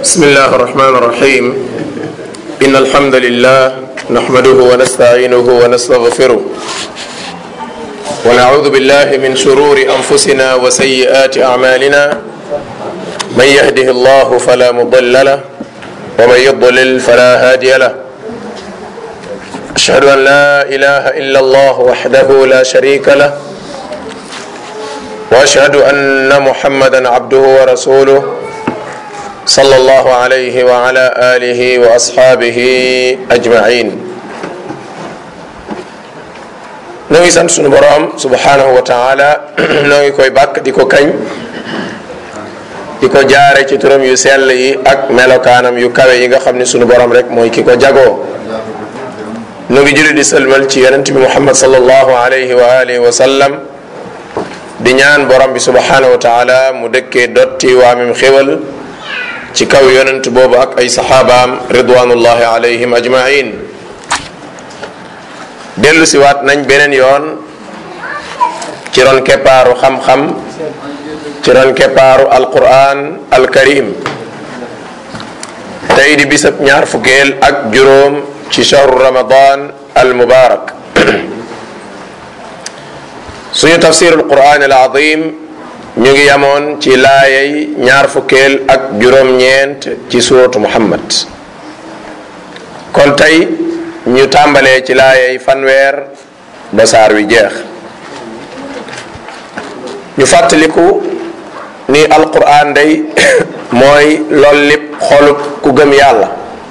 بسم الله الرحمن الرحيم إن الحمد لله نحمده ونستعينه ونستغفره ونعوذ بالله من شرور أنفسنا وسيئات أعمالنا من يهده الله فلا مضل له ومن يضلل فلا هادي له أشهد أن لا إله إلا الله وحده لا شريك له وأشهد أن محمدا عبده ورسوله صلى الله عليه وعلى آله وأصحابه أجمعين noo ngi sant sunu boroom subhanahu wa taala noo ngi koy bàkk di ko kañ di ko jaare ci turam yu sell yi ak melokaanam yu kawe yi nga xam ne sunu boroom rek mooy ki ko jagoo nu ngi julli di sëlmal ci yonent bi muhammad sallallahu alayhi wa alihi wa sallam di ñaan borom bi subhanahu wa taala mu dëkkee dotti waamim xéwal ci kaw yonent boobu ak ay saxaabaam ridwanullahi alayhim ajmain dellu si waat nañ beneen yoon ci ron keppaaru xam-xam ci ron keppaaru alquran alkarim tey di bisab ñaar fukkeel ak juróom ci shahru ramadan al mubarak suñu tafsirul quran al azim ñu ngi yamoon ci laayay ñaar fukkeel ak juróom-ñeent ci suuratu muhammad kon tey ñu tàmbalee ci laayay fanweer ba saar wi jeex ñu fàttaliku ni alquran day mooy lool lépp xolub ku gëm yàlla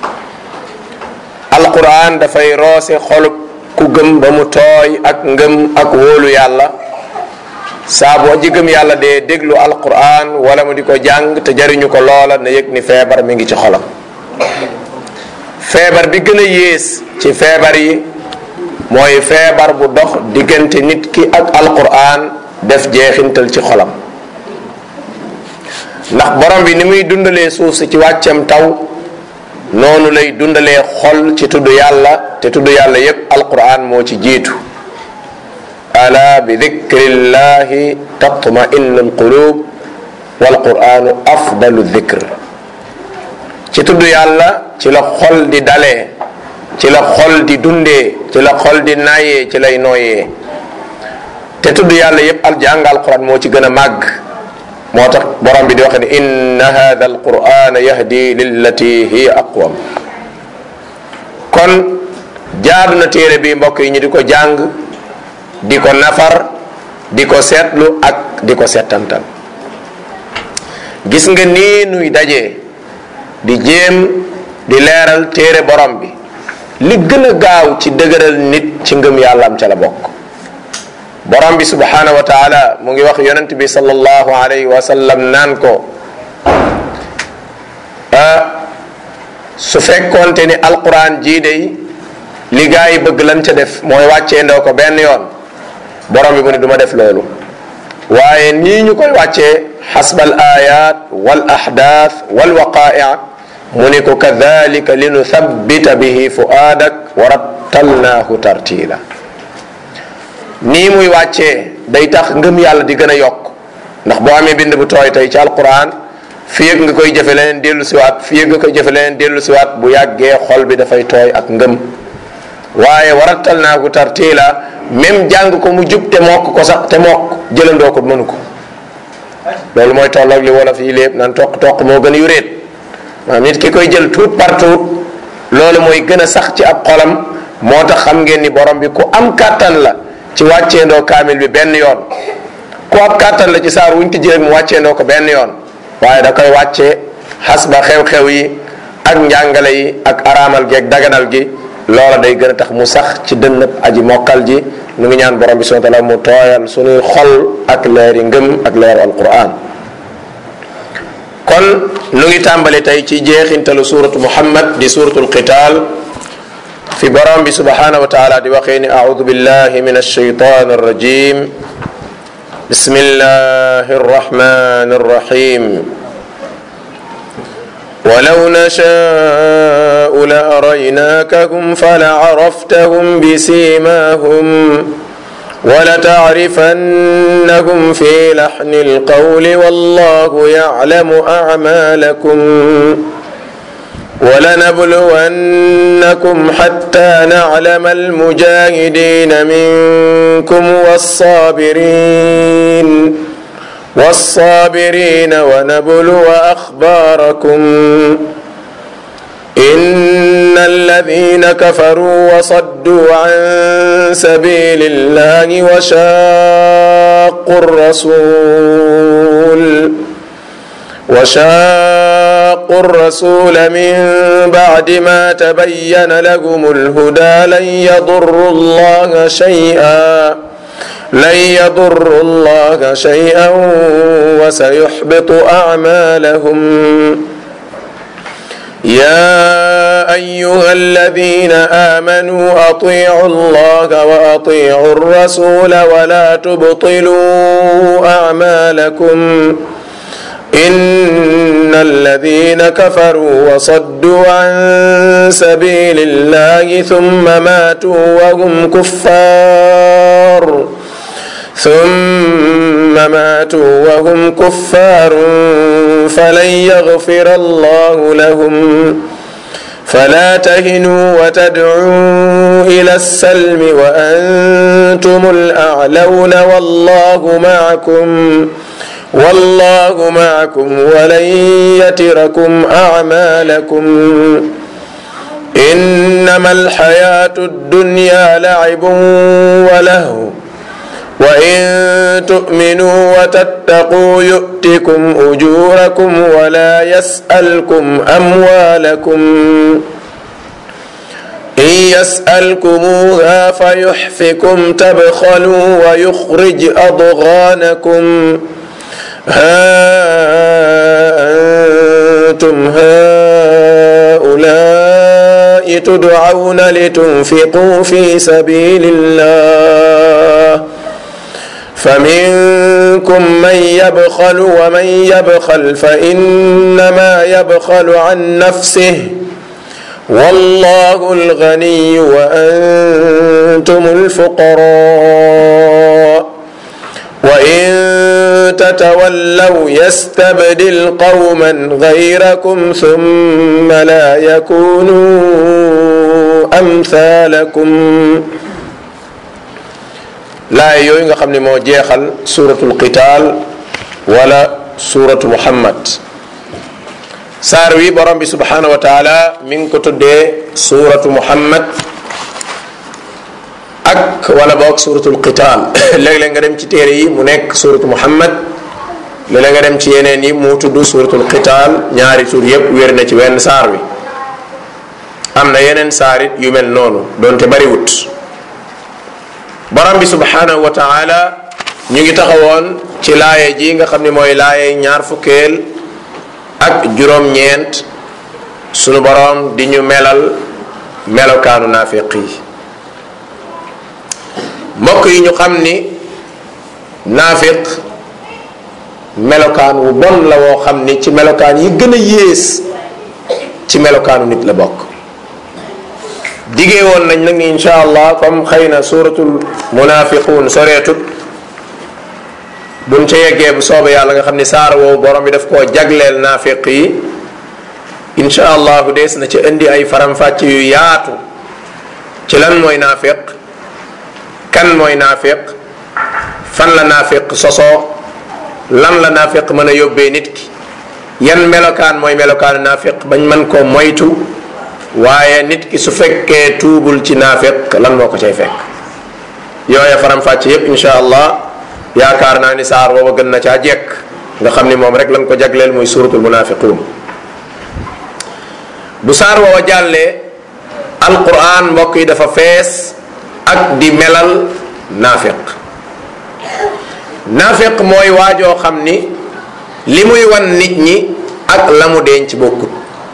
alquran dafay roose xolub ku gëm ba mu tooy ak ngëm ak wóolu yàlla saa boo ji gëm yàlla dee déglu alquran wala mu di ko jàng te jariñu ko loola na yëg ni feebar mi ngi ci xolam feebar bi gën a yées ci feebar yi mooy feebar bu dox diggante nit ki ak alquran def jeexintal ci xolam ndax borom bi ni muy dundalee suuf si ci wàccam taw noonu lay dundalee xol ci tudd yàlla te tudd yàlla yépp alquran moo ci jiitu ala bi dikrillahi tatma innu alqulub walquranu afdalu dikr ci tudd yàlla ci la xol di dalee ci la xol di dundee ci la xol di naayee ci lay nooyee te tudd yàlla yépp al jàng alquran moo ci gën a màgg moo tax borom bi di wax ne inna hada alqurana yahdi lillati hiya aqwam kon jaadu na téere bi mbokk yi ñu di ko jàng di ko nafar di ko seetlu ak di ko settantal gis nga nii nuy dajee di jéem di leeral téere borom bi li gën a gaaw ci dëgëral nit ci ngëm yàlla am ca la bokk borom bi subhanahu wa taala mu ngi wax yonent bi sallallahu alayhi wa sallam naan ko su fekkoonte ni alquran jii day li gaa yi bëgg lan ca def mooy wàccee ndoo ko benn yoon borom bi mu ne du ma def loolu waaye nii ñu koy wàccee xasbal ayat wal ahdath wal waqaia mu ne ko kadalika li nu thabbita bihi fuaadak wa rattalnaahu tartila nii muy wàccee day tax ngëm yàlla di gën a yokk ndax boo amee bind bu tooy tey ci alquran fii yëg nga koy jëfe leneen dellu siwaat fii yëg nga koy jëfe leneen dellu siwaat bu yàggee xol bi dafay tooy ak ngëm waaye warattal naa ko tartiila même jàng ko mu jub te mokk ko sax te mokk jëlandoo ko mënu ko loolu mooy tolloog li wolof yi lépp naan toq toq moo gën a yuréet maanaam nit ki koy jël tuut par tuut loolu mooy gën a sax ci ab xolam moo tax xam ngeen ni borom bi ku am kàttan la ci wàcceendoo kaamil bi benn yoon ku ab kàttan la ci saar wuñ tijji rek mu wàcceendoo ko benn yoon waaye da koy wàccee xas ba xew-xew yi ak njàngale yi ak araamal gi ak daganal gi loola day gën a tax mu sax ci dënnab aji mokkal ji nu ngi ñaan borom bi subhanahu wa taala mu tooyal suñuy xol ak leeri ngëm ak leeru alquran kon nu ngi tàmbali tey ci jeexintalu suratu muhammad di suratul qital fi borom bi subhanahu wa taala di waxee ni audu billahi min alshaytan arrajim بسم الله الرحمن الرحيم ولو نشاء لأريناكهم فلعرفتهم بسيماهم ولتعرفنهم في لحن القول والله يعلم أعمالكم ولنبلونكم حتى نعلم المجاهدين منكم والصابرين والصابرين ونبلو اخباركم ان الذين كفروا وصدوا عن سبيل الله وشاقوا الرسول وشاقوا الرسول من بعد ما تبين لهم الهدى لن يضروا الله شيئا لن يضروا الله شيئا وسيحبط اعمالهم يا ايها الذين امنوا اطيعوا الله واطيعوا الرسول ولا تبطلوا اعمالكم ان الذين كفروا وصدوا عن سبيل الله ثم ماتوا وهم كفار ثم ماتوا وهم كفار فلن يغفر الله لهم فلا تهنوا وتدعوا الى السلم وانتم الاعلون والله معكم والله معكم ولن يتركم اعمالكم انما الحياه الدنيا لعب ولهو وان تؤمنوا وتتقوا يؤتكم اجوركم ولا يسالكم اموالكم ان يسالكموها فيحفكم تبخلوا ويخرج اضغانكم ها انتم هؤلاء تدعون لتنفقوا في سبيل الله فمنكم من يبخل ومن يبخل فانما يبخل عن نفسه والله الغني وانتم الفقراء وان تتولوا يستبدل قوما غيركم ثم لا يكونوا امثالكم laay yooyu nga xam ne moo jeexal suratul qital wala suratu muhammad saar wi borom bi subhanahu wa taala mi ngi ko tuddee suratu muhammad ak wala boog suratul qital léeg-léeg nga dem ci téere yi mu nekk suratu muhammad léeg-léeg nga dem ci yeneen yi mu tudd suratul qital ñaari tur yépp wér na ci wenn saar wi am na yeneen saarit yu mel noonu doonte bariwut borom bi subhanahu wa taala ñu ngi taxawoon ci laaye ji nga xam ne mooy laaye ñaar fukkeel ak juróom-ñeent sunu borom di ñu melal melokaanu naafiq yi mbokk yi ñu xam ni naafiq melokaan wu bon la woo xam ni ci melokaan yi gën a yées ci melokaanu nit la bokk digee woon nañ nag ni insha allah comme xëy na suratul munafiqun soreetut buñ ca yeggee bu soobee yàlla nga xam ni saar woowu borom bi daf koo jagleel naafiq yi insha allahu dees na ca indi ay faram-fàcc yu yaatu ci lan mooy naafiq kan mooy naafiq fan la naafiq sosoo lan la naafiq mën a yóbbee nit ki yan melokaan mooy melokaanu naafiq bañ mën koo moytu waaye nit ki su fekkee tuubul ci naafiq lan moo ko cay fekk yooya faram-fàcc yépp insha allah yaakaar naa ni saar booba gën na caa jekk nga xam ni moom rek lan ko jagleel muy suratul munafiqun bu saar woowa jàllee alquran mbokk yi dafa fees ak di melal naafiq naafiq mooy waajoo xam ni li muy wan nit ñi ak la mu denc bokkut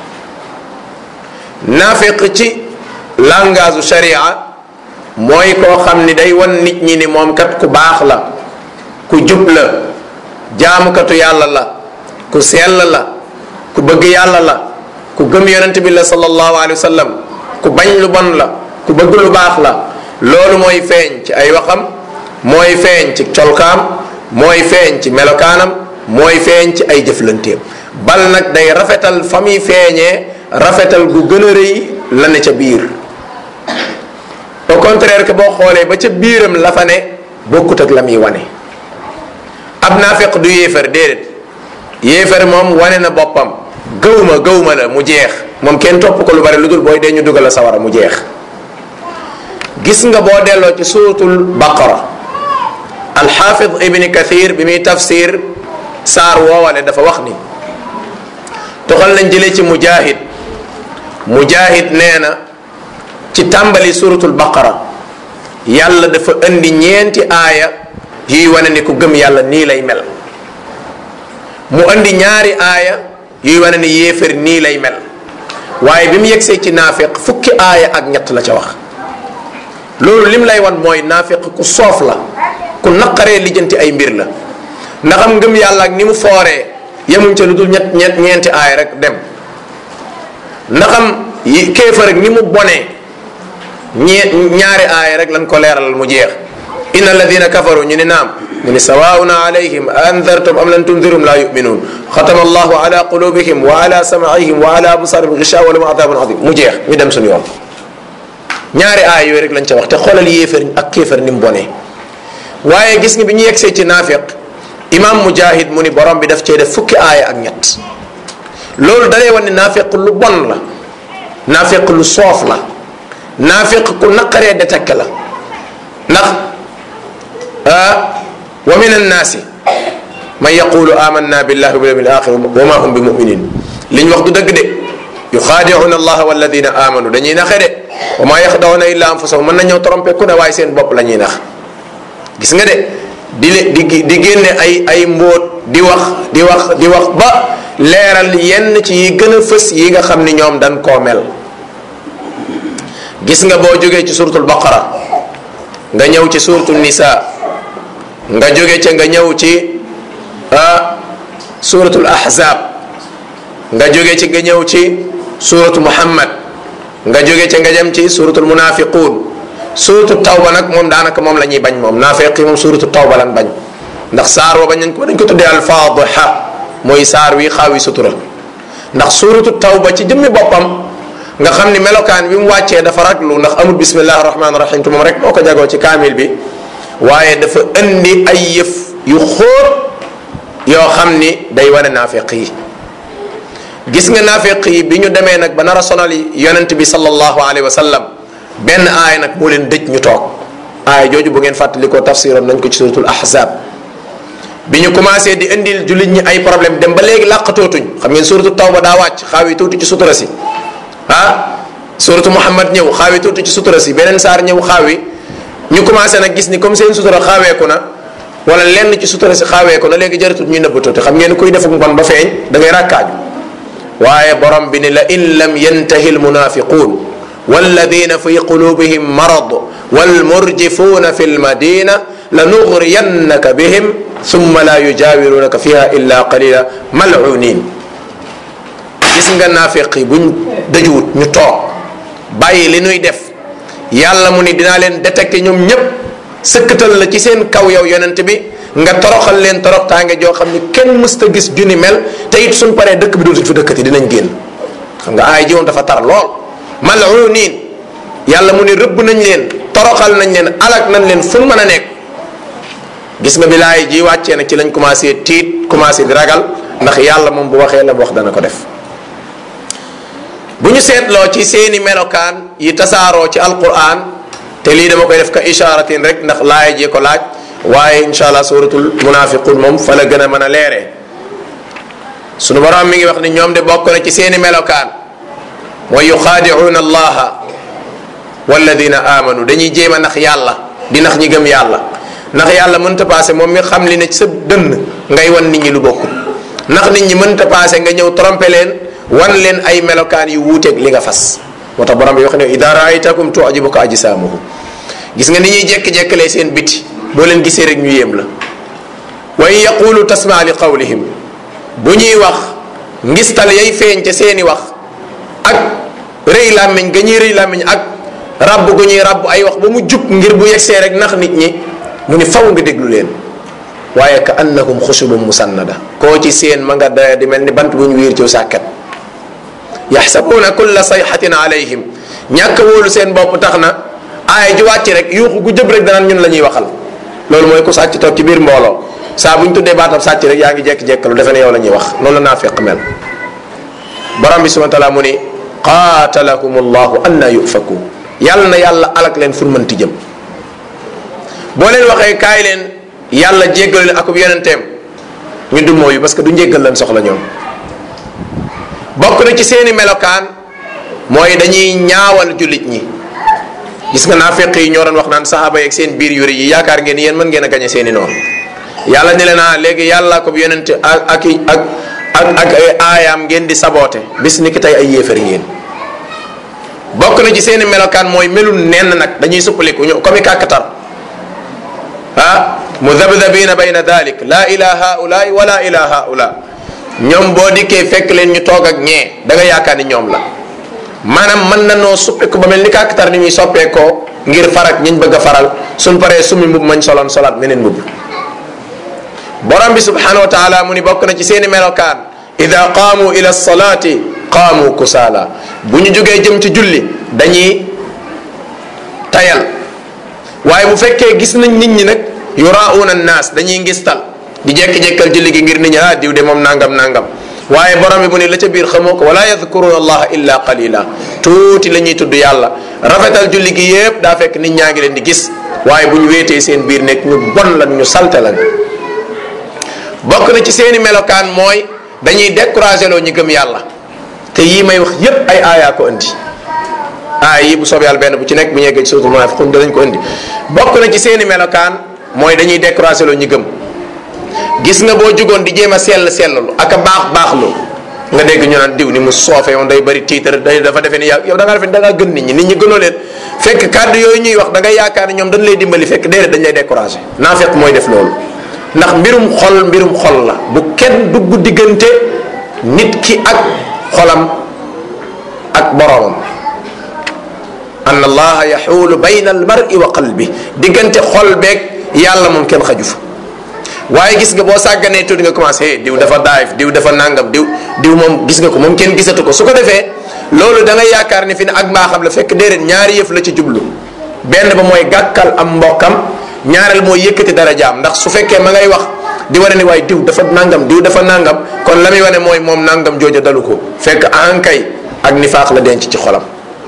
naafiq ci langage sharia mooy koo xam ni day wan nit ñi ni moom kat ku baax la ku jub la jaamukatu yàlla la ku sell la ku bëgg yàlla la ku gëm yonent bi la sallallahu alayhi wa sallam ku bañ lu bon la ku bëgg lu baax la loolu mooy feeñ ci ay waxam mooy feeñ ci colkaam mooy feeñ ci melokaanam mooy feeñ ci ay jëflanteem bal nag day rafetal fa muy feeñee rafetal gu gën a rëy la ne ca biir au contraire que boo xoolee ba ca biiram la fa ne bokkut ak la muy wane ab naafeq du yéefar déedéet yéefar moom wane na boppam gëwma gëwma la mu jeex moom kenn topp ko lu bari lu dul booy dee ñu dugal la sawara mu jeex gis nga boo delloo ci suratul baqara alxaafid ibni kathir bi muy tafsir saar woowale dafa wax ni toxal nañ jëlee ci mujahid mujahid nee na ci tàmbali suratul baqara yàlla dafa indi ñeenti aaya yuy wane ni ku gëm yàlla nii lay mel mu indi ñaari aaya yuy wane ni yéefar nii lay mel waaye bi mu yegsee ci naafiq fukki aaya ak ñett la ca wax loolu lim lay wan mooy naafiq ku soof la ku naqaree lijjanti ay mbir la ndaxam ngëm yàlla ak ni mu fooree yemuñ ca lu dul ñett ñett ñeenti aaya rek dem ndaxam yi kéefar ak ni mu bonee ñee ñaari aaya rek lañ ko leeralal mu jeex inna alladina kafaru ñu ni naam mu ni sawaun alayhim andartum am lam tundirum la yuminuun xatama allahu ala qulubihim wa ala samaihim wa ala absarihim gishawa wa lahum adabun adim mu jeex ñu dem suñu yoon ñaari aaya yooyu rek lañ ca wax te xoolal yéefar ak kéefar ni mu bonee waaye gis nga bi ñu yegsee ci naafiq imam mujahid mu ni borom bi daf cee def fukki aaya ak ñett loolu dalay wan ne naafiq lu bon la naafiq lu soof la naafiq ku naqaree détecté la ndax wa min annaasi man yaqulu amanna billahi wa bil yawmil axir wa ma hum bi muminin li ñu wax du dëgg de yuxaadicuuna allaha walladina amanu dañuy naxe de wa ma yaxdawna illa anfusahum mën nañoo trompé ku ne waaye seen bopp la ñuy nax gis nga de di le di di génne ay ay mbóot di wax di wax di wax ba leeral yenn ci yi gën a fës yi nga xam ni ñoom dañ koo mel gis nga boo jógee ci suratul baqara nga ñëw ci suratul nisa nga jóge ca nga ñëw ci ah suratul ahzab nga jóge ci nga ñëw ci suratu muhammad nga jóge ca nga jëm ci suratul munafiqun suratu tawba nag moom daanaka moom la ñuy bañ moom naafeqi moom suratu tawba lan bañ ndax saar wa bañ nañ ko dañ ko tuddee alfaadiha mooy saar wi xaawi sutura ndax suratu tawba ci jëmmi boppam nga xam ni melokaan bi mu wàccee dafa raglu ndax amul bismillahi rahmaani rahim te moom rek moo ko jagoo ci kaamil bi waaye dafa indi ay yëf yu xóot yoo xam ni day wane naafeq yi gis nga naafeq yi bi ñu demee nag ba nar a sonal yonent bi sallallahu alayhi wa sallam benn aay nag moo leen dëj ñu toog aay jooju bu ngeen fàttalikoo tafsiram nañ ko ci suratul ahzab bi ñu commencé di indil jullit ñi ay problème dem ba léegi làqatootuñ xam ngeen suratu tawba daa wàcc xaawi tuuti ci sutura si ah suratu muhammad ñëw xaawi tuuti ci sutura si beneen saar ñëw xaawi ñu commencé nag gis ni comme seen sutura xaaweeku na wala lenn ci sutura si xaaweeku na léegi jëratut ñuy nëbbatuuti xam ngeen kuy defuk mbon ba feeñ da ngay ràkkaaju waaye borom bi ni la in lam yantahi almunafiqun walladina fi qulubihim marad walmurjifuna fi lmadina lanugriyannaka bihim thumma la yujawirunaka fiha illa qalila malunin gis nga naafiq yi buñ dëjuwut ñu toog bàyyi li nuy def yàlla mu ni dinaa leen détecté ñoom ñépp sëkkatal la ci seen kaw yow yonent bi nga toroxal leen toroxtaange joo xam ni kenn mësta gis junni mel te it suñ paree dëkk bi dootuñ fi dëkkati dinañ génn xam nga aay ji moom dafa tar lool malunin yàlla mu ni rëbb nañ leen toroxal nañ leen alak nañ leen fu mën a nekk gis nga bi laay ji wàccee nag ci lañ commencé tiit commencé di ragal ndax yàlla moom bu waxee la mu wax dana ko def bu ñu seetloo ci seeni melokaan yi tasaaroo ci alquran te lii dama koy def ka isharatin rek ndax laay ji ko laaj waaye insha allah suratul munafiqun moom fa la gën a mën a leeree sunu borom mi ngi wax ni ñoom de bokk na ci seeni melokaan mooy yuxaadicuuna allaha walladina amanu dañuy jéem a nax yàlla di nax ñi gëm yàlla ndax yàlla mënta paase moom mi xam li ne ci sa dënn ngay wan nit ñi lu bokkul ndax nit ñi mënta paase nga ñëw trompé leen wan leen ay melokaan yu wuuteeg li nga fas moo tax borom bi wax ne ida raaytakum tujibuka ajsaamuhum gis nga ni ñuy jekk-jekkalee seen biti boo leen gisee rek ñu yéem la wa in yaqulu tasma li qawlihim bu ñuy wax ngistal yay feeñ ca seeni wax ak rëy làmmiñ ga ñuy rëy làmmiñ ak rabb gu ñuy rabb ay wax ba mu jub ngir bu yegsee rek nax nit ñi mu ni faw nga déglu leen waaye ka annahum xushubun musannada koo ci seen ma nga da di mel ni bant bu ñu wiir ci sàkket yaxsabuuna kulla sayxatin alayhim ñàkk wóolu seen bopp tax na aaya ju wàcc rek yuuxu gu jëb rek danaan ñun la ñuy waxal loolu mooy ku sàcc toog ci biir mbooloo saa bu ñu tuddee baatam sàcc rek yaa ngi jekk-jekkalu defe ne yow la ñuy wax noonu la naafiq mel borom bi subhana taala mu ni qaatalakum allahu anna yufaku yàlla na yàlla alak leen fur mënti jëm boo leen waxee kaay leen yàlla jéggal leen akub yonenteem ñu du mooyu parce que du njéggal leen soxla ñoom bokk na ci seeni melokaan mooy dañuy ñaawal jullit ñi gis nga naafiq yi ñoo doon wax naan saxaaba yeeg seen biir yuri yi yaakaar ngeen yéen mën ngeen a gañe seeni noonu yàlla ne leen ah léegi yàlla ko yonente ak ak ak ak ak ay aayaam ngeen di saboote bis ni ki tey ay yéefar ngeen bokk na ci seeni melokaan mooy melul nenn nag dañuy suppaliku ñu comme kàkkatar ah mudabdabina bayna dalik la ila haulaai wala ila haula ñoom boo dikkee fekk leen ñu toog ak ñee da nga yaakaar ni ñoom la maanaam mën na noo suppiku ba mel ni kàkkatar ni ñuy soppeekoo ngir farak ñiñ bëgg a faral suñ paree summi mbub mañ soloon solaat meneen mbubb borom bi subhanahu wa taala mu ni bokk na ci seeni melokaan ida qaamu ila salaati qaamu kusaala bu ñu jógee jëm ci julli dañuy tayal waaye bu fekkee gis nañ nit ñi nag yurauna annaas dañuy ngistal di jekki-jekkal julli gi ngir nit ñi ah diw de moom nangam nangam waaye borom bi mu ni la ca biir xamoo ko wala yadkuruna allaha illa qalila tuuti la ñuy tudd yàlla rafetal julli gi yépp daa fekk nit ñaa ngi leen di gis waaye bu ñu weetee seen biir nekk ñu bon lan ñu salte lan bokk na ci seeni melokaan mooy dañuy découragé loo ñu gëm yàlla te yii may wax yépp ay aayaa ko indi aaya yi bu soob yàlla benn bu ci nekk bu ñu yeggee ci suuratul munaafiquun danañ ko indi bokk na ci seeni melokaan mooy dañuy découragé loo ñu gëm gis nga boo jugoon di jéem a sell sellalu ak a baax baaxlu nga dégg ñu naan diw ni mu soofe yoon day bari tiitar day dafa defee ni yaa yow da ngaa defee da ngaa gën nit ñi nit ñi gënoo leen fekk kàddu yooyu ñuy wax da ngay yaakaar ne ñoom dañ lay dimbali fekk déedéet dañ lay découragé naa fekk mooy def loolu ndax mbirum xol mbirum xol la bu kenn dugg diggante nit ki ak xolam ak boroomam anna allaha yaxuulu bayna al mar'i wa qalbi diggante xol beeg yàlla moom kenn xaju fa waaye gis nga boo sàgganee tuuti nga commencé diw dafa daayif diw dafa nangam diw diw moom gis nga ko moom kenn gisatu ko su ko defee loolu da ngay yaakaar ne fi ne ak mbaaxam la fekk déedéet ñaari yëf la ci jublu benn ba mooy gàkkal am mbokkam ñaareel mooy yëkkati dara jaam ndax su fekkee ma ngay wax di wane ni waaye diw dafa nangam diw dafa nangam kon la muy wane mooy moom nangam jooja dalu ko fekk ankay ak nifaaq la denc ci xolam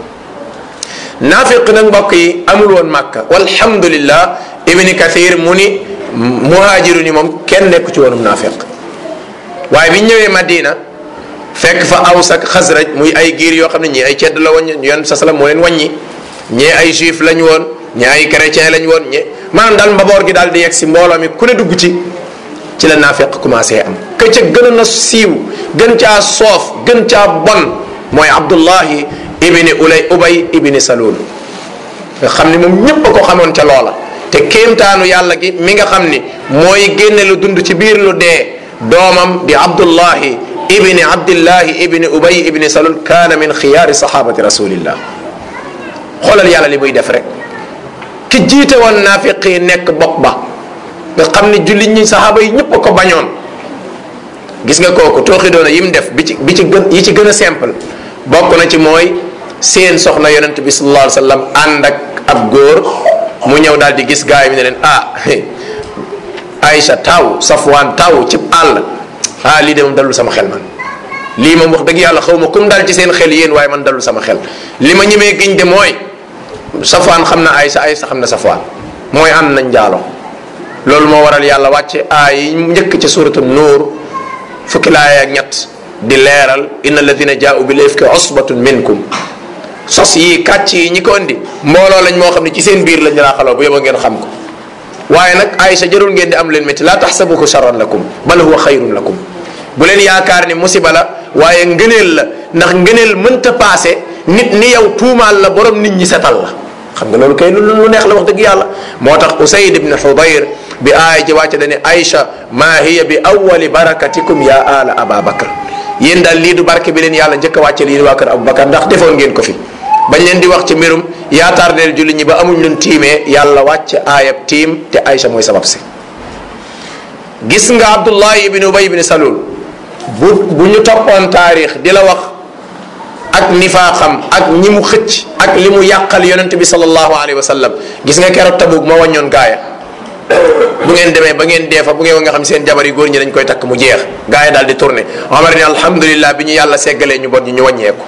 naafiq nag mbokk yi amul woon màkka walhamdulillah ibni kathir mu ni muhaajiru ni moom kenn nekku ci woonum naafiq waaye bi ñëwee madina fekk fa aws ak xasraj muy ay giir yoo xam ne ñii ay cedd la woon yoon sa salam moo leen wàññi ñee ay juif lañ woon ñee ay chrétien lañ woon ñe maanaam daal mbaboor gi daal di yegg si mbooloo mi ku ne dugg ci ci la naafiq commencé am ka ca gën a siiw gën caa soof gën caa bon mooy abdullahi ibni ulay ubay ibni salul nga xam ni moom ñépp a ko xamoon ca loola te kéemtaanu yàlla gi mi nga xam ni mooy génne lu dund ci biir lu dee doomam di abdullahi ibni abdillahi ibni ubay ibni salul kaana min xiyaari sahabati rasulillah xoolal yàlla li muy def rek ki jiite woon naafiq yi nekk bopp ba nga xam ni jullit ñi saxaaba yi ñëpp a ko bañoon gis nga kooku tooxi doona yi mu def bi ci bi ci gën yi ci gën a simple bokk na ci mooy seen soxna yonent bi sallallahu alayhi wa sallam ànd ak ab góor mu ñëw daal di gis gaay yi ne leen ah Aïcha taw Safwaan taw ci àll ah lii de moom dalul sama xel man lii moom wax dëgg yàlla xaw ma kum dal ci seen xel yéen waaye man dalul sama xel li ma ñemee giñ de mooy Safwaan xam na Aïcha Aïcha xam na Safwaan mooy ànd nañ njaalo loolu moo waral yàlla wàcce aay yi njëkk ci suratu nuur fukki laaya ak ñett di leeral inna alladina jaau bil ifki usbatun minkum sos yi kàcc yi ñi ko indi mbooloo lañ moo xam ne ci seen biir lañ raaxaloo bu yóbba ngeen xam ko waaye nag Aïcha jarul ngeen di am leen métti laa taxsabuhu charran lakum bal huwa xayrun lakum bu leen yaakaar ni musiba la waaye ngëneel la ndax ngëneel mënta paase nit ni yow tuumaal la borom nit ñi setal la xam nga loolu kay lu lu neex la wax dëgg yàlla moo tax usayd ibn xudayr bi aaya ji wàcce dane Aïcha maa hiya bi awali barakatikum ya ala aba bakar yéen daal lii du barke bi leen yàlla njëkk a wàcce lii waa kër abou bakar ndax defoon ngeen ko fi bañ leen di wax ci mbirum yaataar deel julli ñi ba amuñ leen tiimee yàlla wàcce aayab tiim te Aïcha mooy sabab si gis nga abdullahi ibn ubay ibn salul bu bu ñu toppoon taarix di la wax ak nifaaqam ak ñi mu xëcc ak li mu yàqal yonent bi sallallahu alayhi wa sallam gis nga keroog tabuk ma wàññoon gaaya bu ngeen demee ba ngeen dee fa bu ngeen nga xam seen jabar yi góor ñi dañ koy takk mu jeex gaaya daal di tourné Omar ni alhamdulillah bi ñu yàlla seggalee ñu bon ñi ñu wàññeeku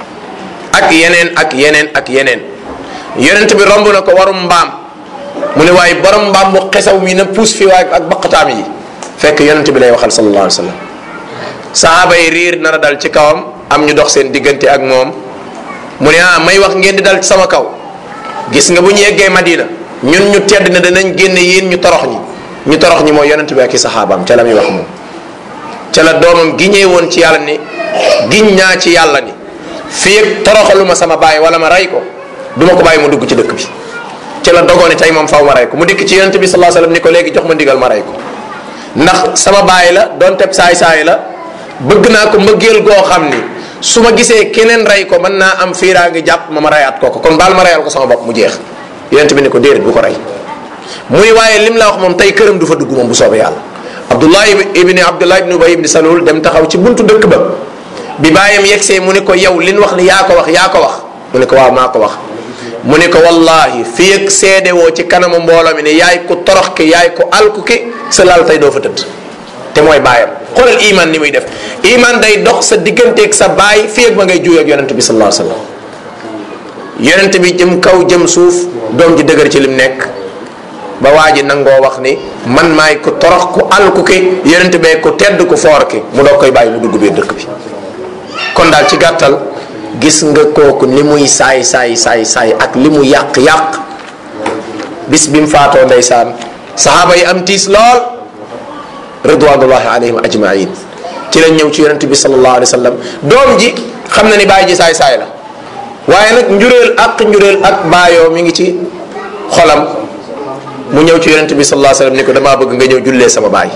ak yeneen ak yeneen ak yeneen yonent bi romb na ko warum mbaam mu ne waaye borom mbaam bu xesaw mi na puus fi waaye ak baqataam yi fekk yonent bi lay waxal sallallahu alayhi wa sallam sahaaba yi riir nar a dal ci kawam am ñu dox seen diggante ak moom mu ne ah may wax ngeen di dal ci sama kaw gis nga bu ñu yeggee Madina ñun ñu tedd ne danañ génne yéen ñu torox ñi ñu torox ñi mooy yonent bi ak i saxaabaam ca la muy wax moom ca la doomam giñee woon ci yàlla ni giñ ñaa ci yàlla ni fii ak toroxaluma sama baay wala ma rey ko du ma ko bàyyi mu dugg ci dëkk bi ci la dogooni tey moom faw ma rey ko mu dikk ci yonent bi sallallahu alayhi wasallam ni ko léegi jox ma ndigal ma rey ko ndax sama baay la doonte saay saay la bëgg naa ko mbëggeel goo xam ni su ma gisee keneen rey ko mën naa am fiiraa ngi jàpp ma ma reyaat kooku kon baal ma reyal ko sama bopp mu jeex yonent bi ni ko déedéet bu ko rey muy waaye lim la wax moom tey këram du fa dugg moom bu soobee yàlla abdullah ibni abdullah ibni ubay ibni salul dem taxaw ci buntu dëkk ba bi bàyyam yegsee mu ne ko yow lin wax ni yaa ko wax yaa ko wax mu ne ko waaw maa ko wax mu ne ko wallahi fii ak seede woo ci kanamu mbooloo mi ne yaay ku torox ki yaay ku alku ki sa laal tey doo fa tëdd te mooy baayam xoolal iman ni muy def iman day dox sa digganteeg sa baay fii ak ba ngay juuyoo ak yonent bi sallallahu alayhi wasallam yonent bi jëm kaw jëm suuf doom ji dëgër ci lim nekk ba waa ji nangoo wax ni man maay ku torox ku alku ki yonent bee ku tedd ku foor ki mu doog koy bàyyi mu dugg biir dëkk bi kon daal ci gàttal gis nga kooku ni muy saay saay saay saay ak li mu yàq yàq bis bi mu faatoo ndeysaan saxaaba yi am tiis lool ridwanullahi alayhim ajmain ci lañ ñëw ci yonent bi sallallahu alayhi wa sallam doom ji xam na ni bàyyi ji saay saay la waaye nag njureel ak njureel ak baayoo mi ngi ci xolam mu ñëw ci yonent bi sallallahu alayhi wa sallam ni ko damaa bëgg nga ñëw jullee sama baay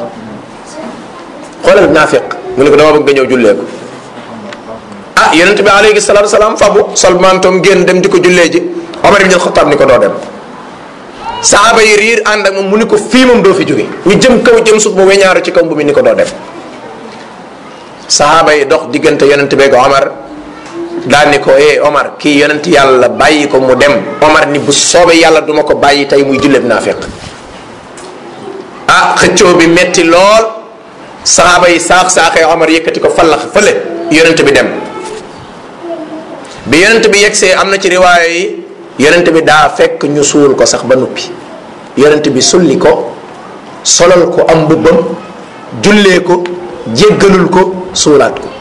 xoolal naafiq mu ne ko damaa bëgg nga ñëw jullee ko ah yonent bi alayhi salatu wasalaam fabu sol mantoom génn dem di ko jullee ji Omar ibn al-Khattab ni ko doo dem saaba yi riir ànd ak moom mu ni ko fii moom doo fi jóge ñu jëm kaw jëm suuf mu weñaaru ci kaw bu mi ni ko doo dem saaba yi dox diggante yonent beeg Omar daal ni ko eh Omar kii yonent yàlla bàyyi ko mu dem Omar ni bu soobee yàlla duma ko bàyyi tey muy julleeb naafiq ah xëccoo bi metti lool saaba yi saax saaxee Omar yëkkati ko fallax fële yonent bi dem bi yonent bi yegsee am na ci riwaaya yi yonent bi daa fekk ñu suul ko sax ba nuppi yonent bi sulli ko solal ko am mbubbam jullee ko jéggalul ko suulaat ko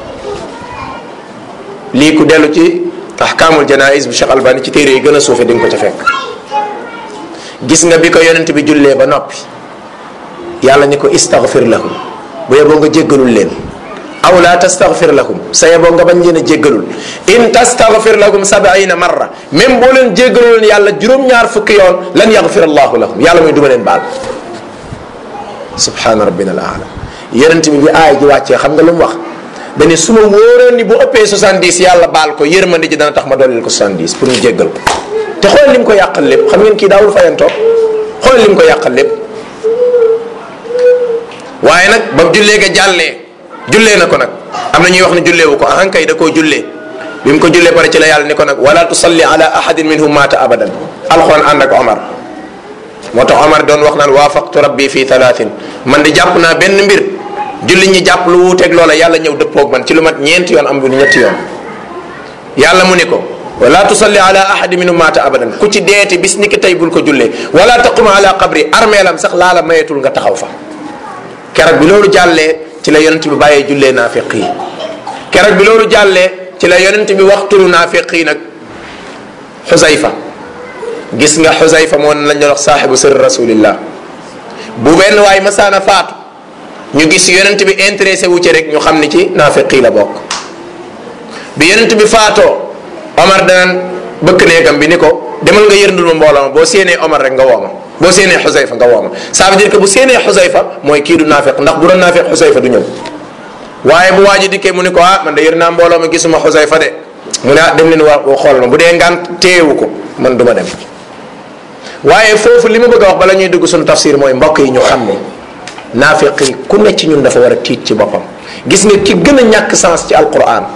lii ku dellu ci ahkaamul janais bu Cheikh Albani ci téere yi gën a suufe di nga ko ca fekk gis nga bi ko yonent bi jullee ba noppi yàlla ni ko istaghfir lahum bu yeboo nga jéggalul leen aw la tastaghfir lahum sa yeboo nga bañ leen a jéggalul in tastaghfir lahum sabaina marra même boo leen jéggalul leen yàlla juróom-ñaar fukki yoon lan yaghfir allahu lahum yàlla muy duma leen baal subhana rabbina al aala yonent bi bi aay ji wàccee xam nga lu mu wax dani su ma wóoroon ni bu ëppee 70 yàlla baal ko yërmande ji dana tax ma dooleel ko 70 pour ñu jéggal ko te xool lim ko yàqal lépp xam ngeen kii daawul fayantoo xool lim ko yàqal lépp waaye nag ba jullee ga jàllee jullee na ko nag am na ñuy wax ne julleewu ko ahan kay da koo jullee bi mu ko jullee pare ci la yàlla ni ko nag wala tusalli ala ahadin minhum maata abadan alxuraan ànd ak Omar moo tax Omar doon wax naan waafaqtu rabbi fi thalathin man di jàpp naa benn mbir julli ñi jàpp lu wuuteeg loola yàlla ñëw dëppoog man ci lu mat ñeenti yoon am bu ñetti yoon yàlla mu ni ko wala tusalli ala ahadin minhum maata abadan ku ci deeti bis ni ki tey bul ko jullee wala taqum ala qabri armeelam sax laala mayetul nga taxaw fa keroog bi loolu jàllee ci la yonent bi bàyyee jullee naafiq yi keroog bi loolu jàllee ci la yonent bi waxtulu naafiq yi nag xusayfa gis nga xusayfa moo lañ doon wax saaxibu sir rasulillah bu benn waay masaana faatu ñu gis yonent bi intéressé wu ci rek ñu xam ni ci naafiq yi la bokk bi yonent bi faatoo Omar danaan bëkk néegam bi ni ko demal nga yërndul ma mbooloo ma boo séenee Omar rek nga wooma boo séenee xusayfa nga wooma ça veut dire que bu séenee xusayfa mooy kii du naafiq ndax bu doon naafiq xusayfa du ñëw waaye bu waa ji dikkee mu ni ko ah man de yër naa mbooloo ma gisuma xusayfa de mu ne ah dem leen waa xool ma bu dee ngaan téewu ko man du ma dem waaye foofu li ma bëgg a wax bala ñuy dugg suñu tafsir mooy mbokk yi ñu xam ne naafiq yi ku ne ci ñun dafa war a tiit ci boppam gis nga ki gën a ñàkk sens ci alquran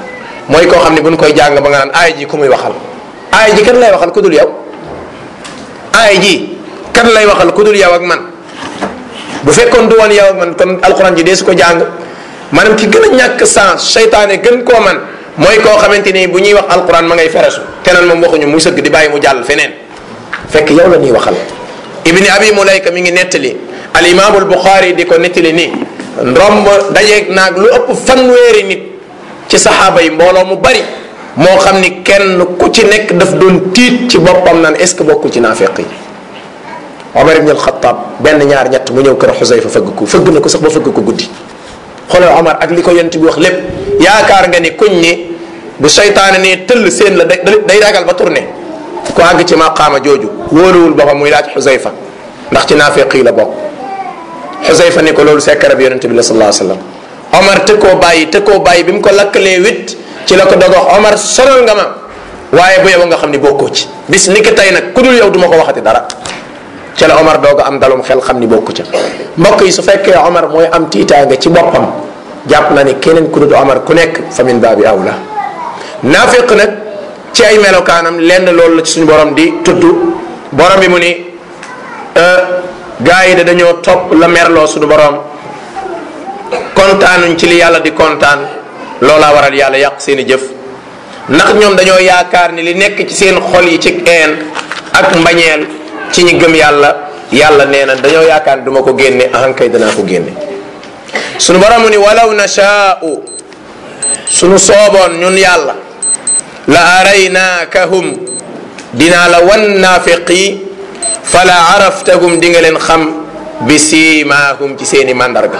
mooy koo xam ne buñ koy jàng ba nga naan aay ji ku muy waxal aay ji kan lay waxal ku dul yow aay ji kan lay waxal ku dul yow ak man bu fekkoon du woon yow ak man kon alquran ji dee su ko jàng maanaam ki gën a ñàkk sens seytaane gën koo man mooy koo xamante ni bu ñuy wax alquran ma ngay feresu keneen moom waxuñu muy sëgg di bàyyi mu jàll feneen fekk yow la ñuy waxal ibni abi mulayka mi ngi nettali al imaamul buxaari di ko nettali nii romb dajeeg naag lu ëpp fanweeri nit ci saxaaba yi mbooloo mu bari moo xam ni kenn ku ci nekk daf doon tiit ci boppam naan est ce que bokkul ci naafeq yi omar ibn alxataab benn ñaar ñett mu ñëw kër xusayfa fëgg ko fëgg na ko sax ba fëgg ko guddi xoolal omar ak li ko yent bi wax lépp yaakaar nga ni kuñ ni bu seytaane ne tëll seen la day day ragal ba tourné ku àgg ci maqaama jooju wóoluwul boppam muy laaj xusayfa ndax ci naafeq yi la bokk xusayfa ni ko loolu sekkara bi yonente bi la sallallahu alayhi wasallam omar te koo bàyyi te koo bàyyi bi mu ko lakkalee wit ci la ko doog wax omar sonal nga ma waaye bu yow nga xam ni bokkoo ci bis ni ki tey nag ku dul yow du ma ko waxati dara ci la omar doog am dalum xel xam ni bokku ca mbokk yi su fekkee omar mooy am tiitaange ci boppam jàpp na ni keneen ku dul omar ku nekk fa min baabi awla naafiq nag ci ay melokaanam lenn loolu la ci suñu borom di tudd borom bi mu ni gaa yi de dañoo topp la merloo suñu borom kontaanuñ ci li yàlla di kontaan loolaa waral yàlla yàq seen i jëf ndax ñoom dañoo yaakaar ni li nekk ci seen xol yi ci een ak mbañeel ci ñi gëm yàlla yàlla nee na dañoo yaakaar ni duma ko génne ahankay danaa ko génne sunu borom mu ni walaw nashaa'u sunu sooboon ñun yàlla la araynaakahum dinaa la wan naafiqi fala araftahum di nga leen xam bi siimaahum ci seeni màndarga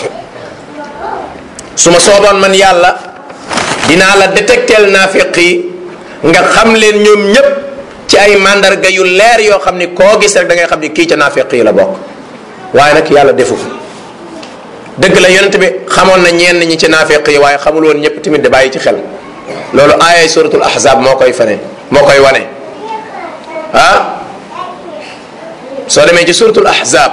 su ma sooboon man yàlla dinaa la détectel naafiq yi nga xam leen ñoom ñépp ci ay mandarga yu leer yoo xam ni koo gis rek da ngay xam ni kii ca naafiq yi la bokk waaye nag yàlla defu ko dëgg la yonent bi xamoon na ñenn ñi ci naafiq yi waaye xamul woon ñëpp tamit de bàyyi ci xel loolu aayay suratul ahzab moo koy fane moo koy wane ah soo demee ci suratul ahzab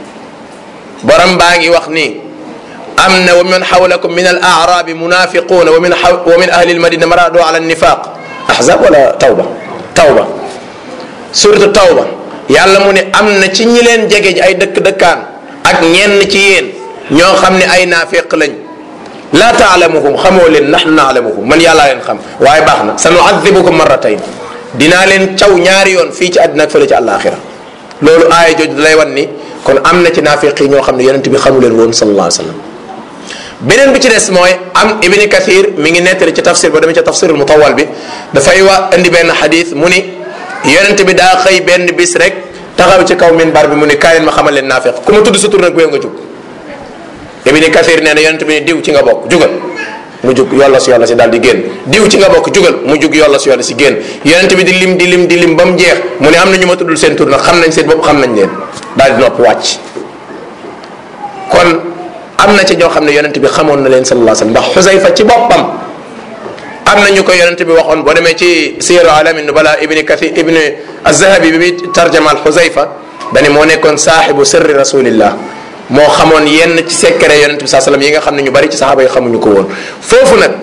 borom baa ngi wax ni am na wa man xawlakum min al arabi munafiquna wa min wa min ahli almadina maradu ala nifaq ahzab wala tawba tawba suratu tawba yàlla mu ne am na ci ñi leen jege ay dëkk dëkkaan ak ñenn ci yéen ñoo xam ne ay naafiq lañ la taalamuhum xamoo leen nahnu naalamuhum man yàllaa leen xam waaye baax na sa nuadibukum marratayn dinaa leen caw ñaari yoon fii ci àddina ak fële ci àllaaxira loolu aaya jooju da lay wan ni kon am na ci naafiq yi ñoo xam ne yonent bi xamu leen woon sallallahu alayhi wa sallam beneen bi ci des mooy am ibni kathir mi ngi nettali ci tafsir ba demee ci tafsirul mutawal bi dafay wa indi benn xadis mu ni yonent bi daa xëy benn bis rek taxaw ci kaw minbar bi mu ni kaay leen ma xamal leen naafiq ku ma tudd sa tur nag booy nga jug ibni kathir nee na yonent bi ni diw ci nga bokk jugal mu jug yolla si yolla si daal di génn diw ci nga bokk jugal mu jug yolla si yolla si génn yonent bi di lim di lim di lim ba mu jeex mu ne am na ñu ma tuddul seen tur nag xam nañ seen bopp xam nañ leen daal di nopp wàcc kon am na ci ñoo xam ne yonent bi xamoon na leen sallallahu alayhi wasallam ndax xusayfa ci boppam am na ñu ko yonent bi waxoon boo demee ci siyaru alami nubala ibni kathir ibni azahabi bi bi tarjamaal xusayfa dani moo nekkoon saaxibu sirri rasulillah moo xamoon yenn ci secret yonent bi saa sallam yi nga xam ne ñu bari ci saxaaba yi xamuñu ko woon foofu nag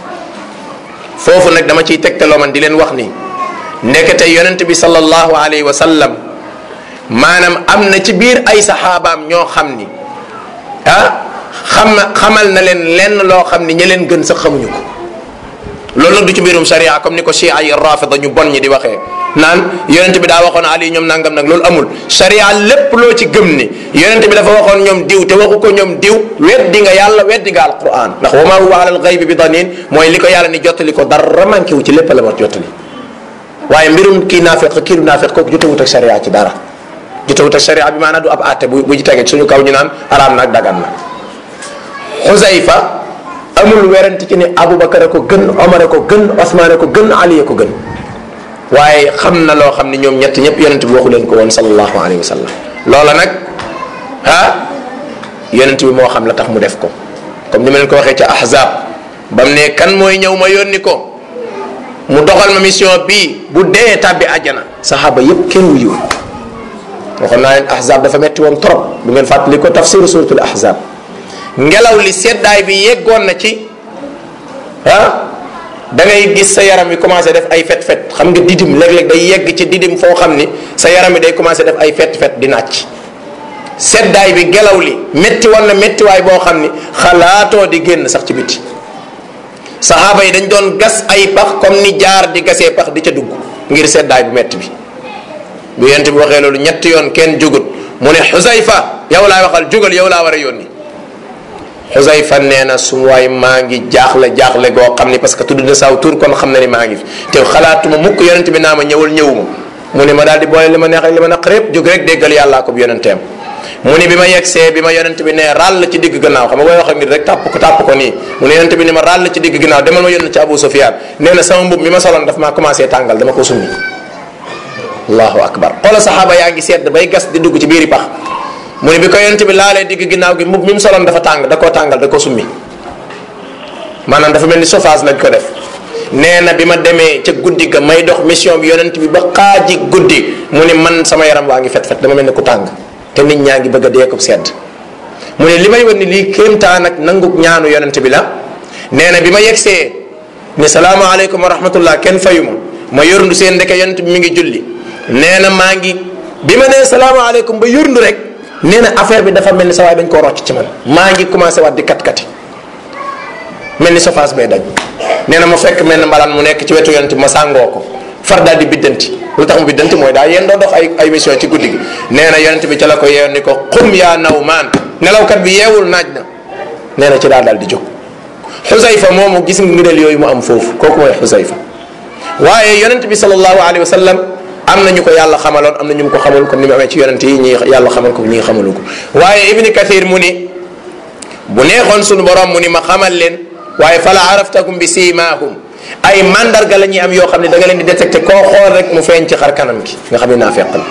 foofu nag dama ciy tegtaloo man di leen wax ni ndekete yonent bi sallallahu alayhi wa sallam maanaam am na ci biir ay saxaabaam ñoo xam ni ah xam xamal na leen lenn loo xam ni ña leen gën sax xamuñu ko loolu nag du ci mbirum sharia comme ni ko chia yi rafida ñu bon ñi di waxee naan yonent bi daa waxoon ali ñoom nangam nag loolu amul sharia lépp loo ci gëm ni yonent bi dafa waxoon ñoom diw te waxu ko ñoom diw weddi nga yàlla weddi nga alquran ndax wa ma huwa ala alghaybi bi danin mooy li ko yàlla ni jottali ko dara manqué wu ci lépp la war jottali waaye mbirum kii naafeq kii du naafeq kooku jotewut ak sharia ci dara jotewut ak sharia bi maanaam du ab àtte bu bu ci tege suñu kaw ñu naan araam nag dagan na xusayfa amul werante ci ni abubakar a ko gën omar a ko gën osmaan a ko gën ali a ko gën waaye xam na loo xam ne ñoom ñett ñëpp yonent bi waxu leen ko woon sallallahu alayhi wa sallam loola nag ah yonent bi moo xam la tax mu def ko comme ni ma leen ko waxee ca ahzab ba mu ne kan mooy ñëw ma yónni ko mu doxal ma mission bii bu dee tàbbi àjjana saxaaba yépp kenn wuyu waxoon naa leen ahzab dafa metti woon trop bu ngeen fàttali ko tafsiru suratul ahzab ngelaw li seddaay bi yeggoon na ci ah da ngay gis sa yaram wi commencé def ay fet fet xam nga didim léeg-léeg day yegg ci didim foo xam ni sa yaram wi day commencé def ay fet fet di nàcc seddaay bi gelaw li métti woon na méttiwaay boo xam ni xalaatoo di génn sax ci biti saxaaba yi dañ doon gas ay pax comme ni jaar di gasee pax di ca dugg ngir seddaay bu métti bi bu yent bi waxee loolu ñetti yoon kenn jugut mu ne xusayfa yow laay waxal jugal yow laa war a yónni xusayfa nee na su waay maa ngi jaaxle jaaxle goo xam ni parce que tudd na saw tur kon xam na ni maa ngi fi te xalaatuma mukk yonent bi naa ma ñëwal ñëwuma mu ni ma daal di boole li ma neex ak li ma naq répp jóg rek déggal yàllaa ko bu yonenteem mu ni bi ma yegsee bi ma yonent bi ne ràll ci digg gannaaw xam nga koy wax ak nit rek tàpp ko tàpp ko nii mu ne yonent bi ni ma ràll ci digg gannaaw demal ma yónn ci Abu Sufyaan nee na sama mbub mi ma soloon daf maa commencé tàngal dama ko summi allahu akbar xoola saxaaba yaa ngi sedd bay gas di dugg ci biiri pax mu ne bi ko yonent bi laalee digg ginnaaw gi mbub mi mu soloon dafa tàng da koo tàngal da ko summi maanaam dafa mel ni chauffage lañ ko def nee na bi ma demee ca guddi ga may dox mission bi yonent bi ba xaaji guddi mu ne man sama yaram waa ngi fet fet dama mel ni ku tàng te nit ñaa ngi bëgg a dee ko sedd mu ne li may wan ni lii kéemtaan ak nangu ñaanu yonent bi la nee na bi ma yegsee ne salaamaaleykum wa rahmatullah kenn fayu ma ma yorndu seen ndeke yonent bi mi ngi julli nee na maa ngi bi ma nee salaamaaleykum ba yorndu rek nee na affaire bi dafa mel ni sa waay dañ koo rocc ci man maa ngi commencé waat di kat-kati mel ni sofaas bay daj nee na ma fekk mel ni mbalaan mu nekk ci wetu yonent bi ma sàngoo ko far daal di biddanti lu tax mu biddanti mooy daa yéen doo dox ay ay mission ci guddi gi nee na yonent bi ca la ko yeewoon ni ko xum yaa naw maan nelawkat bi yeewul naaj na nee na ci daal daal di jóg xusayfa moomu gis nga ngëneel yooyu mu am foofu kooku mooy xusayfa waaye yonent bi sallallahu alayhi wa sallam am na ñu ko yàlla xamaloon am na ñu ko xamul comme ni mu amee ci yonent yi ñi yàlla xamal ko ñi xamalu ko waaye ibni kathir mu ni bu neexoon sunu borom mu ni ma xamal leen waaye fala araftahum bi siimaahum ay mandarga la ñuy am yoo xam ne da nga leen di détecté koo xool rek mu feeñ ci xar kanam gi nga xam ne naafeq la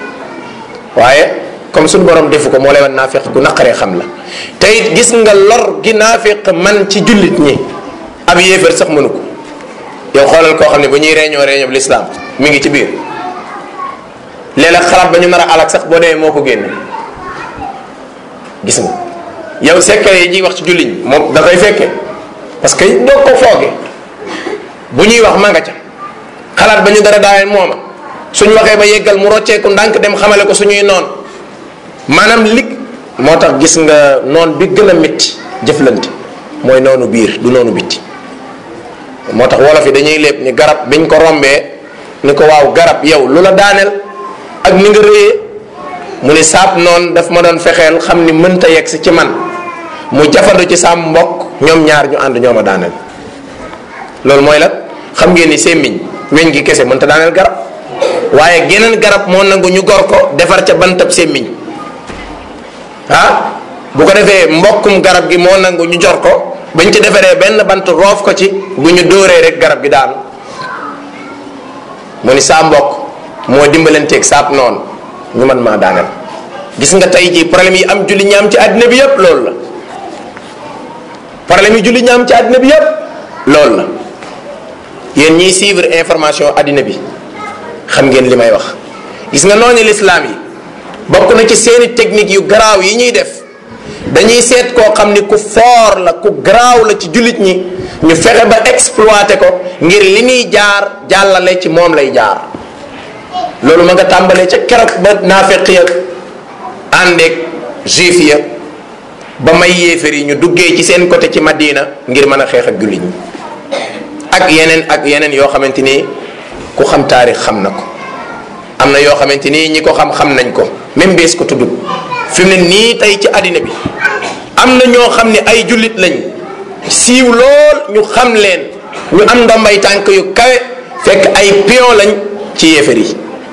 waaye comme suñu borom defu ko moo lay wan naafeq gu naqaree xam la te it gis nga lor gi naafeq man ci jullit ñi ab yéefar sax mënu ko yow xoolal koo xam ne bu ñuy réunion réunion bi l'islam mi ngi ci biir léeg-léeg xalaat ba ñu nar a alak sax boo demee moo ko génne gis nga yow secret yi ñuy wax ci jullit ñi moom da koy fekkee parce que doo ko fooge bu ñuy wax ma nga ca xalaat ba ñu dara daaween mooma suñ waxee ba yeggal mu rocceeku ndànk dem xamale ko suñuy noon maanaam lig moo tax gis nga noon bi gën a métti jëflante mooy noonu biir du noonu bitti moo tax wolof yi dañuy lépp ni garab biñ ko rombee ni ko waaw garab yow lu la daaneel ak ni nga rëyee mu ni saab noonu daf ma doon fexeel xam ni mënta yegg si ci man mu jafandu ci saam mbokk ñoom ñaar ñu ànd ñoo ma daaneel loolu mooy la xam ngeen ni semmiñ weñ gi kese mënta daaneel garab waaye geneen garab moo nangu ñu gor ko defar ca bantab semmiñ ah bu ko defee mbokkum garab gi moo nangu ñu jor ko bañ ci defaree benn bant roof ko ci bu ñu dóoree rek garab gi daanu mu ni saa mbokk moo dimbalanteeg saab noonu ñu man maa daaneel gis nga tey jii problème yi am julli ñaam ci àddina bi yépp loolu la problème yi julli ñaam ci àddina bi yépp loolu la yéen ñiy suivre information àddina bi xam ngeen li may wax gis nga noonu lislaam yi bokk na ci seeni technique yu garaaw yi ñuy def dañuy seet koo xam ni ku foor la ku garaaw la ci jullit ñi ñu fexe ba exploité ko ngir li muy jaar jàllale ci moom lay jaar loolu ma nga tàmbalee ca keroog ba naafeq ya àndeeg juif ya ba may yéefar yi ñu duggee ci seen côté ci Madina ngir mën a xeex ak jullit ñi ak yeneen ak yeneen yoo xamante ni ku xam taarix xam na ko am na yoo xamante ni ñi ko xam xam nañ ko même bees ko tudd fi mu ne nii tey ci àddina bi am na ñoo xam ne ay jullit lañ siiw lool ñu xam leen ñu am ndombay tànk yu kawe fekk ay pion lañ ci yéefar yi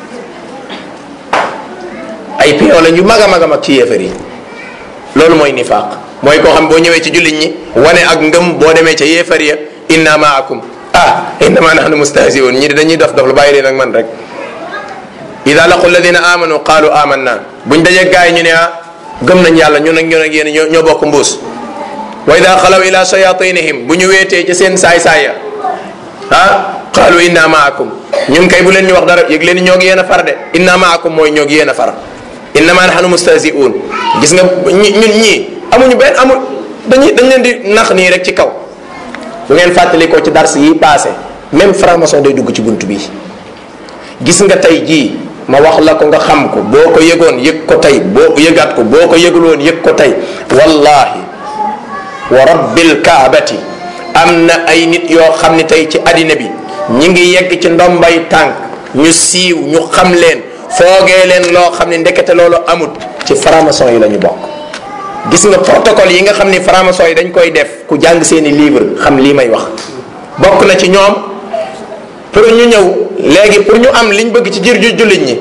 ay pion lañ yu mag a mag a mag ci yéefar yi loolu mooy nifaaq mooy koo xam boo ñëwee ci jullit ñi wane ak ngëm boo demee ca yéefar ya inna maakum ah innama nahnu mustahziun ñi dañuy dof dof lu bàyyi leen ak man rek ida laqu alladina amanu qalu amanna buñ dajee gaay ñu ne ah gëm nañ yàlla ñun ak ñun ak yéen ñoo ñoo bokk mbuus wa ida xalaw ila shayatinihim bu ñu weetee ci seen saay-saaya ah qalu inna maakum ñun kay bu leen ñu wax dara yëg leen ñoo ngi yéen a far de inna maakum mooy ñoo ngi yéen a far innama nahnu mustahziun gis nga ñun ñii amuñu benn amul dañuy dañ leen di nax nii rek ci kaw bu ngeen fàttali ko ci dars yi passé même franc-maçon day dugg ci bunt bi gis nga tey jii ma wax la ko nga xam ko boo ko yëgoon yëg ko tey boo yëgaat ko boo ko yëguloon yëg ko tey wallahi wa rabbil kaabati am na ay nit yoo xam ni tey ci àddina bi ñi ngi yegg ci ndombay tànk ñu siiw ñu xam leen foogee leen loo xam ne ndekete loolu amut ci franc-maçon yi la ñu bokk gis nga protocole yi nga xam ni franc-maçon yi dañ koy def ku jàng seeni livre xam lii may wax bokk na ci ñoom pour ñu ñëw léegi pour ñu am liñ bëgg ci jir ju jullit ñi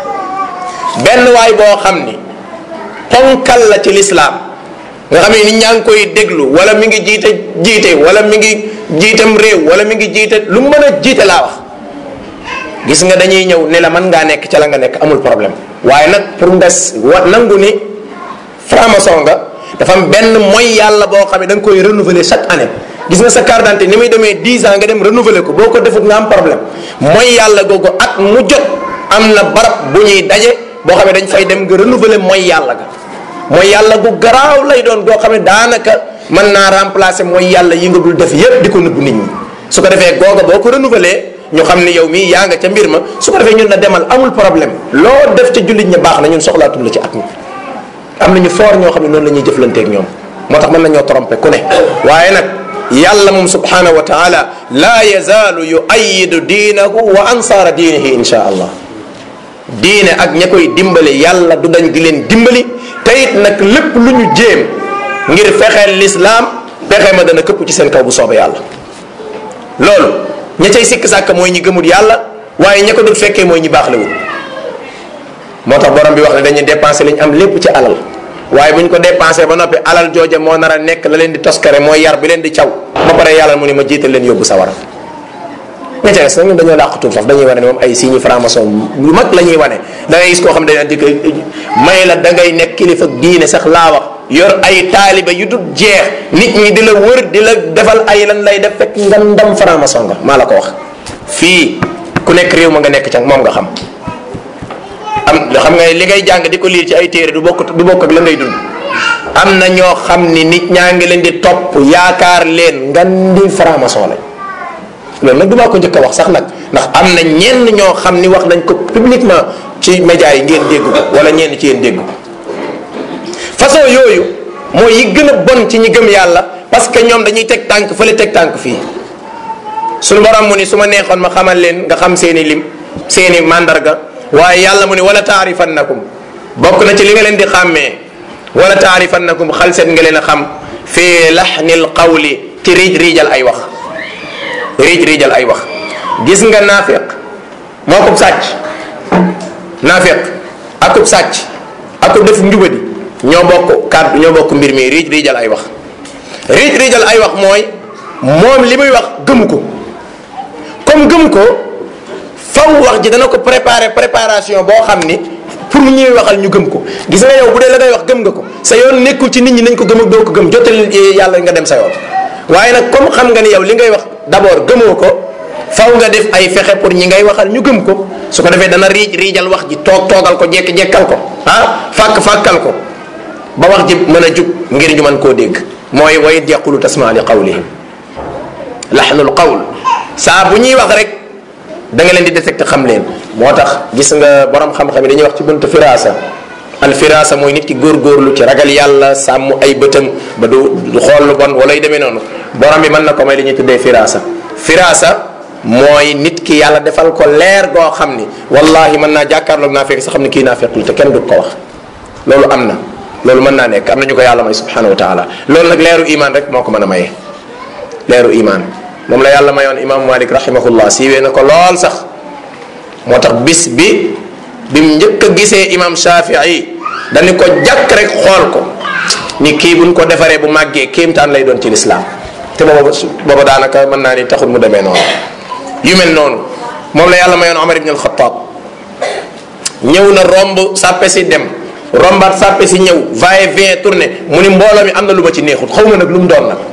benn waay boo xam ni ponkal la ci lislaam nga xam ne nit ñaa ngi koy déglu wala mi ngi jiite jiite wala mi ngi jiitam réew wala mi ngi jiite lu mu mën a jiite laa wax gis nga dañuy ñëw ne la mën ngaa nekk ca la nga nekk amul problème waaye nag pour nga wa nangu ni franc-maçon nga dafa am benn mooy yàlla boo xam ne da nga koy renouveler chaque année gis nga sa carte d'identité ni muy demee 10 ans nga dem renouveler ko boo ko defut nga am problème mooy yàlla googu at mu jot am na barab bu ñuy daje boo xam ne dañ fay dem nga renouveler mooy yàlla ga mooy yàlla gu garaaw lay doon goo xam ne daanaka mën naa remplacer mooy yàlla yi nga dul def yépp di ko nëbb nit ñi su ko defee googa boo ko renouveler ñu xam ni yow mii yaa nga ca mbir ma su ko defee ñun na demal amul problème loo def ca jullit ñi baax na ñun soxlaatul la ci at mi am nañu foor ñoo xam ne noonu la ñuy jëflanteeg ñoom moo tax mën nañoo tromper ku ne waaye nag yàlla moom subhanahu wa taala laa yazaalu yuayidu diinahu wa ansaara diinihi insha allah diine ak ña koy dimbali yàlla du dañ di leen dimbali te it nag lépp lu ñu jéem ngir fexeel lislaam pexe ma dana këpp ci seen kaw bu soobee yàlla loolu ña cay sikk sàkk mooy ñi gëmul yàlla waaye ña ko dul fekkee mooy ñi baax la wut moo tax borom bi wax ne dañuy dépensé li ñu am lépp ci alal waaye bu ñu ko dépensé ba noppi alal jooja moo nar a nekk la leen di toskare mooy yar bi leen di caw ba pare yàlla mu ne ma jiital leen yóbbu sawara ña ca des nag ñun dañoo làqatu foofu dañuy wane ne moom ay signes franc-maçon yu mag la ñuy wane da ngay gis koo xam ne dañuy may la da ngay nekk kilifa diine sax laa wax yor ay taaliba yu dul jeex nit ñi di la wër di la defal ay lan lay def fekk nga ndam franc-maçon nga maa la ko wax. fii ku nekk réew ma nga nekk ca moom nga xam am xam nga li ngay jàng di ko liir ci ay téere du bokk du bokk ak la ngay dund am na ñoo xam ni nit ñaa ngi leen di topp yaakaar leen nga ndi franc-maçon lañ. loolu nag du maa ko njëkk a wax sax nag ndax am na ñenn ñoo xam ni wax nañ ko publiquement ci médias yi ngeen dégg ko wala ñenn ci yéen dégg ko façon yooyu mooy yi gën a bon ci ñi gëm yàlla parce que ñoom dañuy teg tànk fële teg tànk fii suñu borom mu ni su ma neexoon ma xamal leen nga xam seeni lim seeni mandarga waaye yàlla mu ni wala taarifannakum bokk na ci li nga leen di xàmmee wala taarifannakum xal seet nga leen a xam fii laxnil qawli ci riij riijal ay wax riij riijal ay wax gis nga naafiq moo ko sàcc naafiq akub sàcc akub def njubadi ñoo bokk kàddu ñoo bokk mbir mi riij riijal ay wax riij riijal ay wax mooy moom li muy wax gëmu ko comme gëm ko faw wax ji dana ko préparer préparation boo xam ni pour mu ñuy waxal ñu gëm ko gis nga yow bu dee la ngay wax gëm nga ko sa yoon nekkul ci nit ñi nañ ko gëm ak doo ko gëm jotal yàlla nga dem sa yoon waaye nag comme xam nga ni yow li ngay wax d'abord gëmoo ko faw nga def ay fexe pour ñi ngay waxal ñu gëm ko su ko defee dana riij riijal wax ji toog toogal ko jekk jekkal ko ah fàkk fàkkal ko ba wax ji mën a jug ngir ñu mën koo dégg mooy wa id yaqulu tasma li qawlihim laxnul qawl saa bu ñuy wax rek da nga leen di détecté xam leen moo tax gis nga borom xam-xam yi dañuy wax ci buntu firaasa al firaasa mooy nit ki góorgóorlu ci ragal yàlla sàmm ay bëtam ba du du xool lu bon wala yu demee noonu borom bi mën na ko may li ñuy tuddee firaasa firaasa mooy nit ki yàlla defal ko leer goo xam ni wallahi mën naa jàkkaarloog naa fekk sa xam ne kii naa fekkul te kenn du ko wax loolu am na loolu mën naa nekk am na ñu ko yàlla may subhanahu wa taala loolu nag leeru iman rek moo ko mën a maye leeru iman moom la yàlla mayoon imaamu malik rahimahullah siiwee na ko lool sax moo tax bis bi bi mu njëkk a gisee imam shafii dañu ko jàkk rek xool ko ni kii buñ ko defaree bu màggee kéemtaan lay doon ci lislaam te booba booba daanaka mën naa ni taxul mu demee noonu yu mel noonu moom la yàlla mayoon omar ibn alxataab ñëw na romb sàppe si dem rombaat sàppe si ñëw va et vient tourné mu ni mbooloo mi am na lu ma ci neexut xaw ma nag lu mu doon nag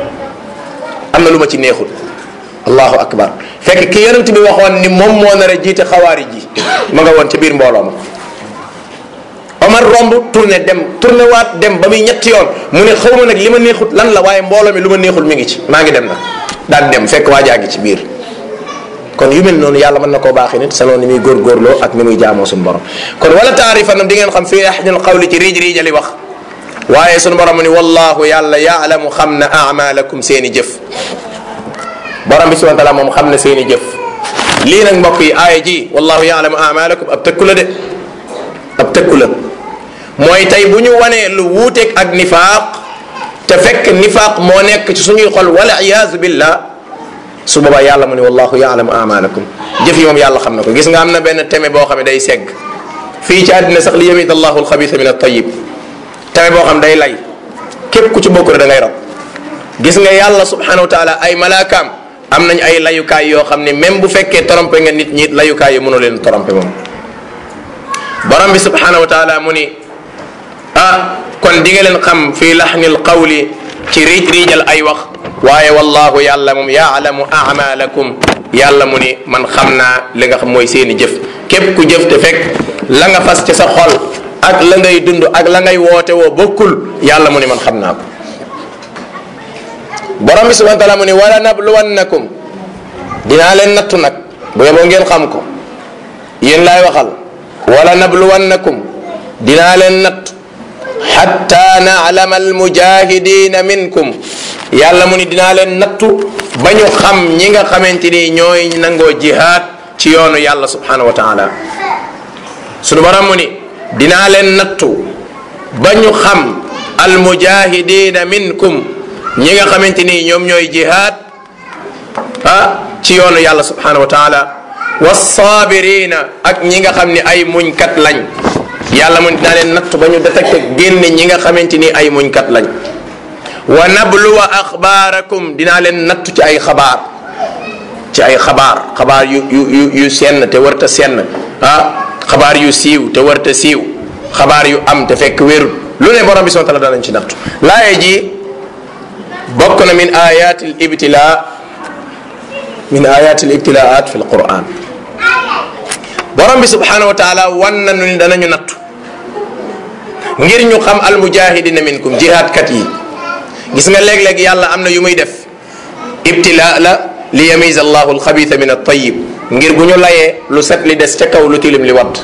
am na lu ma ci neexut allahu akbar fekk ki yonent bi waxoon ni moom moo nar a jiite xawaari ji ma nga woon ca biir mbooloo ma Omar romb tourné dem tourné waat dem ba muy ñetti yoon mu ne xaw ma nag li ma neexut lan la waaye mbooloo mi lu ma neexul mi ngi ci maa ngi dem nag daal dem fekk waajaa ngi ci biir kon yu mel noonu yàlla mën na koo baaxee nit selon ni muy góorgóorloo ak ni muy jaamoo suñu borom kon wala taarifanam di ngeen xam fii ahdil qawli ci riij riijali wax waaye suñu borom mu ni wallahu yàlla yaalamu xam na amalakum seeni jëf borom bi subhana taala moom xam na seeni jëf lii nag mbokk yi aaya ji wallahu yaalamu amalakum ab tëkku la de ab tëkku la mooy tey bu ñu wanee lu wuuteeg ak nifaaq te fekk nifaaq moo nekk ci suñuy xol wala iyaazu billah su boobaa yàlla mu ne wallahu yaalamu amalakum jëf yi moom yàlla xam na ko gis nga am na benn teme boo xam ne day segg fii ci àddina sax li yamid allahu alxabisa min altayib teme boo xam day lay képp ku ci bokk rek da ngay rab gis nga yàlla subhanahu wa taala ay malaakaam am nañ ay layukaay yoo xam ne même bu fekkee trompé nga nit ñi layukaay yi mënoo leen trompé moom borom bi subhanahu wa taala mu ni ah kon di nga leen xam fii laxnil qawli ci riij riijal ay wax waaye wallahu yàlla moom yaalamu amalakum yàlla mu ni man xam naa li nga xam mooy seeni jëf képp ku jëf te fekk la nga fas ci sa xol ak la ngay dund ak la ngay woote woo bokkul yàlla mu ni man xam naa ko borom bi subhana taala mu ni wala nabluwannakum dinaa leen nattu nag bu yeboo ngeen xam ko yéen laay waxal wala nabluwannakum dinaa leen nattu xatta naalama almujahidina minkum yàlla mu ni dinaa leen nattu ba ñu xam ñi nga xamante ni ñooy nangoo jihaad ci yoonu yàlla subhanahu wa taala sunu borom mu ni dinaa leen nattu ba ñu xam almujahidina minkum ñi nga xamante ni ñoom ñooy jihaad ah ci yoonu yàlla subhanahu wa taala wassaabirina ak ñi nga xam ni ay muñkat lañ yàlla mu dinaa leen nattu ba ñu détecté génne ñi nga xamante ni ay muñkat lañ wa nabluwa axbaarakum dinaa leen nattu ci ay xabaar ci ay xabaar xabaar yu yu yu yu senn te warta senn ah xabaar yu siiw te warta siiw xabaar yu am te fekk wérul lu ne borom bi subhanahu wa taala danañ ci nattu laaye ji bokk na min ayat al ibtila min ayat al ibtilaat fi al quran borom bi subhanahu wa taala wan nañu ni danañu nattu ngir ñu xam al mujahidina minkum jihaadkat yi gis nga léeg-léeg yàlla am na yu muy def ibtila la li yamiz allahu alxabitha min altayib ngir bu ñu layee lu set li des ca kaw lu tilim li wadd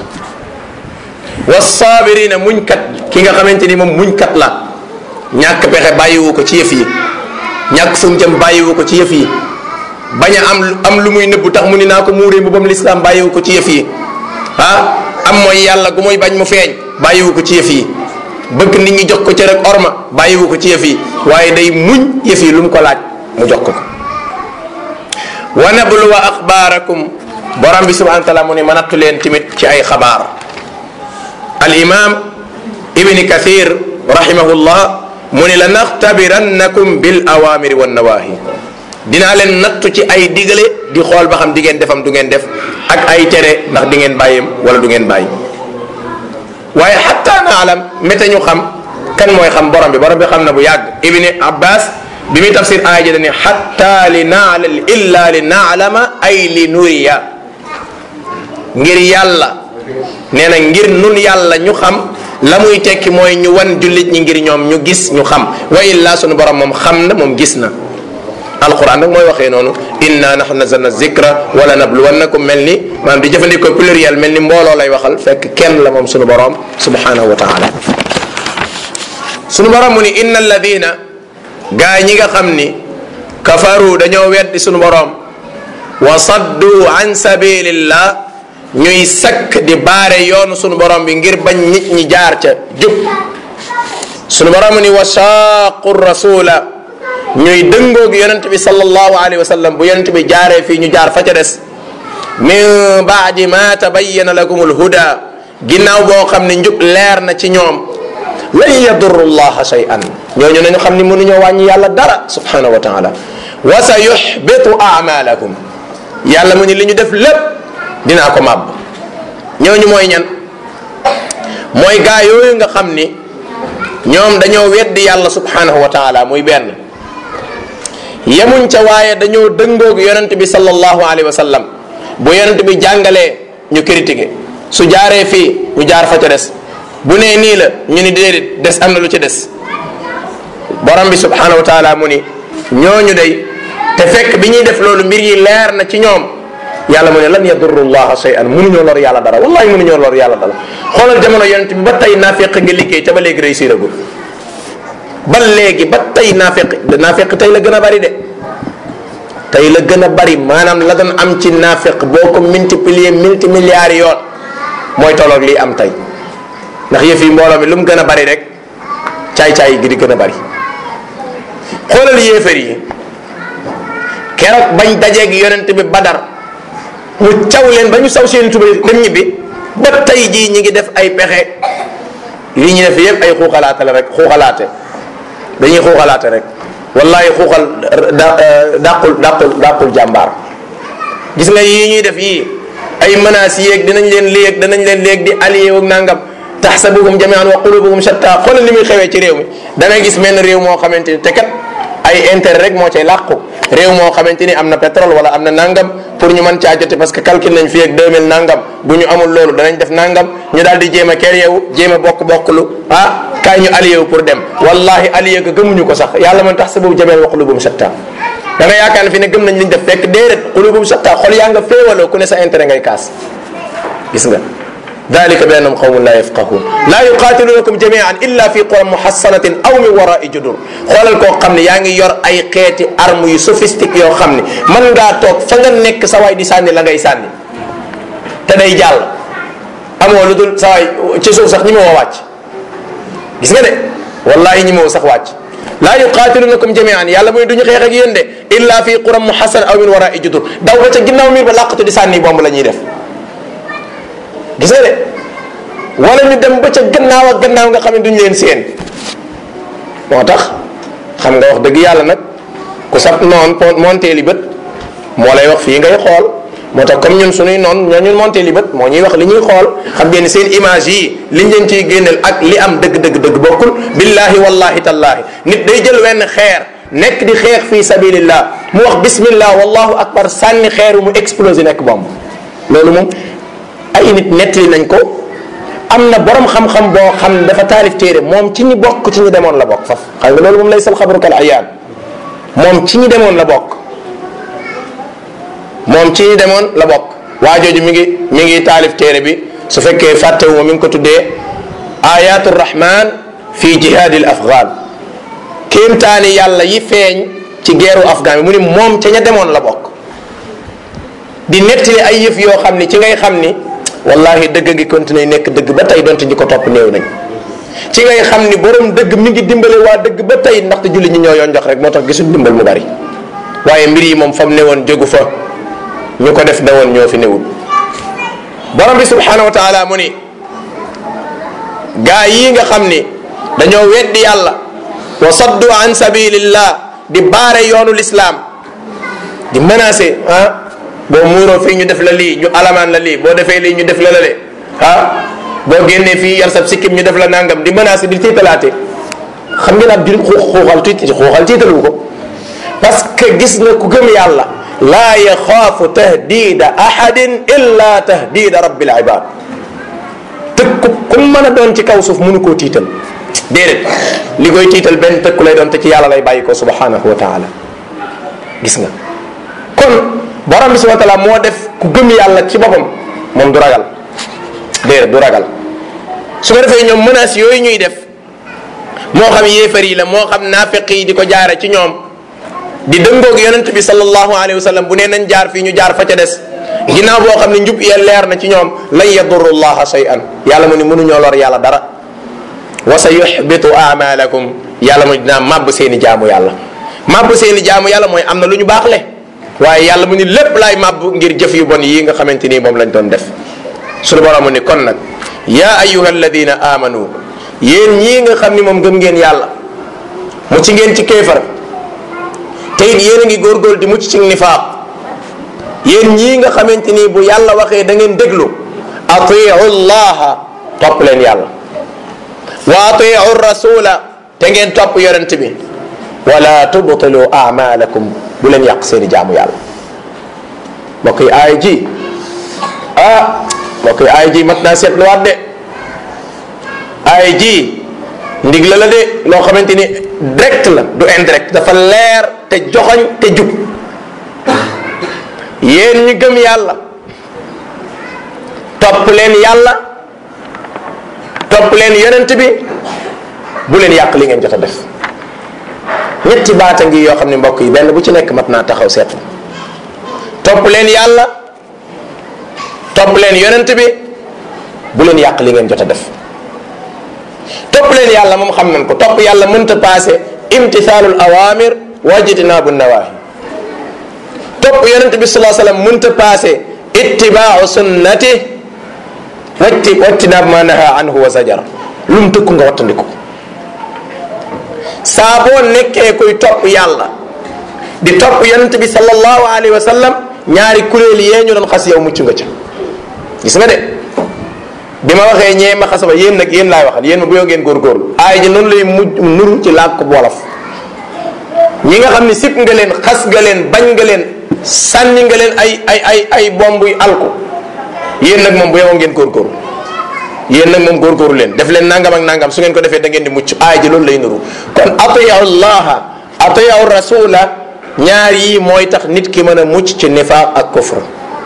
wassaabirina muñkat ki nga xamante ni moom muñkat la ñàkk pexe bàyyiwu ko ci yëf yi ñàkk fu mu jëm bàyyiwu ko ci yëf yi bañ a am am lu muy nëbbu tax mu ni naa ko muuree bu bam lislaam bàyyiwu ko ci yëf yi ah am mooy yàlla gu muy bañ mu feeñ bàyyiwu ko ci yëf yi bëgg nit ñi jox ko ci rek orma bàyyiwu ko ci yëf yi waaye day muñ yëf yi lu mu ko laaj mu jox ko ko wa nabluwa axbaarakum borom bi subhanahu wa taala mu ne ma nattu leen tamit ci ay xabaar al imam ibni kathir rahimahullah mu ne la naxtabirannakum bil awamiri wan nawahi dinaa leen nattu ci ay digale di xool ba xam di ngeen defam du ngeen def ak ay tere ndax di ngeen bàyyim wala du ngeen bàyyi waaye xatta naalam méte ñu xam kan mooy xam borom bi borom bi xam na bu yàgg ibni abbas bi muy tafsir aaya ji dane xatta li naala illa li naalama ay li nuriya ngir yàlla nee na ngir nun yàlla ñu xam la muy tekki mooy ñu wan jullit ñi ngir ñoom ñu gis ñu xam wa illa sunu borom moom xam na moom gis na alquran nag mooy waxee noonu inna nahnu nazalna zikra wala nabluwannakum mel ni maanaam di jëfandikoo pluriel mel ni mbooloo lay waxal fekk kenn la moom sunu borom subhanahu wa taala sunu borom mu ni inna alladina gaa ñi nga xam ni kafaru dañoo weddi sunu borom wa saddu an sabilillah ñuy sakk di baare yoonu sunu borom bi ngir bañ nit ñi jaar ca jub sunu borom mu ni wa shaaqu rasula ñuy dëngoog yonent bi sallallahu alayhi wa sallam bu yonent bi jaaree fii ñu jaar fa ca des min baadi ma tabayyana lakum alhuda ginnaaw boo xam ne njub leer na ci ñoom lan yadurru llaha shay'an ñooñu nañu xam ni mënuñoo wàññi yàlla dara subhanahu wa taala wa sa yuxbitu amalakum yàlla mu ni li ñu def lépp dinaa ko màbb ñooñu mooy ñan mooy gaa yooyu nga xam ni ñoom dañoo weddi yàlla subhanahu wa taala muy benn yemuñ ca waaye dañoo dëngoog yonent bi sallallahu alayhi wa sallam bu yonent bi jàngalee ñu critiqué su jaaree fii ñu jaar fa ca des bu nee nii la ñu ni déedéet des am na lu ci des borom bi subhanahu wa taala mu ni ñooñu day te fekk bi ñuy def loolu mbir yi leer na ci ñoom yàlla mu ne lan yadurru llaha shay'an mënuñoo lor yàlla dara wallahi mënuñoo lor yàlla dara xoolal jamono yonent bi ba tey naafeq nga liggéey te ba léegi réussir agul ba léegi ba tey naafeq naafeq tey la gën a bari de tey la gën a bari maanaam la doon am ci naafeq boo ko multiplier multi milliards yoon mooy tolloog lii am tey ndax yëf yi mbooloo mi lu mu gën a bari rek caay-caay gi di gën a bari xoolal yéefar yi keroog bañ dajeeg yonent bi badar mu caw leen ba ñu saw seen tubay dem ñibbi ba tey jii ñi ngi def ay pexe li ñu def yëpp ay xuuxalaate la rek xuuxalaate dañuy xuuxalaate rek wallahi xuuxal da dàqul dàqul dàqul jàmbaar gis nga yii ñuy def yii ay menaces yéeg dinañ leen léeg danañ leen léeg di allié ak nangam taxsabuhum jamian wa qulubuhum shatta xoolal li muy xewee ci réew mi da ngay gis menn réew moo xamante ni te kat ay intérêt rek moo cay làqu réew moo xamante ni am na pétrole wala am na nangam pour ñu mën caa jote parce que calcul nañ fii ak 2000 nangam bu ñu amul loolu danañ def nangam ñu daal di jéem a kër yeewu jéem a bokk bokk lu ah kaay ñu allié wu pour dem wallahi allié ga gëmuñu ko sax yàlla man taxsabuhum jamian wa qulubuhum shatta da nga yaakaar ne fi ne gëm nañ liñ def fekk déedéet qulubuhum shatta xol yaa nga féewaloo ku ne sa intérêt ngay kaas gis nga dalika bi annahum qawmun la yafqahun la yuqatilunakum jamian illa fi quran muhassanatin aw min warai judur xoolal koo xam ne yaa ngi yor ay xeeti arme yu sophistique yoo xam ne mën ngaa toog fa nga nekk sa waay di sànni la ngay sànni te day jàll amoo lu dul sa waay ci suuf sax ñi ma woo wàcc gis nga de wallahi ñi ma woo sax wàcc la yuqatilunakum jamian yàlla muy duñu xeex ak yéen de illa fi quran muhassan aw min warai judur daw ba ca ginnaaw miir ba làqatu di sànni bomb la ñuy def gis nga de wala ñu dem ba ca gannaaw ak gannaaw nga xam ne duñ leen seen moo tax xam nga wax dëgg yàlla nag ku sab noon monteeli bët moo lay wax fii ngay xool moo tax comme ñun suñuy noon ñoo ñun monteeli bët moo ñuy wax li ñuy xool xam ngeen seen image yi liñ leen ciy génneel ak li am dëgg dëgg dëgg bokkul billahi wallahi tallahi nit day jël wenn xeer nekk di xeex fi sabilillah mu wax bismillah wallahu akbar sànni xeeru mu explosé nekk bomb loolu moom ay nit nettali nañ ko am na borom xam-xam boo xam ne dafa taalif téere moom ci ñi bokk ci ñi demoon la bokk faf xam nga loolu moom lay sal xabru kal ayaan moom ci ñi demoon la bokk moom ci ñi demoon la bokk waa jooju mi ngi mi ngi taalif téere bi su fekkee fàttewu ma mi ngi ko tuddee ayatu rahman fi jihadil afghan kéemtaani yàlla yi feeñ ci geeru afghan bi mu ni moom ca ña demoon la bokk di nettali ay yëf yoo xam ni ci ngay xam ni wallahi dëgg ngi continuer nekk dëgg ba tey donte ñi ko topp néew nañ ci ngay xam ni borom dëgg mi ngi dimbale waa dëgg ba tey ndaxte julli ñi ñoo yoon jox rek moo tax gisul dimbal mu bari waaye mbir yi moom fa mu newoon jógu fa ñu ko def newoon ñoo fi newul borom bi subhanahu wa taala mu ni gaa yii nga xam ni dañoo weddi yàlla wa saddu an sabilillah di baare yoonu lislaam di menacé ah boo muuroo fii ñu def la lii ñu alamaan la lii boo defee lii ñu def la la le ah boo génnee fii yar sab sikkim ñu def la nangam di menacé di tiitalaate xam ngeen ab julit xuuxal tiit xuuxal tiitalu ko parce que gis nga ku gëm yàlla laa yaxaafu tahdida ahadin illa tahdida rabbil ibad tëkku ku mën a doon ci kaw suuf mënu koo tiital déedéet li koy tiital benn tëkku lay doon te ci yàlla lay bàyyi ko subhanahu wa taala gis nga kon borom bi subhanahu wa taala moo def ku gëm yàlla ci boppam moom du ragal déedéet du ragal su ko defee ñoom menaces yooyu ñuy def moo xam yéefar yi la moo xam naafiq yi di ko jaare ci ñoom di dëngoog yonent bi sallallahu alayhi wa sallam bu nee nañ jaar fii ñu jaar fa ca des ginnaaw boo xam ne njub ya leer na ci ñoom lan yadurru llaha shay'an yàlla mu ni mënuñoo lor yàlla dara wa sa yuxbitu amalakum yàlla mu dinaa màbb seeni jaamu yàlla màbb seeni jaamu yàlla mooy am na lu ñu baax le waaye yàlla mu ni lépp laay màbb ngir jëf yu bon yii nga xamante nii moom lañ doon def suñu borom mu ni kon nag yaa ayuha alladina amanu yéen ñii nga xam ni moom gëm ngeen yàlla mu ci ngeen ci kéefar te it yéen a ngi góorgóor di mucc ci nifaaq yéen ñii nga xamante ni bu yàlla waxee da ngeen déglu atiu llaha topp leen yàlla wa atiu rasula te ngeen topp yonent bi wala tubtilu amalakum bu leen yàq seeni jaamu yàlla mbokk yi aay ji ah mbokk yi aay ji mat naa seetluwaat de ay ji ndig la la de loo xamante ni direct la du indirect dafa leer te joxoñ te jub yéen ñi gëm yàlla topp leen yàlla topp leen yonent bi bu leen yàq li ngeen jot a def ñetti baata ngi yoo xam ne mbokk yi benn bu ci nekk mat naa taxaw seetlu topp leen yàlla topp leen yonent bi bu leen yàq li ngeen jot a def topp leen yàlla moom xam nañ ko topp yàlla mënta paase imtisaalul awamir wajtinaabu nawahi topp yonent bi salaa sallam mënta paase ittibaau sunnati watti wattinaab ma naha anhu wa zajar lu mu tëkku nga wattandiku saa boo nekkee kuy topp yàlla di topp yonent bi sallallahu alayhi wa sallam ñaari kuréel yee ñu doon xas yow mucc nga ca gis nga de bi ma waxee ñee ma xasaba yéen nag yéen laay waxal yéen ma bu yoo ngeen góorgóorlu aay ji noonu lay mujj nuru ci làkk wolof ñi nga xam ne sib nga leen xas nga leen bañ nga leen sànni nga leen ay ay ay ay bomb yu alku yéen nag moom bu yow ngeen góorgóorlu yéen nag moom góorgóorlu leen def leen nangam ak nangam su ngeen ko defee da ngeen di mucc aay ji loolu lay nuru kon atiyahu llaha atiyahu rasula ñaar yi mooy tax nit ki mën a mucc ci nifaaq ak kufr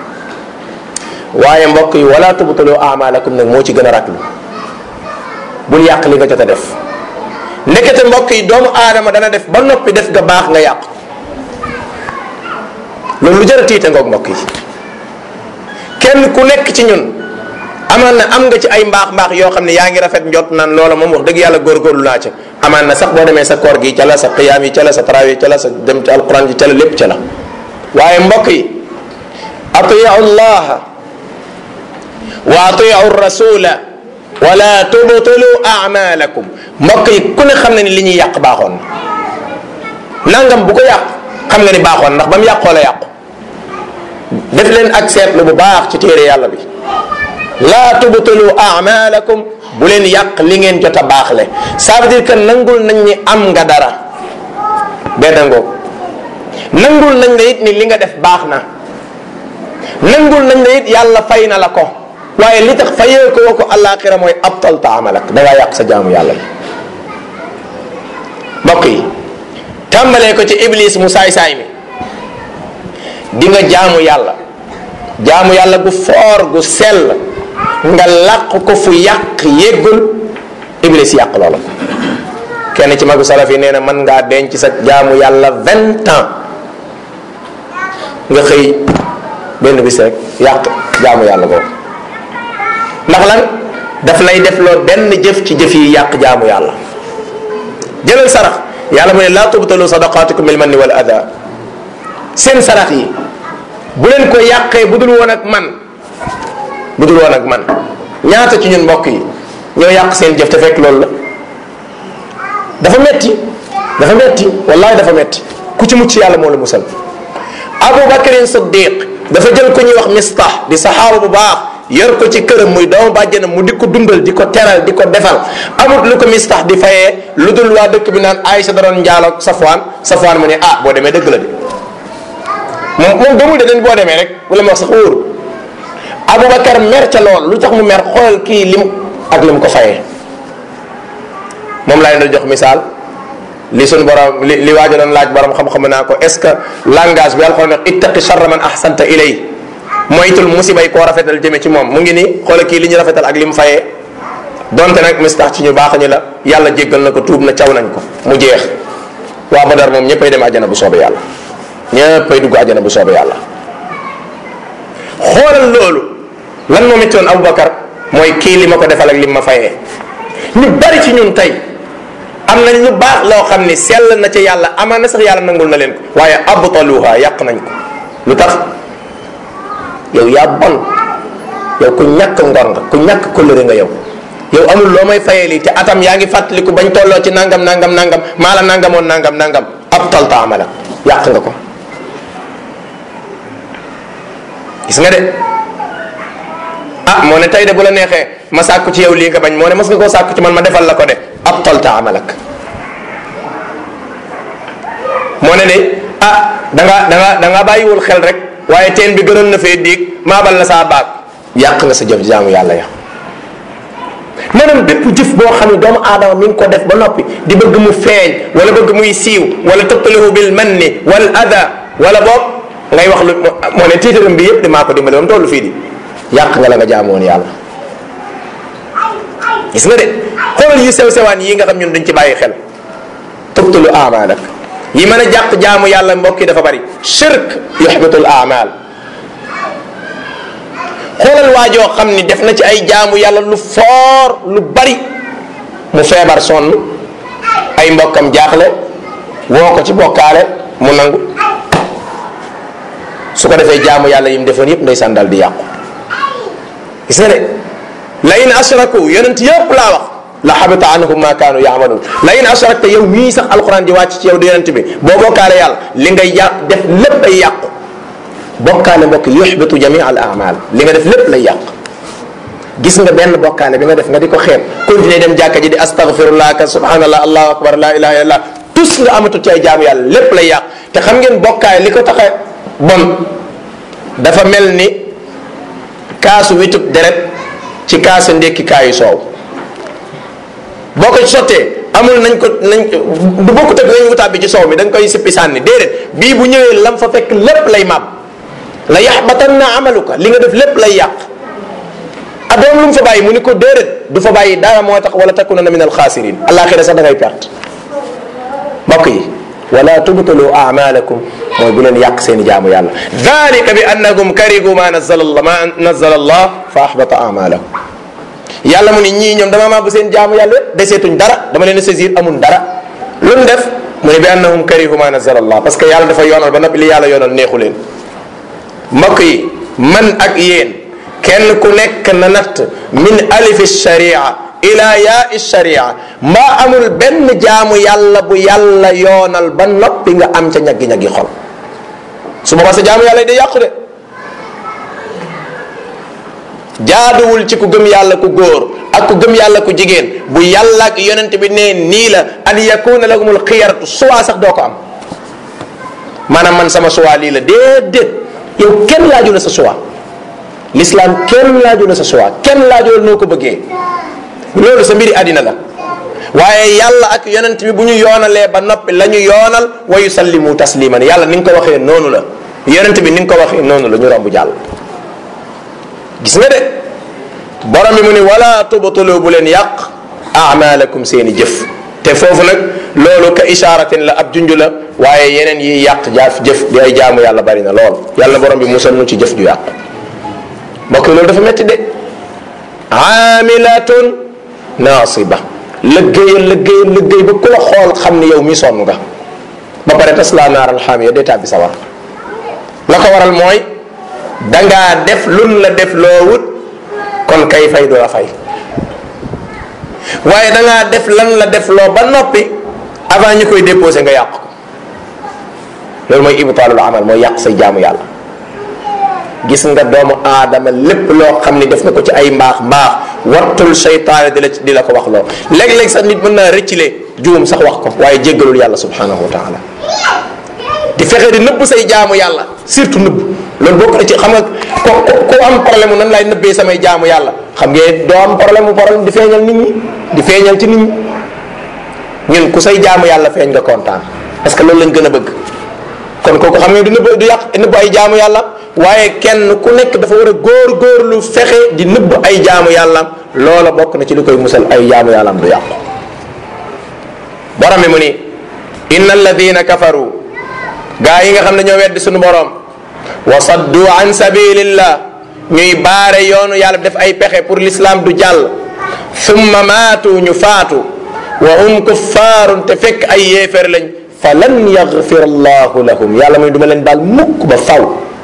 waaye mbokk yi wala tubtulu amalakum nag moo ci gën a raklu bul yàq li nga jot a def ndekete mbokk yi doomu aadama dana def ba noppi def nga baax nga yàq loolu lu jar a tiita ngoog mbokk yi kenn ku nekk ci ñun amaan na am nga ci ay mbaax mbaax yoo xam ne yaa ngi rafet njot naan loola moom wax dëgg yàlla góorgóorlu naa ca amaan na sax boo demee sa koor gi ca la sa qiyaam yi ca la sa tarawih ca la sa dem ci alquran ji ca la lépp ca la waaye mbokk yi atiyu llaha wa atiu rasula wala tubtulu amalakum mbokk yi ku ne xam na ni li ñuy yàq baaxoon na nangam bu ko yàq xam nga ni baaxoon ndax ba mu yàqoo la yàqu def leen ak seetlu bu baax ci téere yàlla bi laa tubtulu amalakum bu leen yàq li ngeen jot a baaxle ça veut dire que nangul nañ ni am nga dara benn ngoog nangul nañ la it ni li nga def baax na nangul nañ la it yàlla fay na la ko waaye li tax fayee ko wa ko àllaaxira mooy abtal ta amalak da ngaa yàq sa jaamu yàlla yi mbokk yi tàmbalee ko ci iblis mu saay-saay mi di nga jaamu yàlla jaamu yàlla gu foor gu sell nga làq ko fu yàq yéggul iblis yàq loola kenn ci magu salaf yi nee na mën ngaa denc sa jaamu yàlla vingt ans nga xëy benn bis rek yàq jaamu yàlla boobu ndax lan daf lay def loo benn jëf ci jëf yi yàq jaamu yàlla jëlal sarax yàlla mu ne laa tubtalu sadaqaatikum bil manni wal ada seen sarax yi bu leen ko yàqee bu dul woon ak man bu dul woon ak man ñaata ci ñun mbokk yi ñoo yàq seen jëf te fekk loolu la dafa metti dafa metti wallahi dafa metti ku ci mucc yàlla moo la musal abu bakarin siddiq dafa jël ko ñuy wax mistah di saxaaba bu baax yor ko ci këram muy doomu bàjjanam mu di ko dundal di ko teral di ko defal amut lu ko mistax di fayee lu dul waa dëkk bi naan Aïcha da doon njaaloog Safwaan Safwaan mu ne ah boo demee dëgg la de moom moom gëmul de dañ boo demee rek wala ma wax sax wóoru Aboubacar mer ca lool lu tax mu mer xool kii lim ak lim ko fayee moom laa leen doon jox misaal li suñ borom li li waajo doon laaj borom xam-xam naa ko est ce que langage bi alxoon wax ittaqi charra man ahsanta ilay moytul musiba yi koo rafetal jëme ci moom mu ngi nii xoola kii li ñu rafetal ak li mu fayee donte nag mistax ci ñu baax ñi la yàlla jéggal na ko tuub na caw nañ ko mu jeex waa Badar moom ñëppay dem àjjana bu soobee yàlla ñëppay dugg àjjana bu soobee yàlla xoolal loolu lan moo métti woon Aboubacar mooy kii li ma ko defal ak li ma fayee ñu bari ci ñun tey am nañ lu baax loo xam ni sell na ca yàlla amaan na sax yàlla nangul na leen ko waaye abtaluha yàq nañ ko lu tax yow yaa bon yow ku ñàkk ngor nga ku ñàkk kóllëre nga yow yow amul loo may fayee lii te atam yaa ngi fàttaliku bañ tolloo ci nangam nangam nangam maa la nangamoon nangam nangam ab tal taamala yàq nga ko gis nga de ah moo ne tey de bu la neexee ma sàkku ci yow lii nga bañ moo ne mas nga koo sàkku ci man ma defal la ko de ab tal taamalak moo ne de ah da nga da nga da nga bàyyiwul xel rek waaye teen bi gënoon na fee diig maabal la saa baag yàq nga sa jëf jaamu yàlla ya maanaam bépp jëf boo xam ne doomu aadama mi ngi ko def ba noppi di bëgg mu feeñ wala bëgg muy siiw wala tëbtalahu bil manni wal ada wala boog ngay wax lu moo ne tiitaram bi yëpp di maa ko dimbale ba mu toll fii di yàq nga la nga jaamoon yàlla gis nga de xoolal yu sew sewaan yi nga xam ñun dañ ci bàyyi xel tubtulu amalak yi mën a jàq jaamu yàlla mbokk yi dafa bari shirk yuxbitul amal xoolal waajoo xam ni def na ci ay jaamu yàlla lu foor lu bari mu feebar sonn ay mbokkam jaaxle woo ko ci bokkaale mu nangu su ko defee jaamu yàlla yi mu defoon yépp ndeysaan dal di yàqu gis nga de la in ashraku yonent yëpp laa wax la xabita anhum ma kaanu yaamaluun la in ashrakta yow mii sax alquran di wàcc ci yow di yonent bi boo bokkaale yàlla li ngay yàq def lépp ay yàqu bokkaale mbokk yuxbitu jami al amal li nga def lépp lay yàq gis nga benn bokkaale bi nga def nga di ko xeeb continuer dem jàkka ji di astaghfirullah ka subhanallah allahu akbar la ilaha illallah tus nga amatul ci ay jaamu yàlla lépp lay yàq te xam ngeen bokkaale li ko tax a bon dafa mel ni kaasu witub deret ci kaasu ndékki kaayu soow boo ko sottee amul nañ ko nañ du bokkut ak nañ wutaat bi ci soow mi da nga koy sippi sànni déedéet bii bu ñëwee lam fa fekk lépp lay màbb la yaxbatanna amaluka li nga def lépp lay yàq adoom lu mu fa bàyyi mu ni ko déedéet du fa bàyyi dara moo tax wala takunanna min alxaasirin alaxira sax da ngay perte mbokk yi wala tubtalu amalakum mooy bu leen yàq seen i jaamu yàlla dalika bi annahum karigu ma nazala allah ma nazala allah fa ahbata amalahum yàlla mu ni ñii ñoom dama maa bu seen jaamu yàlla yépp deseetuñ dara dama leen a saisir amul dara lu mu def mu ne bi annahum karihu ma nazala allah parce que yàlla dafa yoonal ba noppi li yàlla yoonal neexu leen mbokk yi man ak yéen kenn ku nekk na natt min alifi sharia ila yaa sharia mbaa amul benn jaamu yàlla bu yàlla yoonal ba noppi nga am ca ñaggi-ñaggi xol su boobaa sa jaamu yàlla yi day yàqu de jaaduwul ci ku gëm yàlla ku góor ak ku gëm yàlla ku jigéen bu yàlla ak yonent bi nee nii la an yakuna lahumul xiyaratu suwaa sax doo ko am maanaam man sama suwaa lii la déedéet yow kenn laaju la sa suwaa l'islam kenn laaju la sa suwaa kenn laaju la noo ko bëggee loolu sa mbiri àddina la waaye yàlla ak yonent bi bu ñu yoonalee ba noppi la ñu yoonal wa yusallimu tasliman yàlla ni nga ko waxee noonu la yonent bi ni nga ko waxee noonu la ñu romb jàll gis nga de borom bi mu ni wala tubtulu bu leen yàq amalakum seeni jëf te foofu nag loolu ka isharatin la ab junj la waaye yeneen yi yàq jaaf jëf di ay jaamu yàlla bari na lool yàlla borom bi musal nu ci jëf ju yàq mbokk yi loolu dafa metti de amilatun nasiba lëggéeyal lëggéeyal lëggéey ba ku la xool xam ni yow mi sonn nga ba pare tas laa naaral xaamiya day tàbbi sawar la ko waral mooy dangaa def lun la def loo wut kon kay fay du la fay waaye dangaa def lan la def loo ba noppi avant ñu koy déposé nga yàq ko loolu mooy ibtaalul amal mooy yàq say jaamu yàlla gis nga doomu aadama lépp loo xam ni def na ko ci ay mbaax mbaax wattul seytaane di la di la ko wax loo léeg-léeg sax nit mën naa rëccile juum sax wax ko waaye jéggalul yàlla subhanahu wa taala di fexe di nëbb say jaamu yàlla surtout nëbb loolu bokk na ci xam nga ko ku am problème nan laay nëbbee samay jaamu yàlla xam ngeen doo am problème mu problème di feeñal nit ñi di feeñal ci nit ñi ñun ku say jaamu yàlla feeñ nga kontaan parce que loolu lañ gën a bëgg kon kooku xam nga du nëbb du yàq nëbb ay jaamu yàlla waaye kenn ku nekk dafa war a góor góorlu fexe di nëbb ay jaamu yàlla loola bokk na ci li koy musal ay jaamu yàlla am du yàqu borom mi mu ni inna alladina kafaru gaa yi nga xam ne ñoo weddi suñu borom wa saddu an sabilillah ñuy baare yoonu yàlla def ay pexe pour l'islam du jàll summa maatu ñu faatu wa hum kuffaarun te fekk ay yéeféer lañ fa lan yaxfir allahu lahum yàlla muy duma leen baal mukk ba faw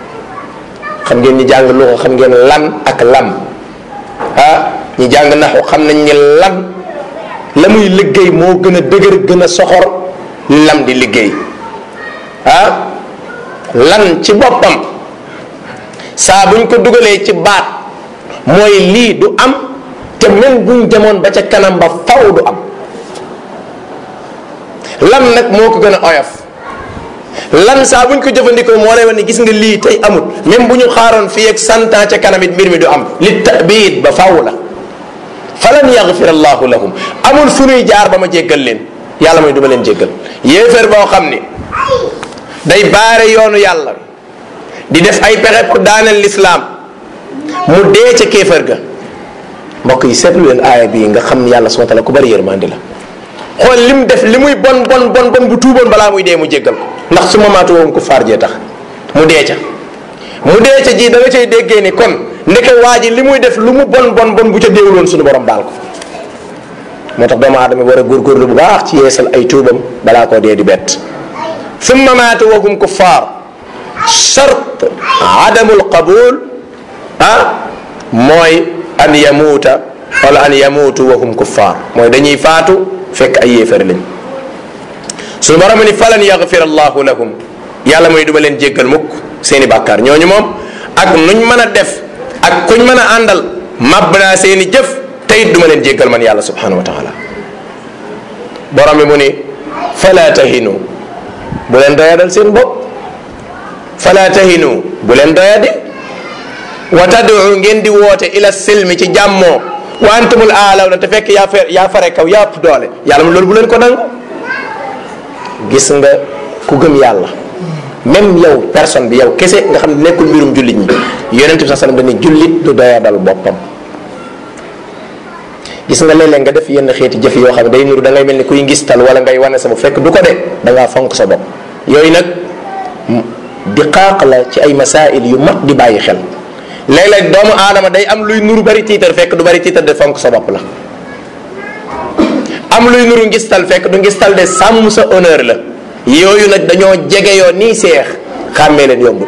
xam ngeen ñi jàng lu ko xam ngeen lan ak lam ah ñi jàng naxu xam nañ ni lan la muy liggéey moo gën a dëgër gën a soxor lam di liggéey ah lan ci boppam saa buñ ko dugalee ci baat mooy lii du am te même buñ demoon ba ca kanam ba faw du am lan nag moo ko gën a oyof lan saa buñ ko jëfandikoo moo lay wax ni gis nga lii tey amut même bu ñu xaaroon fii ak cent ans ca kanam it mbir mi du am li tabiit ba faw la falan yaxfir allahu lahum amul fu nuy jaar ba ma jéggal leen yàlla mooy du ma leen jéggal yéeféer boo xam ni day baare yoonu yàlla di def ay pexe pour daaneel lislaam mu dee ca kéefër ga mbokk yi seetlu leen aaya bii nga xam ni yàlla subhanahu wa taala ku bari yërmandi la xool lim def li muy bon bon bon bon bu tuuboon balaa muy dee mu jéggal ko ndax su ma maatu woon ku faar jee tax mu dee ca mu dee ca ji da nga cay déggee ni kon ndeke waa ji li muy def lu mu bon bon bon bu ca déewuloon suñu borom baal ko moo tax doomu aadama war a góorgóorlu bu baax ci yeesal ay tuubam balaa koo dee di bett summa maatu wahum kuffar chart adamul qabul ah mooy an yamuuta wala an yamuutu wahum kuffar mooy dañuy faatu fekk ay yéefar lañ suñu borom ni falan yaxfir allahu lahum yàlla mooy duma leen jéggal mukk seeni bàkkaar ñooñu moom ak nuñ mën a def ak kuñ mën a àndal màbb naa seeni jëf teyit duma leen jéggal man yàlla subhanahu wa taala borom bi mu ni fala tahinu bu leen doyadal seen bopp fala tahinu bu leen doyadi wa tad'u ngeen di woote ila silmi ci jàmmoo wa antumul aalaw na te fekk yaa fe yaa fare kaw yaa ëpp doole yàlla mu loolu bu leen ko nangu gis nga ku gëm yàlla même yow personne bi yow kese nga xam ne nekkul mbirum jullit ñi yonent bi sa sallam dañuy jullit du doyadal boppam gis nga léeg-léeg nga def yenn xeeti jëf yoo xam ne day nuru da ngay mel ni kuy ngistal wala ngay wane sa bopp fekk du ko de da ngaa fonk sa bopp yooyu nag di xaaq la ci ay masail yu mat di bàyyi xel léeg-léeg doomu aadama day am luy nuru bari tiitar fekk du bari tiitar de fonk sa bopp la am luy nuru ngistal fekk du ngistal de sàmm sa honneur la yooyu nag dañoo jege yoo nii seex xàmmee leen yombul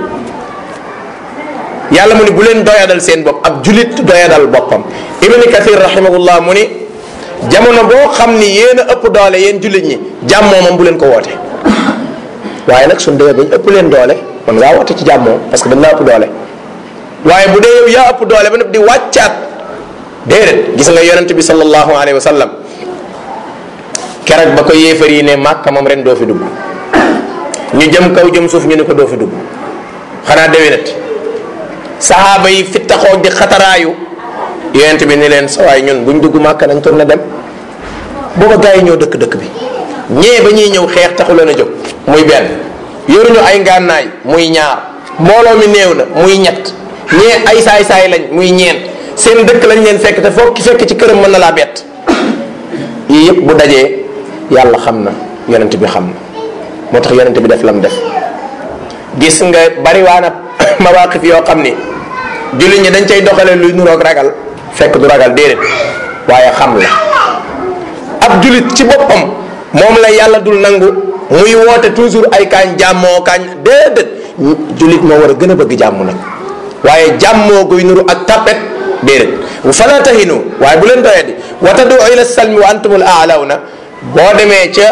yàlla mu ni bu leen doyadal seen bopp ab julit doyadal boppam ibni kathir rahimahullah mu ni jamono boo xam ni yéen a ëpp doole yéen julit ñi jàmmoo moom bu leen ko woote waaye nag suñ demee bañ ëpp leen doole man ngaa woote ci jàmmoo parce que dañ laa ëpp doole waaye bu dee yow yaa ëpp doole ba nëpp di wàccaat déedéet gis nga yonent bi sallallahu alayhi wa sallam keroog ba ko yéefar yi ne màkka moom ren doo fi dugg ñu jëm kaw jëm suuf ñu ne ko doo fi dugg xanaa déwénat saxaaba yi fi taxoo di xataraayu yonent bi ni leen sawaay ñun buñ dugg màkka nañ tourné dem booba gars yi ñoo dëkk dëkk bi ñee ba ñuy ñëw xeex taxu leen a jóg muy benn yoruñu ay ngànnaay muy ñaar mbooloo mi néew na muy ñett ñee ay saay-saay lañ muy ñeent seen dëkk lañ leen fekk te foog ki fekk ci këram mën na laa bett yii yëpp bu dajee yàlla xam na yonent bi xam na moo tax yonent bi def lam def gis nga bariwaana mawaqif yoo xam ni jullit ñi dañ cay doxale luy nuroog ragal fekk du ragal déedéet waaye xam la ab jullit ci boppam moom la yàlla dul nangu muy woote toujours ay kaañ jàmmoo kaañ déedéet jullit moo war a gën a bëgg jàmm nag waaye jàmmoo guy nuru ak tapet déedéet fala tahinu waaye bu leen doyadi wa tadu ila salmi wa antumul aalawna boo demee ca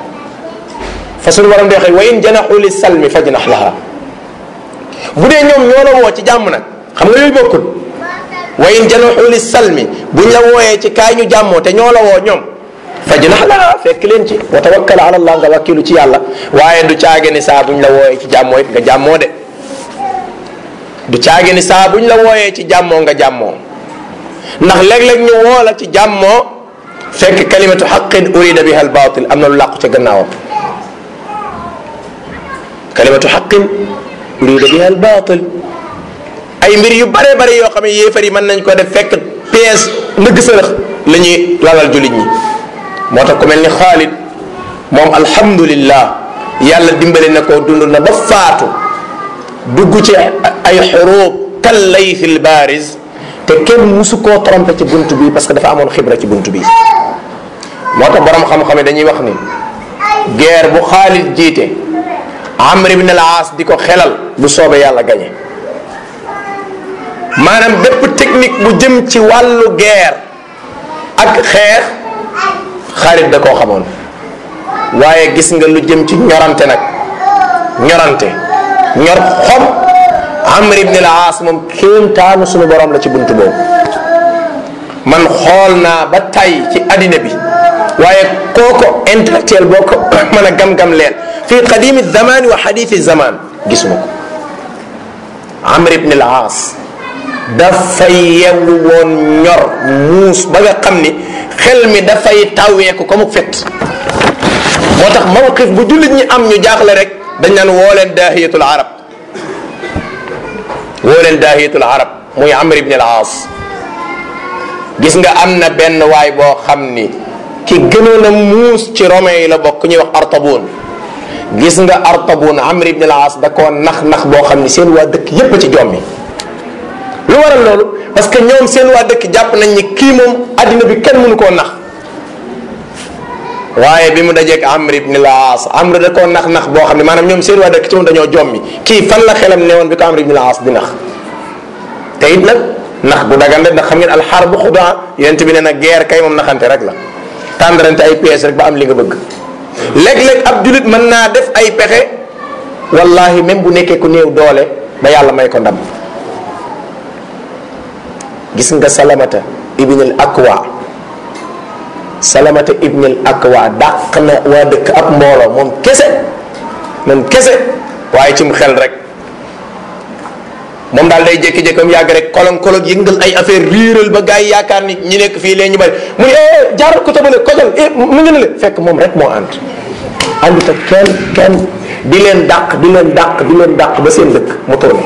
fa suñu waram di waxee wa in janaxu li salmi fajnax laha bu dee ñoom ñoo la woo ci jàmm nag xam nga yooyu bokkul wa in janaxu li salmi buñ la wooyee ci kaay ñu jàmmoo te ñoo la woo ñoom fajnax laha fekk leen ci wa tawakkal ala allah nga wakkilu ci yàlla waaye du caage ni saa buñ la wooyee ci jàmmoo it nga jàmmoo de du caage ni saa buñ la wooyee ci jàmmoo nga jàmmoo ndax léeg-léeg ñu woo la ci jàmmoo fekk kalimatu xaqin urida biha albatil am na lu làqu ca gannaawam kalimatu xaqin urida biha albatil ay mbir yu bare bare yoo xam ne yéefar yi mën nañ ko def fekk pièce ndëgg sërëx la ñuy lalal jullit ñi moo tax ku mel ni Xaalid moom alhamdulillah yàlla dimbali na ko dund na ba faatu dugg ci ay xuruub kal laythil baariz te kenn musu koo trompé ci bunt bi parce que dafa amoon xibra ci bunt bi moo tax borom xam-xam yi dañuy wax ni guerre bu Xaalid jiite Amr ibn al-Aas di ko xelal bu soobee yàlla gañe maanaam bépp technique bu jëm ci wàllu guerre ak xeex Xaalid da koo xamoon waaye gis nga lu jëm ci ñorante nag ñorante ñor xom Amr ibn al-Aas moom kéemtaanu suñu borom la ci buntu boobu man xool naa ba tay ci addina bi waaye kooko intellectuel boo ko mën a gam-gam leen fii qadimi zamani wa xadithi zaman gisuma ko Amr ibn al-Aas dafay yewu woon ñor muus ba nga xam ni xel mi dafay taweeku ko mu fet moo tax mawqif bu jullit ñi am ñu jaaxle rek dañ naan woo leen daahiyatul arab woo leen daahiyatul arab muy amr ibn al aas gis nga am na benn waay boo xam ni ki gënoon a muus ci romain yi la bokk ñuy wax artabuun gis nga artabuun amr ibn al aas da koo nax nax boo xam ni seen waa dëkk yépp ci jommi lu waral loolu parce que ñoom seen waa dëkk jàpp nañ ni kii moom addina bi kenn mënu koo nax waaye bi mu dajeeg amr ibn al aas amr da koo nax nax boo xam ne maanaam ñoom seen waa dëkk ci moom dañoo jommi kii fan la xelam newoon bi ko amr ibn al aas di nax te it nag nax bu dagan rek ndax xam ngeen alxaar bu xudaa yonent bi ne na guerre kay moom naxante rek la tàndarante ay pièces rek ba am li nga bëgg léeg-léeg ab julit mën naa def ay pexe wallahi même bu nekkee ku néew doole ba yàlla may ko ndam gis nga salamata ibn al akwa salamata ibn al akwa dàq na waa dëkk ab mbooloo moom kese moom kese waaye ci mu xel rek moom daal day jékki-jékki am yàgg rek kolon kolon yëngal ay affaire riiral ba gars yi yaakaar ni ñi nekk fii leen ñu bari mu ne eh jaaral ko tabale kojal eh mu ngi ne le fekk moom rek moo ànd àndut ak kenn kenn di leen dàq di leen dàq di leen dàq ba seen dëkk mu tourné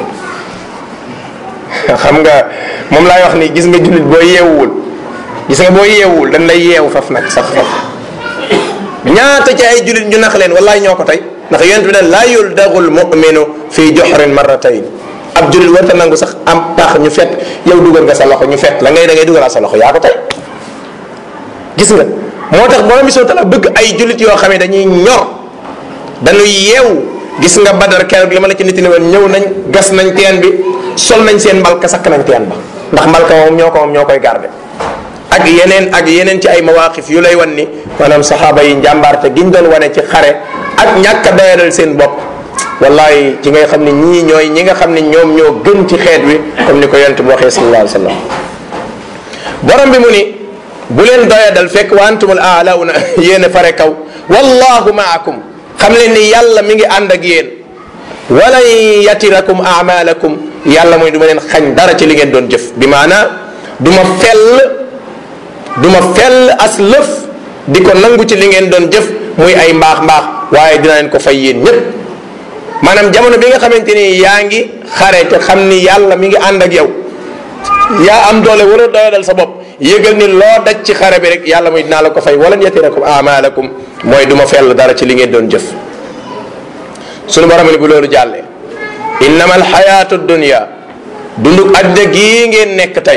xam nga moom laay wax ni gis nga jullit boo yeewuwul gis nga boo yeewuwul dañ lay yeewu faf nag sax faf ñaata ci ay jullit ñu nax leen wallaay ñoo ko tey ndax yonent bi ne laa yuldaxul muminu fii joxrin marratayn ab jullit warta nangu sax am tax ñu fet yow dugal nga sa loxo ñu fet la ngay da ngay dugalaa sa loxo yaa ko tey gis nga moo tax borom bi soo tala bëgg ay jullit yoo xam ne dañuy ñor dañuy yeewu gis nga badar keroog li ma la ci nit woon ñëw nañ gas nañ teen bi sol nañ seen mbalka sakk nañ teen ba ndax mbalka moom ñoo ko moom ñoo koy garde ak yeneen ak yeneen ci ay mawaqif yu lay wan ni maanaam saxaaba yi njàmbaarte giñ doon wane ci xare ak ñàkk a doyadal seen bopp wallahi ci ngay xam ne ñii ñooy ñi nga xam ne ñoom ñoo gën ci xeet wi comme ni ko yonent bi waxee sallallahu alayhi wa sallam borom bi mu ni bu leen doyadal fekk wa antumul aalawna yéen a fare kaw wallahu maakum xam leen ni yàlla mi ngi ànd ak yéen walan yatirakum amalakum yàlla mooy du ma leen xañ dara ci li ngeen doon jëf bi maanaa du ma fell du ma fell as lëf di ko nangu ci li ngeen doon jëf muy ay mbaax mbaax waaye dina leen ko fay yéen ñépp maanaam jamono bi nga xamante ni yaa ngi xare te xam ni yàlla mi ngi ànd ak yow yaa am doole war a doyadal sa bopp yëgal ni loo daj ci xare bi rek yàlla mooy dinaa la ko fay walan yatirakum amalakum mooy du ma fell dara ci li ngeen doon jëf sunu borom ni bu loolu jàllee innama alxayaatu dunia dunduk àddina gii ngeen nekk tey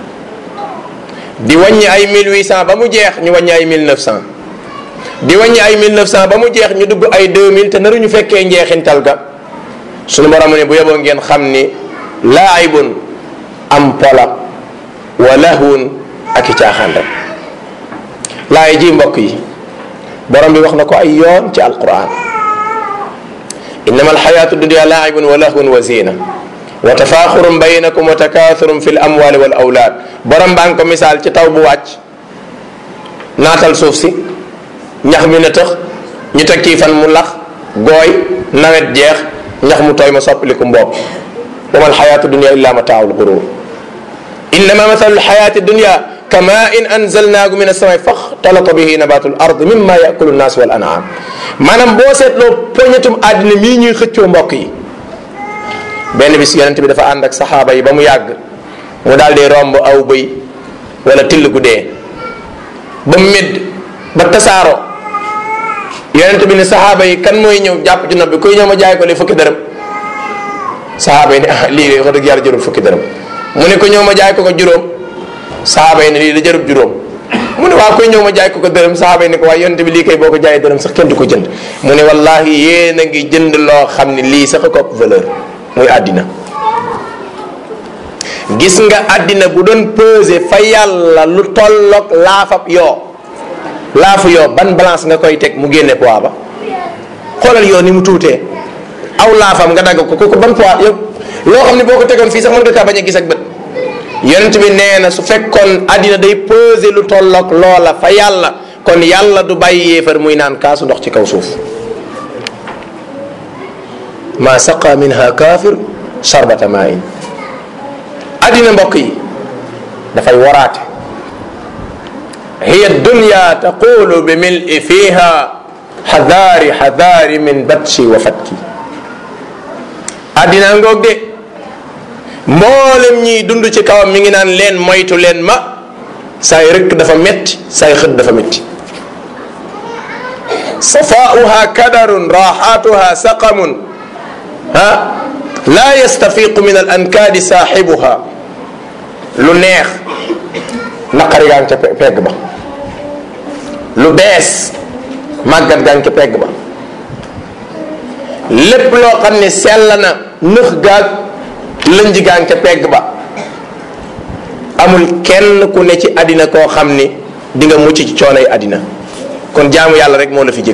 di wàññi ay 1800 ba mu jeex ñu wàññi ay 1900 di wàññi ay 1900 ba mu jeex ñu dugg ay 2000 te naruñu fekkee njeexintal ga sunu borom ni bu yeboo ngeen xam ni laaibun am pola wa lahwun ak i caaxaan rek laay ji mbokk yi borom bi wax na ko ay yoon ci alquran innama alxayatu dunia laaibun wa lahwun wa zina wa tafaaxurun baynakum wa takaathurun fi l amwali wal awlaad borom baa ngi ko misaal ci taw bu wàcc naatal suuf si ñax mi na tëx ñu teg ci fan mu lax gooy nawet jeex ñax mu tooy ma soppaliku mboob wa ma alxayatu dunia illa mataaul gurur innama mathalu alxayati dunia kama in anzalnaahu min assamai faxtalata bihi nabatu l ard mimma yakulu nnaas wal anam maanaam boo seetloo poñetum àddina mii ñuy xëccoo mbokk yi benn bis yonent bi dafa ànd ak saxaaba yi ba mu yàgg mu daal di romb aw bëy wala till gu dee ba mu médd ba tasaaroo yonent bi ne saxaaba yi kan mooy ñëw jàpp ci nopp bi kuy ñëw ma jaay ko li fukki dërëm saxaaba yi ne ah lii de wax dëgg yàlla jërul fukki dërëm mu ne ko ñëw ma jaay ko ko juróom saxaaba yi ne lii da jërul juróom mu ne waa kuy ñëw ma jaay ko ko dërëm saxaaba yi ne ko waaye yonent bi lii kay boo ko jaayee dërëm sax kenn du ko jënd mu ne wallahi yéen a ngi jënd loo xam ne lii sax ko ëpp valeur muy àddina gis nga àddina bu doon peser fa yàlla lu tolloog laafab yoo laafu yoo ban balance nga koy teg mu génne poids ba xoolal yoo ni mu tuutee aw laafam nga dagg ko kooku ban poids yow loo xam ne boo ko tegoon fii sax mën nga kaa bañ a gis ak bët yonent bi nee na su fekkoon àddina day peser lu tolloog loola fa yàlla kon yàlla du bàyyi yéefar muy naan kaasu ndox ci kaw suuf ma saqa minha kafir sharbata main addina mbokk yi dafay waraate hiya dunya taqulu bi mili fiha xadaari xadaari min batshi wa fatki addina ngoog de mboolem ñiy dund ci kawam mi ngi naan leen moytu leen ma saay rëkk dafa metti saay xët dafa metti safaauha kadarun raxaatuha saqamun ha laa yastafiqu min al ankaadi saaxibuha lu neex naqari gaa ngi ca pegg ba lu bees màggat gaa ngi ca pegg ba lépp loo xam ne sell na nëx gaag lënj gaa ngi ca pegg ba amul kenn ku ne ci àddina koo xam ni di nga mucc ci coonoy àddina kon jaamu yàlla rek moo la fi jëg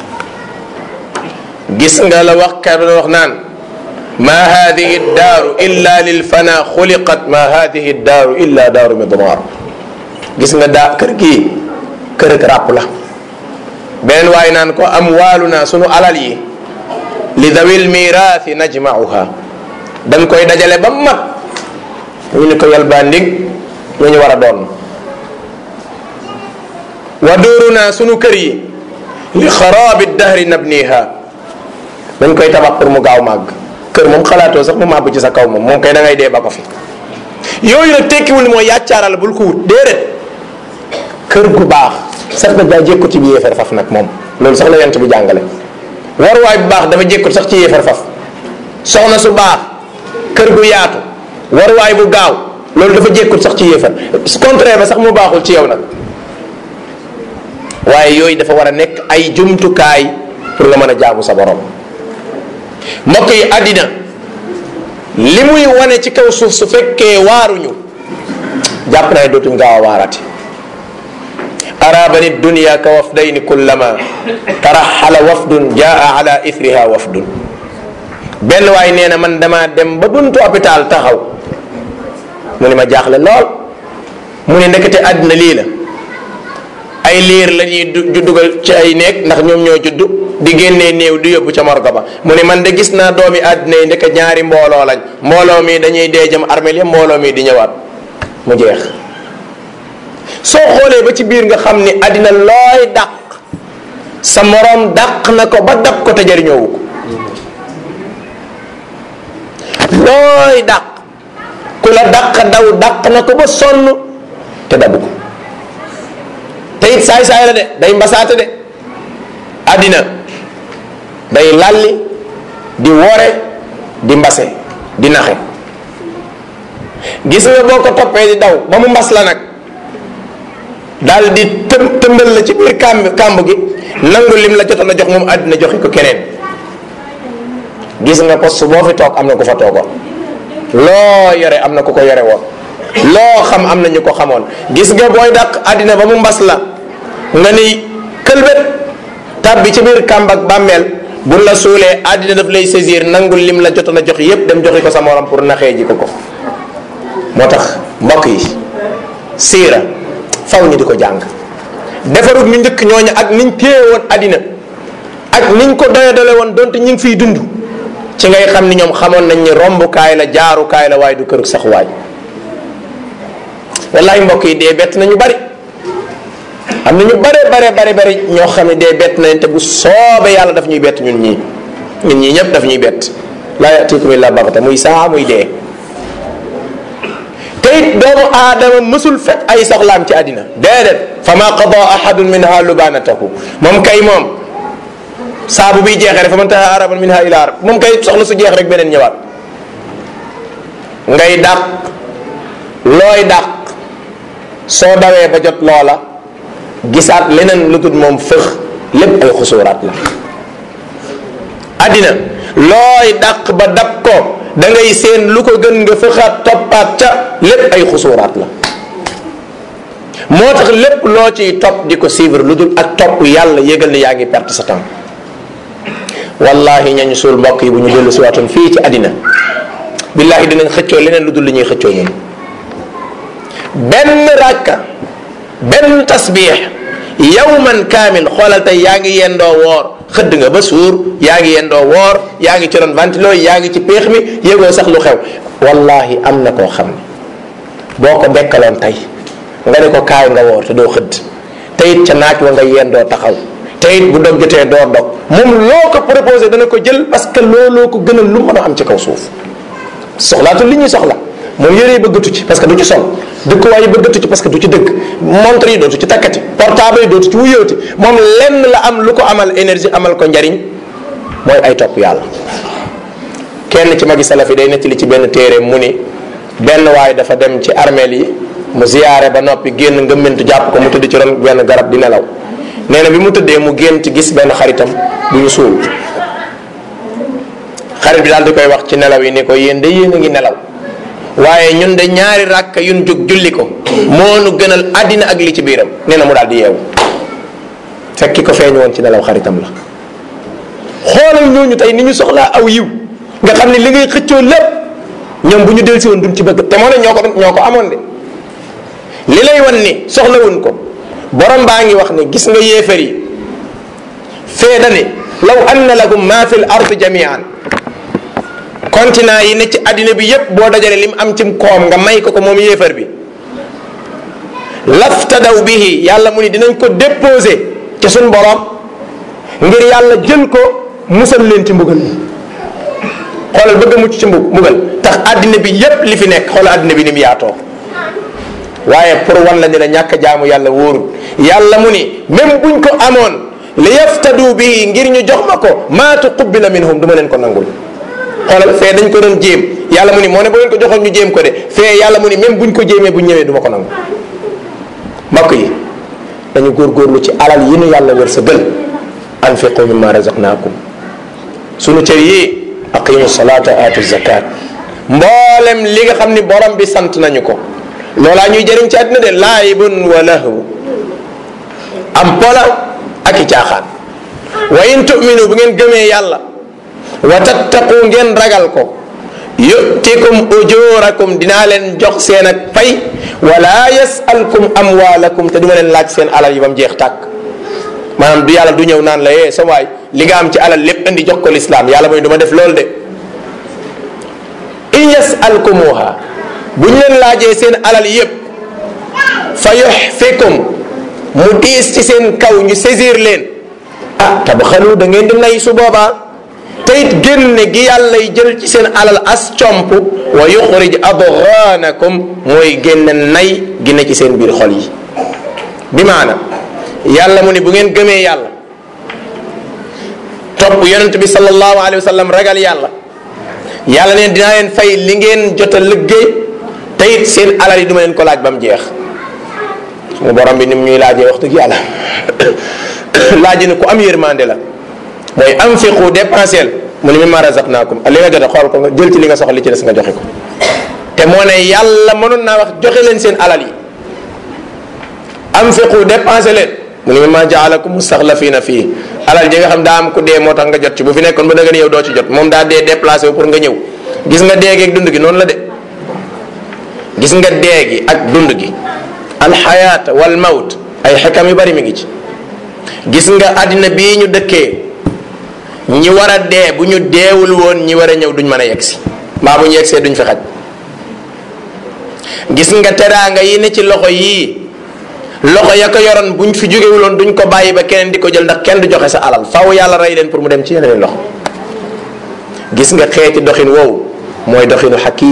gis nga la wax ka wax naan ma hadihi daaru illa lil fana xuliqat ma hadihi daaru illa daaru midmar gis nga daa kër gii kër ak ràpp la beneen waaye naan ko am waalu naa sunu alal yi li dawil miraathi najmauha dañ koy dajale ba mat ñu ni ko yalbaa ndig ñu ñu war a doon wa duuruna sunu kër yi li xaraabi dahri nabniha dañ koy tabax pour mu gaaw màgg kër moom xalaatoo sax mu màbb ci sa kaw moom moom kay da ngay dee ba ko fi yooyu nag tekkiwul ni mooy yàccaaral bul ko wut déedéet kër gu baax sax na daa jékkut ci bi yéefar faf nag moom loolu sax la yent bi jàngale waruwaay bu baax dafa jékkut sax ci yéefar faf soxna su baax kër gu yaatu waruwaay bu gaaw loolu dafa jékkut sax ci yéefar contraire ba sax mu baaxul ci yow nag waaye yooyu dafa war a nekk ay jumtukaay pour nga mën a jaamu sa borom mbokk yi àddina li muy wane ci kaw suuf su fekkee waaruñu jàpp naa ne dootuñ gaaw a waarati arabani dunya ka wafdayni kullama taraxala wafdun jaa ala ithriha wafdun benn waay nee na man damaa dem ba buntu hôpital taxaw mu ne ma jaaxle lool mu ne ndekete àddina lii la ay liir la ñuy du dugal ci ay néeg ndax ñoom ñoo judd di génnee néew di yóbbu ca morgo ba mu ne man de gis naa doomi àddina yi ndeke ñaari mbooloo lañ mbooloo mi dañuy dee jëm armeel ya mbooloo mi di ñëwaat mu jeex soo xoolee ba ci biir nga xam ni àddina looy dàq sa moroom dàq na ko ba dab ko te jariñoowu ko looy dàq ku la dàq daw dàq na ko ba sonn te dabu ko te it saay saay la de day mbasaate de àddina day lalli di wore di mbase di naxe gis nga boo ko toppee di daw ba mu mbas la nag daal di tëm tëmbal la ci biir kàmb kàmb gi nangu lim la jotoon a jox moom àddina joxe ko keneen gis nga poste boo fi toog am na ku fa toogoon loo yore am na ku ko yore woon loo xam am na ñu ko xamoon gis nga booy dàq àddina ba mu mbas la nga ni këlbét tàbbi ci biir kàmb ak bàmmeel bu la suulee àddina daf lay saisir nangul lim la jotoon a jox yépp dem joxe ko sa morom pour naxee ji ko ko moo tax mbokk yi siira faw ñu di ko jàng defarut ñu njëkk ñooñu ak niñ téye woon àddina ak niñ ko doyadale woon donte ñu ngi fiy dund ci ngay xam ni ñoom xamoon nañ ni rombukaay la jaarukaay la waaye du kër sax waay wallahi mbokk yi dee bett nañu bari am na ñu bare bare bare bari ñoo xam ne dee bett nañ te bu soobee yàlla daf ñuy bett ñun ñii ñun ñii ñëpp daf ñuy bett laa yatikum illa baxta muy saa muy dee te it doomu aadama mësul fekk ay soxlaam ci àddina déedéet fa ma qada ahadun minha lubanatahu moom kay moom saabu biy jeexee rek fa man taha araban minha ila arab moom kay soxla su jeex rek beneen ñëwaat ngay dàq looy dàq soo dawee ba jot loola gisaat leneen lu dul moom fëx lépp ay xusuuraat la àddina looy dàq ba dab ko da ngay seen lu ko gën nga fëxaat toppaat ca lépp ay xusuuraat la moo tax lépp loo ciy topp di ko suivre lu dul ak topp yàlla yëgal ni yaa ngi perte sa temps wallahi ñañu suul mbokk yi bu ñu dellu si waatoon fii ci àddina billahi dinañ xëccoo leneen lu dul li ñuy xëccoo ñun benn ràkka benn tasbiix yawman kaamil xoolal tey yaa ngi yendoo woor xëdd nga ba suur yaa ngi yendoo woor yaa ngi ci ron ventilo yaa ngi ci péex mi yëgoo sax lu xew wallahi am na koo xam ne boo ko bekkaloon tey nga ne ko kaay nga woor te doo xëdd te it ca naaj wa nga yeen doo taxaw te it bu dog jotee doo dog moom loo ko proposé dana ko jël parce que looloo ko gënal lu mën a am ci kaw suuf soxlaatul li ñuy soxla moom yére yi bëggatu ci parce que du ci sol dëkkuwaay yi bëggatu ci parce que du ci dëkk montre yi dootu ci takkati portable yi dootu ci wuyooti moom lenn la am lu ko amal énergie amal ko njariñ mooy ay topp yàlla kenn ci magi salaf yi day nettali ci benn téere mu ni benn waay dafa dem ci armeel yi mu ziyaare ba noppi génn ngëmmentu jàpp ko mu tëdd ci ron benn garab di nelaw nee na bi mu tëddee mu gént gis benn xaritam bu ñu suul xarit bi daal di koy wax ci nelaw yi ni ko yéen de yéen a ngi nelaw waaye ñun de ñaari ràkk yun jóg julli ko moo nu gënal àddina ak li ci biiram nee na mu daal di yeewu fekki ko feeñu woon ci nelaw xaritam la xoolal ñooñu tey ni ñu soxlaa aw yiw nga xam ne li ngay xëccoo lépp ñoom bu ñu delsi woon duñ ci bëgg te moo ne ñoo ko ñoo ko amoon de li lay wan ni soxlawuñ ko borom baa ngi wax ne gis nga yéefar yi fee dani law anna lakum ma fi l ard jamian continent yi ne ci àddina bi yépp boo dajale lim am cim koom nga may ko ko moom yéefar bi laftadaw bihi yàlla mu ni dinañ ko déposé ci suñ borom ngir yàlla jël ko musal leen ci mbugal mi xoolal bëgg a mucc ci mbug mbugal tax àddina bi yépp li fi nekk xoolal àddina bi ni mu yaatoo waaye pour wan la ni la ñàkk jaamu yàlla wóorul yàlla mu ni même buñ ko amoon li yaftadu bihi ngir ñu jox ma ko maa tuqubila minhum du ma leen ko nangul xoolal fee dañ ko doon jéem yàlla mu ni moo ne boo leen ko joxoon ñu jéem ko de fee yàlla mu ni même buñ ko jéemee buñ ñëwee du ma ko nangu mbokk yi dañu góorgóorlu ci alal yi nu yàlla wër sa gël anfiqu mimma razaqnaakum sunu cër yi aqimu salata atu zakat mboolem li nga xam ni borom bi sant nañu ko loolaa ñuy jëriñ ci àddina de laayibun wa lahu am pola ak i caaxaan wa in tuminu bu ngeen gëmee yàlla wa tattaqu ngeen ragal ko yutikum ujurakum dinaa leen jox seen ak pay wala yasalkum amwalakum te duma leen laaj seen alal yi ba mu jeex tàkk maanaam du yàlla du ñëw naan la yee sa waay li nga am ci alal lépp indi jox ko lislaam yàlla mooy du ma def loolu de in yasalkumuha bu ñu leen laajee seen alal yépp fa yuxfikum mu diis ci seen kaw ñu saisir leen ah tabxalu da ngeen di nay su boobaa te it génne gi yàllay jël ci seen alal as comp wa yuxrij adghanakum mooy génne nay gi ne ci seen biir xol yi bi maana yàlla mu ni bu ngeen gëmee yàlla topp yonent bi sallallahu alayhi wa sallam ragal yàlla yàlla neen dinaa leen fay li ngeen jot a liggéey te it seen alal yi duma leen ko laaj ba mu jeex suñu borom bi ni mu ñuy laajee wax dëgg yàlla laaj ni ku am yërmande la mooy anfiqu dépensel mu ni mimma razaqnaakum li nga jot a xool ko nga jël ci li nga soxla li ci des nga joxe ko te moo ne yàlla mënoon naa wax joxe leen seen alal yi anfiqu dépensé leen mu ni mimma jaalakum mustaxlafina fii alal ji nga xam daa am ku dee moo tax nga jot ci bu fi nekkoon ba da nga yow doo ci jot moom daa dee déplacé wu pour nga ñëw gis nga dee gi ak dund gi noonu la de gis nga dee gi ak dund gi alxayaat wal mawt ay xekam yu bari mi ngi ci gis nga àddina bii ñu dëkkee ñi war a dee bu ñu deewul woon ñi war a ñëw duñ mën a yegsi mbaa bu ñu yegsee duñ fi xaj gis nga teraanga yi ne ci loxo yii loxo ya ko yoroon buñ fi jógewuloon duñ ko bàyyi ba keneen di ko jël ndax kenn du joxe sa alal faw yàlla rey leen pour mu dem ci yeneen loxo gis nga xeeti doxin woowu mooy doxinu xakim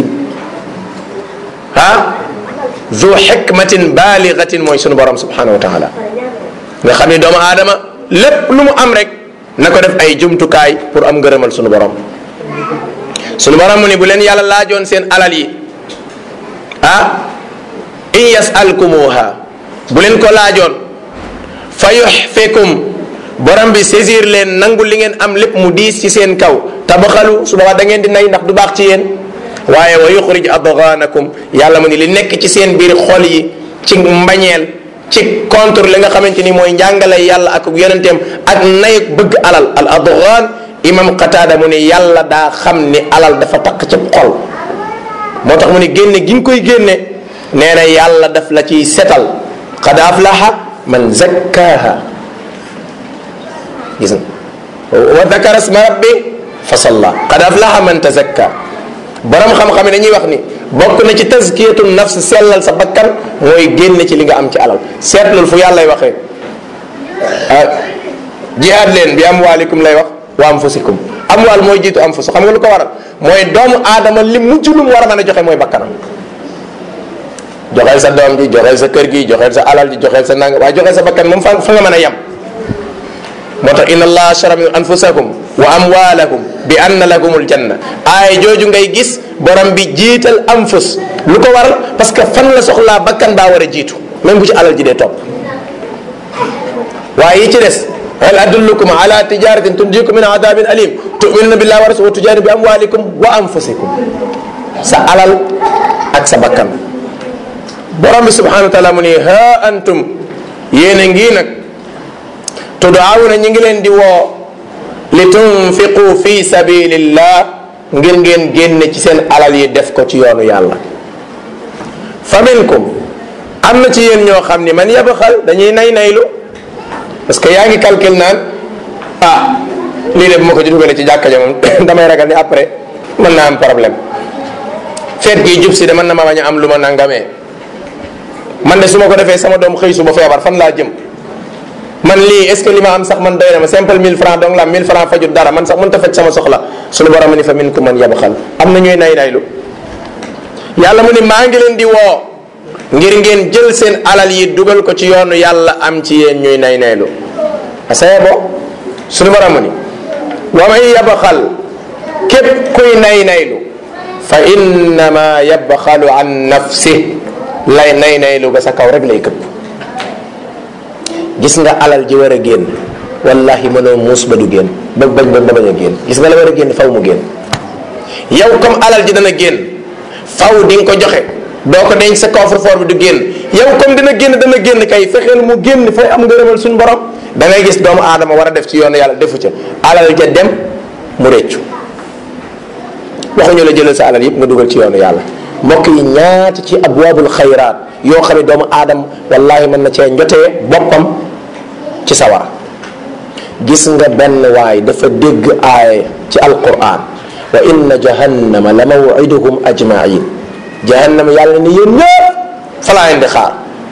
ah zu xikmatin baaligatin mooy sunu borom subhanahu wa taala nga xam ni doomu aadama lépp lu mu am rek na ko def ay jumtukaay pour am ngërëmal sunu borom sunu borom mu ni bu leen yàlla laajoon seen alal yi ah in yasalkumuha bu leen ko laajoon fa yuxfikum borom bi saisir leen nangu li ngeen am lépp mu diis ci seen kaw tabaxalu su boobaa da ngeen di nay ndax du baax ci yéen waaye wa yuxrij adghanakum yàlla mu ni li nekk ci seen biir xol yi ci mbañeel ci contre li nga xamante ni mooy njàngale yàlla ak yonenteem ak nay bëgg alal al adghan imam qatada mu ni yàlla daa xam ni alal dafa takk ci xol moo tax mu ni génne gi nga koy génne nee na yàlla daf la ciy setal qad aflaha man zakkaha gis nga wa dakara sma rabbi fa salla qad aflaha man tazakka borom xam-xam yi dañuy wax ni bokk na ci tazkiyatu nafs sellal sa bakkan mooy génne ci li nga am ci alal seetlul fu yàlla lay waxee jihaad leen bi amwaalikum lay wax wa anfusikum amwaal mooy jiitu anfus xam nga lu ko waral mooy doomu aadama li mujj lu mu war a mën a joxe mooy bakkanam joxeel sa doom ji joxeel sa kër gi joxeel sa alal ji joxeel sa nanga waaye joxeel sa bakkan moom fa fa nga mën a yem moo tax inna allaha ashara min anfusakum wa amwalakum bi anna lakumul janna aay jooju ngay gis borom bi jiital anfus lu ko waral parce que fan la soxlaa bakkan baa war a jiitu même bu ci alal ji dee topp waaye yi ci des hal adullukum ala tijaratin tunjikum min adabin alim tuminuna billahi wa rasulihi wa tujahiduna bi amwalikum wa anfusikum sa alal ak sa bakkan borom bi subhanahu wa taala mu ni ha antum yéen a ngi nag tudaawuna ñi ngi leen di woo li tunfiqu fi sabilillah ngir ngeen génne ci seen alal yi def ko ci yoonu yàlla fa minkum am na ci yéen ñoo xam ni man yabaxal dañuy nay naylu parce que yaa ngi calcul naan ah lii de bu ma ko ci dugalee ci jàkka ja moom damay ragal ni après mën naa am problème feet gi jub si de mën na ma bañ a am lu ma nangamee man de su ma ko defee sama doom xëy suba feebar fan laa jëm man lii est ce que li ma am sax man doy na ma simple 1000 francs donc la 1000 francs fajut dara man sax mënut a faj sama soxla suñu borom ni fa min ku man yabaxal am na ñuy nay naylu yàlla mu ni maa ngi leen di woo ngir ngeen jël seen alal yi dugal ko ci yoonu yàlla am ci yéen ñuy nay naylu asaye bo suñu borom mu ni wa man yabaxal képp kuy nay naylu fa innama yabxalu an nafsi lay nay naylu ga sa kaw rek lay këpp gis nga alal ji war a génn wallahi mënoo muus ba du génn ba bañ ba bañ a génn gis nga la war a génn faw mu génn yow comme alal ji dana génn faw di nga ko joxe doo ko denc sa coffre-fort bi du génn yow comme dina génn dana génn kay fexeel mu génn fay am ngërëmal suñu borom da ngay gis doomu aadama war a def ci yoonu yàlla defu ca alal ja dem mu réccu waxuñu la jëlal sa alal yëpp nga dugal ci yoonu yàlla mbokk yi ñaata ci abwaabul xayraat yoo xam ne doomu aadama wallahi mën na cee njotee boppam ci sawara gis nga benn waay dafa dégg aaya ci alquran wa inna jahannama la mawiduhum ajmain jahannama yàlla ne yéen ñëpp fa laa leen di xaar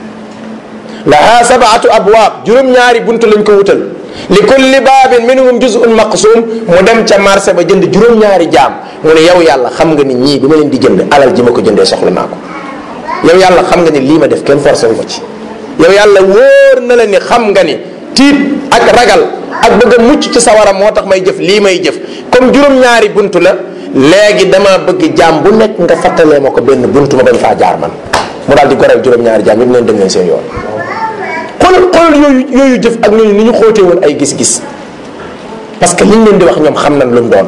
laha sabaatu abwaab juróom-ñaari buntu lañ ko wutal li kulli baabin minhum juzun maqsum mu dem ca marché ba jënd juróom-ñaari jaam mu ne yow yàlla xam nga ni ñii bi ma leen di jënd alal ji ma ko jëndee soxla naa ko yow yàlla xam nga ni lii ma def kenn forcé wu ma ci yow yàlla wóor na la ni xam nga ni tiit ak ragal ak bëgg a mucc ci sawara moo tax may jëf lii may jëf comme juróom-ñaari buntu la léegi dama bëgg jaam bu nekk nga fattalee ma ko benn buntu ma bañ faa jaar man mu daal di goreel juróom-ñaari jaam yëpp leen dem leen seen yoon xoolal xoolal yooyu yooyu jëf ak ñooñu ni ñu xóotee woon ay gis-gis parce que liñ leen di wax ñoom xam nañ lu mu doon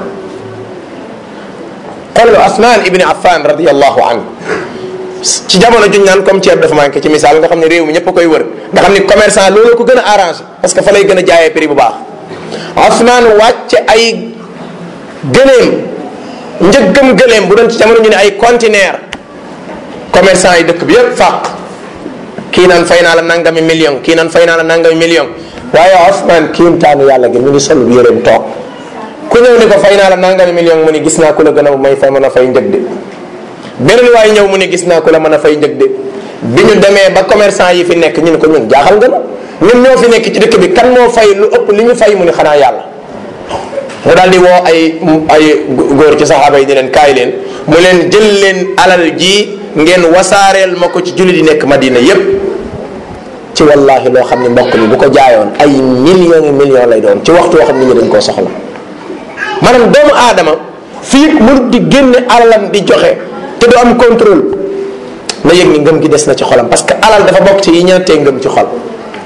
xoolal Asmaan ibni Affan radiallahu anhu ci jamono juñ naan comme ceeb dafa manqué ci misaal nga xam ne réew mi ñëpp a koy wër nga xam ni commerçant loolu ko gën a arrangé parce que fa lay gën a jaayee prix bu baax Asmaan wàcce ay gëleem njëggam gëleem bu doon ci jamono ñu ne ay conteneur commerçant yi dëkk bi yëpp fàq kii naan fay naa la nangami million kii naan fay naa la nangami million waaye Ousmane kiimtaanu yàlla gi mu ngi sol yéreem toog ku ñëw ni ko fay naa la nangami million mu ni gis naa ku la gën a may fa mën a fay njëg de beneen waaye ñëw mu ni gis naa ku la mën a fay njëg de bi ñu demee ba commerçant yi fi nekk ñu ne ko ñun jaaxal nga na ñun ñoo fi nekk ci dëkk bi kan moo fay lu ëpp li ñu fay mu ni xanaa yàlla mu daal di woo ay ay góor ci saxaaba yi di leen kaay leen mu leen jël leen alal ji ngeen wasaareel ma ko ci jullit yi nekk Madina yépp ci wallahi loo xam ne mbokk mi bu ko jaayoon ay millions yi millions lay doon ci waxtu woo xam ne ñi dañ koo soxla maanaam doomu aadama fii mënut di génne alalam di joxe te du am contrôle na yëg ni ngëm gi des na ci xolam parce que alal dafa bokk ci yi ñeentee ngëm ci xol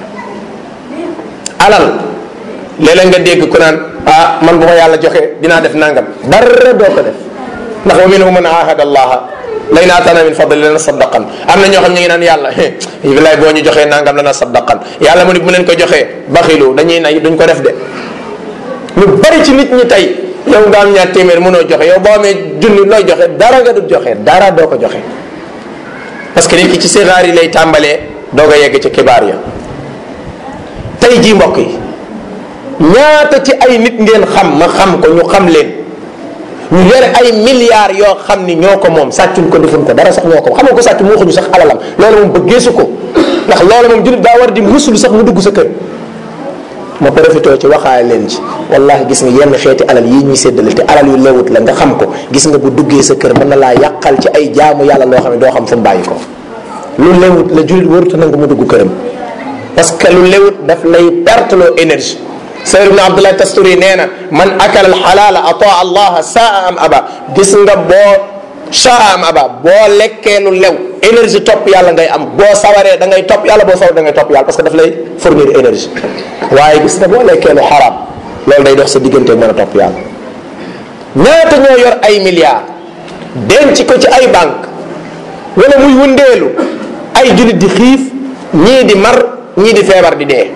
alal léeg-léeg nga dégg ku naan ah man bu ma yàlla joxe dinaa def nangam dara doo ko def ndax wa minhum man ahada allaha lay naa tana min fadli lana saddaqan am na ñoo xam ñu ngi naan yàlla bilaay boo ñu joxee nangam lana saddaqan yàlla mu ni bu leen ko joxee baxilu dañuy nay duñ ko def de ñu bari ci nit ñi tey yow nga am ñaar téeméer mënoo joxe yow boo amee junni looy joxe dara nga du joxe dara doo ko joxe parce que nit ki ci sixaar yi lay tàmbalee doog a yegg ci kibaar ya tey jii mbokk yi ñaata ci ay nit ngeen xam ma xam ko ñu xam leen ñu yore ay milliards yoo xam ni ñoo ko moom sàccuñ ko defuñ ko dara sax ñoo ko moom xam nga ko sàcc mu waxuñu sax alalam loolu moom bëggeesu ko ndax loolu moom jullit daa war di musulu sax mu dugg sa kër ma profité ci waxaale leen ci wallahi gis nga yenn xeeti alal yii ñuy séddale te alal yu lewut la nga xam ko gis nga bu duggee sa kër mën na laa yàqal ci ay jaamu yàlla loo xam ne doo xam fu mu bàyyi ko lu lewut la jullit warut nangu mu dugg këram parce que lu lewut daf lay perte loo énergie Sayr ibn Abdullah Tasturi nee na man akala al xalaala ataa allaha saa am aba gis nga boo saa am aba boo lekkee lu lew énergie topp yàlla ngay am boo sawaree da ngay topp yàlla boo sawar da ngay topp yàlla parce que daf lay fournir énergie waaye gis nga boo lekkee lu xaraam loolu day dox sa diggante mën a topp yàlla ñaata ñoo yor ay milliards denc ko ci ay banque wala muy wëndeelu ay jullit di xiif ñii di mar ñii di feebar di dee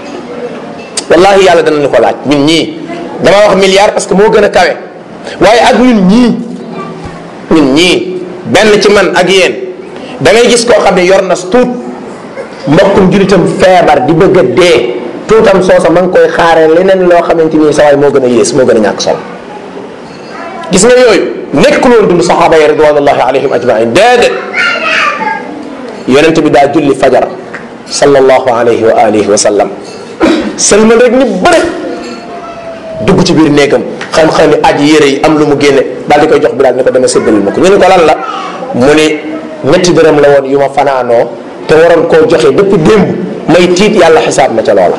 wallahi yàlla danañu ko laaj ñun ñii dama wax milliard parce que moo gën a kawe waaye ak ñun ñii ñun ñii benn ci man ak yéen da ngay gis koo xam ne yor na tuut mbokkum julitam feebar di bëgg a dee tuutam soosa ma ngi koy xaaree leneen loo xamante ni sa waay moo gën a yées moo gën a ñàkk solo gis nga yooyu nekkul woon dund saxaaba yi ridwanullahi alayhim ajmain déedéet yonent bi daa julli fajar sallallahu alayhi wa alihi wa sallam sëlmal rek ni bëre dugg ci biir néegam xam-xam ni aj yére yi am lu mu génne daal di koy jox bi daal ni ko dama séddalil ma ko ñu ne ko lan la mu ni ñetti dërëm la woon yu ma fanaanoo te waroon koo joxe depuis démb may tiit yàlla xisaab ma ca loola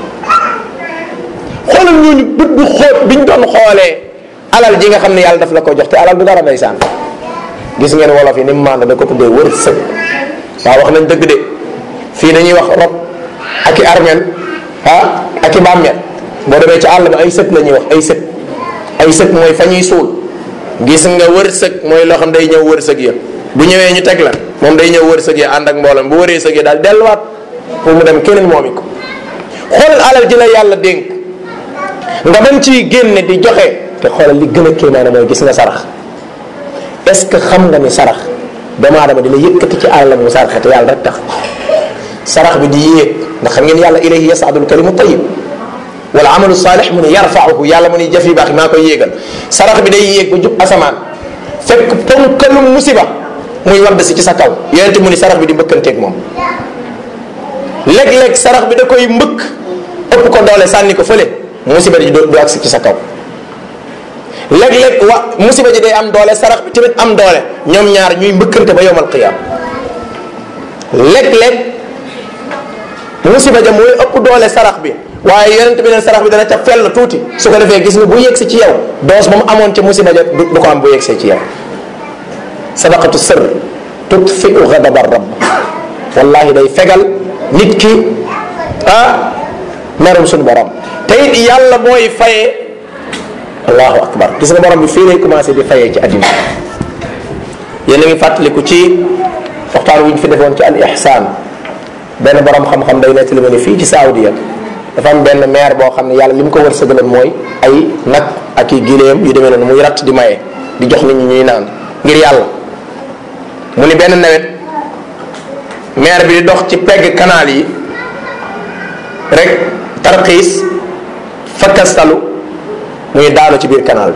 xoolal ñooñu bët bu xóot biñ doon xoolee alal ji nga xam ne yàlla daf la ko jox te alal du dara ndeysaan gis ngeen wolof yi ni mu maanda da ko tuddee wër sëg waaw wax nañ dëgg de fii dañuy wax rob ak i armel ah ak i bàmmeel boo demee ci àll ba ay sët la ñuy wax ay sët ay sët mooy fa ñuy suul gis nga wërsëg mooy loo xam day ñëw wërsëg ya bu ñëwee ñu teg la moom day ñëw wërsëg ya ànd ak mboolem bu wëree sëg ya daal delluwaat pour mu dem keneen moomi ko xoolal alal ji la yàlla dénk nga mën ciy génne di joxe te xoolal li gën a kéemaane mooy gis nga sarax est ce que xam nga ni sarax doomu aadama dina yëkkati ci alalam mu saraxe te yàlla rek tax sarax bi di yéeg ndax xam ngeen yàlla ilayhi yasadul kalimu tayib wala amalu saalix mu ne yarfauhu yàlla mu ne jëf yu baax yi maa koy yéegal sarax bi day yéeg ba jub asamaan fekk ponkalum musiba muy wadd si ci sa kaw yonente mu ni sarax bi di mbëkkanteeg moom léeg-léeg sarax bi da koy mbëkk ëpp ko doole sànni ko fële musiba ji du agsi ci sa kaw léeg-léeg wa musiba ji day am doole sarax bi tamit am doole ñoom ñaar ñuy mbëkkante ba yowmal qiyaam léeg-léeg musiba ja mooy ëpp doole sarax bi waaye yonent bi neen sarax bi dana ca fell tuuti su ko defee gis nga bu yegsi ci yow doos ba mu amoon ca musiba ja du ko am bu yegsee ci yow sadaqatu sër tutfiu gadaba rabb wallahi day fegal nit ki ah merum suñu borom te it yàlla mooy fayee allahu akbar gis nga borom bi fii lay commencé di fayee ci àddina yéen a ngi fàttaliku ci waxtaan wu ñu fi defoon ci al ihsaan benn borom xam-xam day nettali ma ne fii ci Saoudia dafa am benn maire boo xam ne yàlla li mu ko wërsëgaloon mooy ay nag ak i gileem yu demee noonu muy ratt di maye di jox nit ñi ñuy naan ngir yàlla mu ni benn nawet maire bi di dox ci pegg canal yi rek tarxiis fakkastalu muy daanu ci biir canal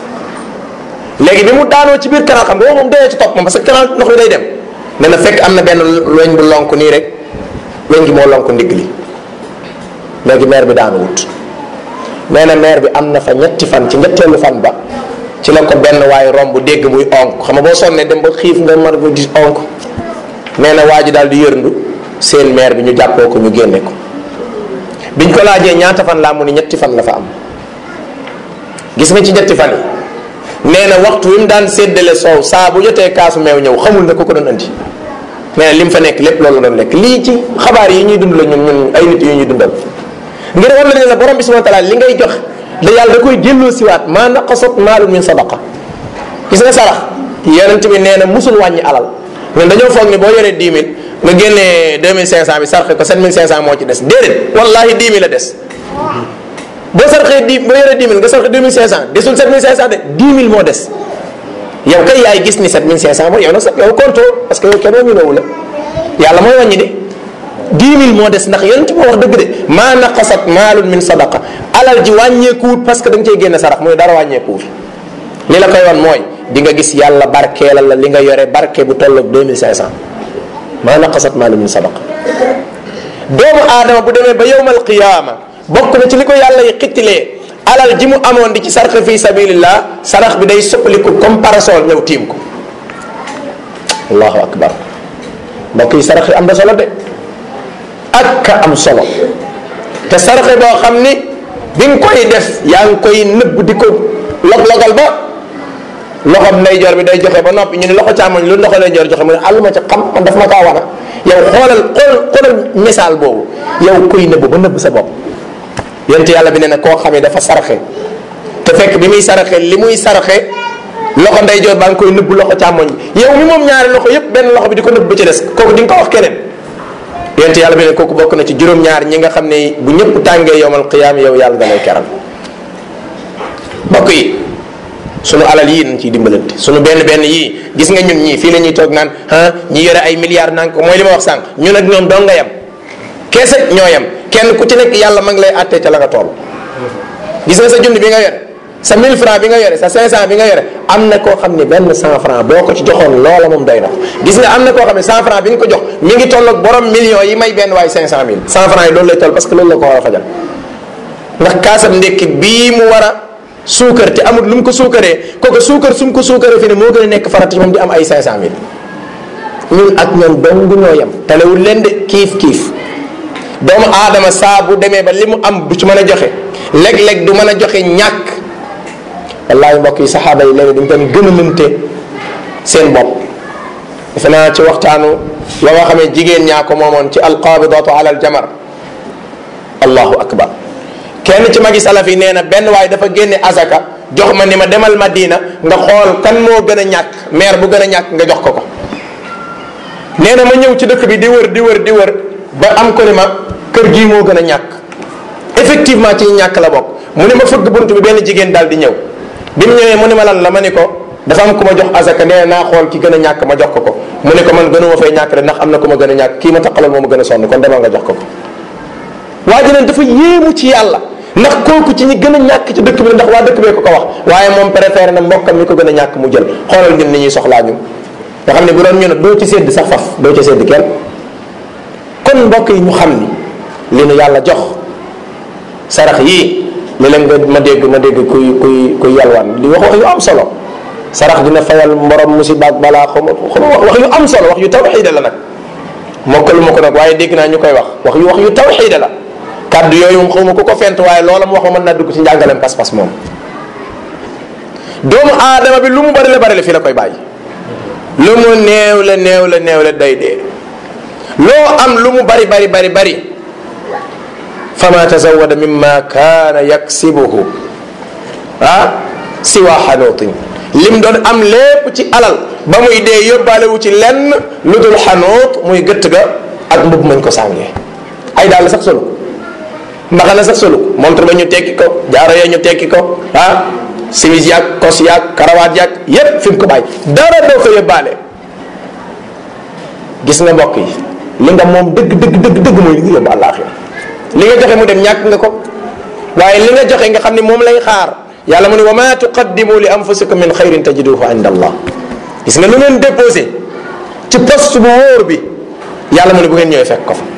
bi léegi bi mu daanoo ci biir canal xam nga moom dee ci topp moom parce que canal ndox mi day dem nee na fekk am na benn weñ bu lonk nii rek weñ gi moo lonk ndigg li léegi maire bi daanu wut nee na maire bi am na fa ñetti fan ci ñetteelu fan ba ci la ko benn waaye romb dégg muy onk xam nga boo sonnee dem ba xiif nga mar ba di onk nee na waa ji daal di yërndu seen maire bi ñu jàppoo ko ñu génne ko biñ ko laajee ñaata fan laa mu ni ñetti fan la fa am gis nga ci ñetti fan yi nee na waxtu wi mu daan séddale soow saa bu jotee kaasu meew ñëw xamul na ko ko doon andi nee na li mu fa nekk lépp loolu doon lekk lii ci xabaar yi ñuy dund la ñun ñun ay nit yu ñuy dundal ngir war la ne la borom bi subhanahu wa taala li ngay jox da yàlla da koy delloo siwaat maa naqasat maalun min sadaqa gis nga sarax yonent bi nee na musul wàññi alal ñun dañoo foog ni boo yoree 10 000 nga génnee 2500 bi sarxe ko 7500 moo ci des déedéet wallahi 10 000 la des boo sarxee 10 boo yoree 10 000 nga sarxe 2500 desul 7500 de 10 000 moo des yow kay yaay gis ni 7500 mooy yow nag sax yow konto parce que yow kenn wàññiloowu la yàlla mooy wàññi de 10 000 moo des ndax yonent moo wax dëgg de maa naqasat maalun min sadaqa alal ji wàññeekuwut parce que da nga cey génne sarax mooy dara wàññeekuwut li la koy wan mooy di nga gis yàlla barkeelal la li nga yore barke bu tolloog 2500 maa naqasat maalu min sadaqa doomu aadama bu demee ba yowmal qiyaama bokk na ci li ko yàlla yi xittilee alal ji mu amoon di ci sarxe fi sabilillah sarax bi day soppaliku comme parasol ñëw tiim ko allahu akbar mbokk yi sarax yi am na solo de ak ka am solo te saraxe boo xam ni bi nga koy def yaa ngi koy nëbb di ko log-logal ba loxo ndeyjoor bi day joxe ba noppi ñu ne loxo càmmoñ lu loxo ndeyjoor joxe mu ne àll ma ca xam man daf ma kaa wana yow xoolal xool xoolal misaal boobu yow koy nëbb ba nëbb sa bopp yent yàlla bi ne na koo xamee dafa saraxe te fekk bi muy saraxe li muy saraxe loxo ndeyjoor baa ngi koy nëbb loxo càmmoñ yow mi moom ñaari loxo yépp benn loxo bi di ko nëbb ba ci des kooku di nga ko wax keneen yent yàlla bi ne kooku bokk na ci juróom-ñaar ñi nga xam ne bu ñëpp tàngee yowmal qiyaam yow yàlla da lay keral mbokk yi sunu alal yii nañ ciy dimbalante sunu benn benn yii gis nga ñun ñii fii la ñuy toog naan ah ñi yore ay milliards naan ko mooy li ma wax sànq ñun ak ñoom dong nga yem keese ñoo yem kenn ku ci nekk yàlla ma ngi lay àttee ca la nga toll gis nga sa junni bi nga yore sa 1000 francs bi nga yore sa 500 bi nga yore am na koo xam ne benn 100 francs boo ko ci joxoon loola moom doy na gis nga am na koo xam ne 100 francs bi nga ko jox mi ngi toll ak borom millions yi may benn waay 500000 100 francs yi loolu lay toll parce que loolu la ko war a fajal ndax kaasam ndekki bii mu war a suukar te amul lu mu ko suukaree kooku suukar su mu ko suukaree fi ne moo gën a nekk farata ci moom di am ay 500000 ñun ak ñoom dong ñoo yem talewul leen de kiif kiif doomu aadama saa bu demee ba li mu am bu ci mën a joxe léeg-léeg du mën a joxe ñàkk wallahi mbokk yi saxaaba yi léegi dañ doon gën a mënte seen bopp defe naa ci waxtaanu la nga xamee jigéen ñaa ko moomoon ci alqabidatu ala aljamar allahu akbar kenn ci magi salaf yi nee na benn waaye dafa génne azaka jox ma ni ma demal madina nga xool kan moo gën a ñàkk maire bu gën a ñàkk nga jox ko ko nee na ma ñëw ci dëkk bi di wër di wër di wër ba am ko ni ma kër gii moo gën a ñàkk effectivement ci ñàkk la bokk mu ne ma fëgg bunt bi benn jigéen daal di ñëw bi mu ñëwee mu ne ma lan la ma ni ko dafa am ku ma jox azaka nee naa xool ki gën a ñàkk ma jox ko ko mu ne ko man gënuma fay ñàkk de ndax am na ku ma gën a ñàkk kii ma taqalal moo ma gën a sonn kon demal nga jox ko ko waa ji nag dafa yéemu ci yàlla ndax kooku ci ñi gën a ñàkk ci dëkk bi ndax waa dëkk bee ko ko wax waaye moom préféré na mbokkam mi ko gën a ñàkk mu jël xoolal ñun ni ñuy soxlaa ñu nga xam ne bu doon ñu ne doo ci sédd sax faf doo ci sédd kenn kon mbokk yi ñu xam ni li nu yàlla jox sarax yii li leen nga ma dégg ma dégg kuy kuy kuy yalwaan di wax wax yu am solo sarax dina fayal mborom musiba ak balaa xaw ma wax yu am solo wax yu tawxiida la nag mokkalu ma ko nag waaye dégg naa ñu koy wax wax yu wax yu tawxiida la kàddu yooyu moom xaw ma ku ko fent waaye loola mu wax ma mën naa dugg ci njàngaleem pas-pas moom doomu aadama bi lu mu bari la bari la fii la koy bàyyi lu mu néew la néew la néew la day dee loo am lu mu bari bari bari bari fama tazawada mimma kaana yaksibuhu ah siwa xanuutin lim doon am lépp ci alal ba muy dee yóbbaale wu ci lenn lu dul xanuut muy gëtt ga ak mbub mañ ko sàngee ay daal sax solo mbaxana sax solo montre ba ñu tekki ko jaaro ya ñu tekki ko ah simis yaag kos yaag karawaat yaag yépp fi mu ko bàyyi dara doo ko yóbbaale gis nga mbokk yi li nga moom dëgg dëgg dëgg dëgg mooy li nga yóbbu àllaaxira li nga joxe mu dem ñàkk nga ko waaye li nga joxe nga xam ne moom lay xaar yàlla mu ne wa ma tuqaddimu li anfusikum min xayrin tajiduhu inda allah gis nga lu ngeen déposé ci poste bu wóor bi yàlla mu ne bu ngeen ñëwee fekk ko fa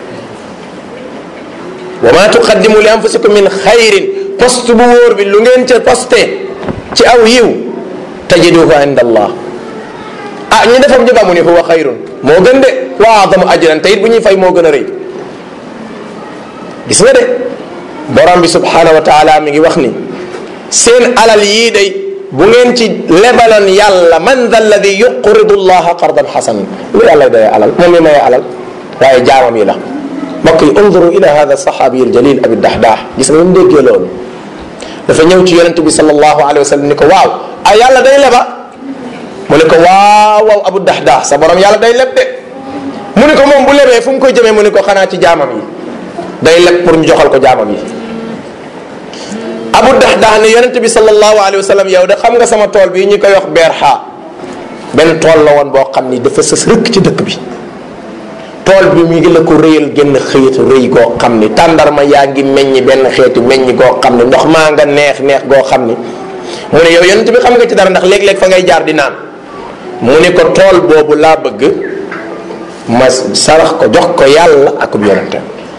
wa ma tuqaddimu li anfusikum min xayrin poste bu wóor bi lu ngeen ca posté ci aw yiw tajiduhu inda allah ah ñu defam ñu ba mu ne huwa xayrun moo gën de wa adamu ajran te it bu ñuy fay moo gën a rëy gis nga de borom bi subhanahu wa taala mi ngi wax ni seen alal yii day bu ngeen ci lebaloon yàlla man da alladi yuqridu llaha qardan xasanan lu yàlla day alal moom mi maye alal waaye jaamam yi la mbokk yi unduru ila hada saxaabi aljalil abi dahdah gis nga mu déggee loolu dafa ñëw ci yonente bi sallallahu alayhi wa sallam ni ko waaw ah yàlla day leba mu ne ko waaw waaw abu dahdah sa borom yàlla day leb de mu ne ko moom bu lebee fu mu koy jëmee mu ne ko xanaa ci jaamam yi day leb pour ñu joxal ko jaamam yi abu dahdah ne yonente bi sallallahu alayhi wa sallam yow de xam nga sama tool bii ñu koy wax beer xaa benn tool la woon boo xam ni dafa sës rëkk ci dëkk bi tool bi mu ngi la ko rëyal génn xëyitu rëy goo xam ni tàndarma yaa ngi meññi benn xeetu meññi goo xam ni ndox maa nga neex neex goo xam ni mu ne yow yonent bi xam nga ci dara ndax léeg-léeg fa ngay jaar di naan mu ne ko tool boobu laa bëgg ma sarax ko jox ko yàlla akub yonente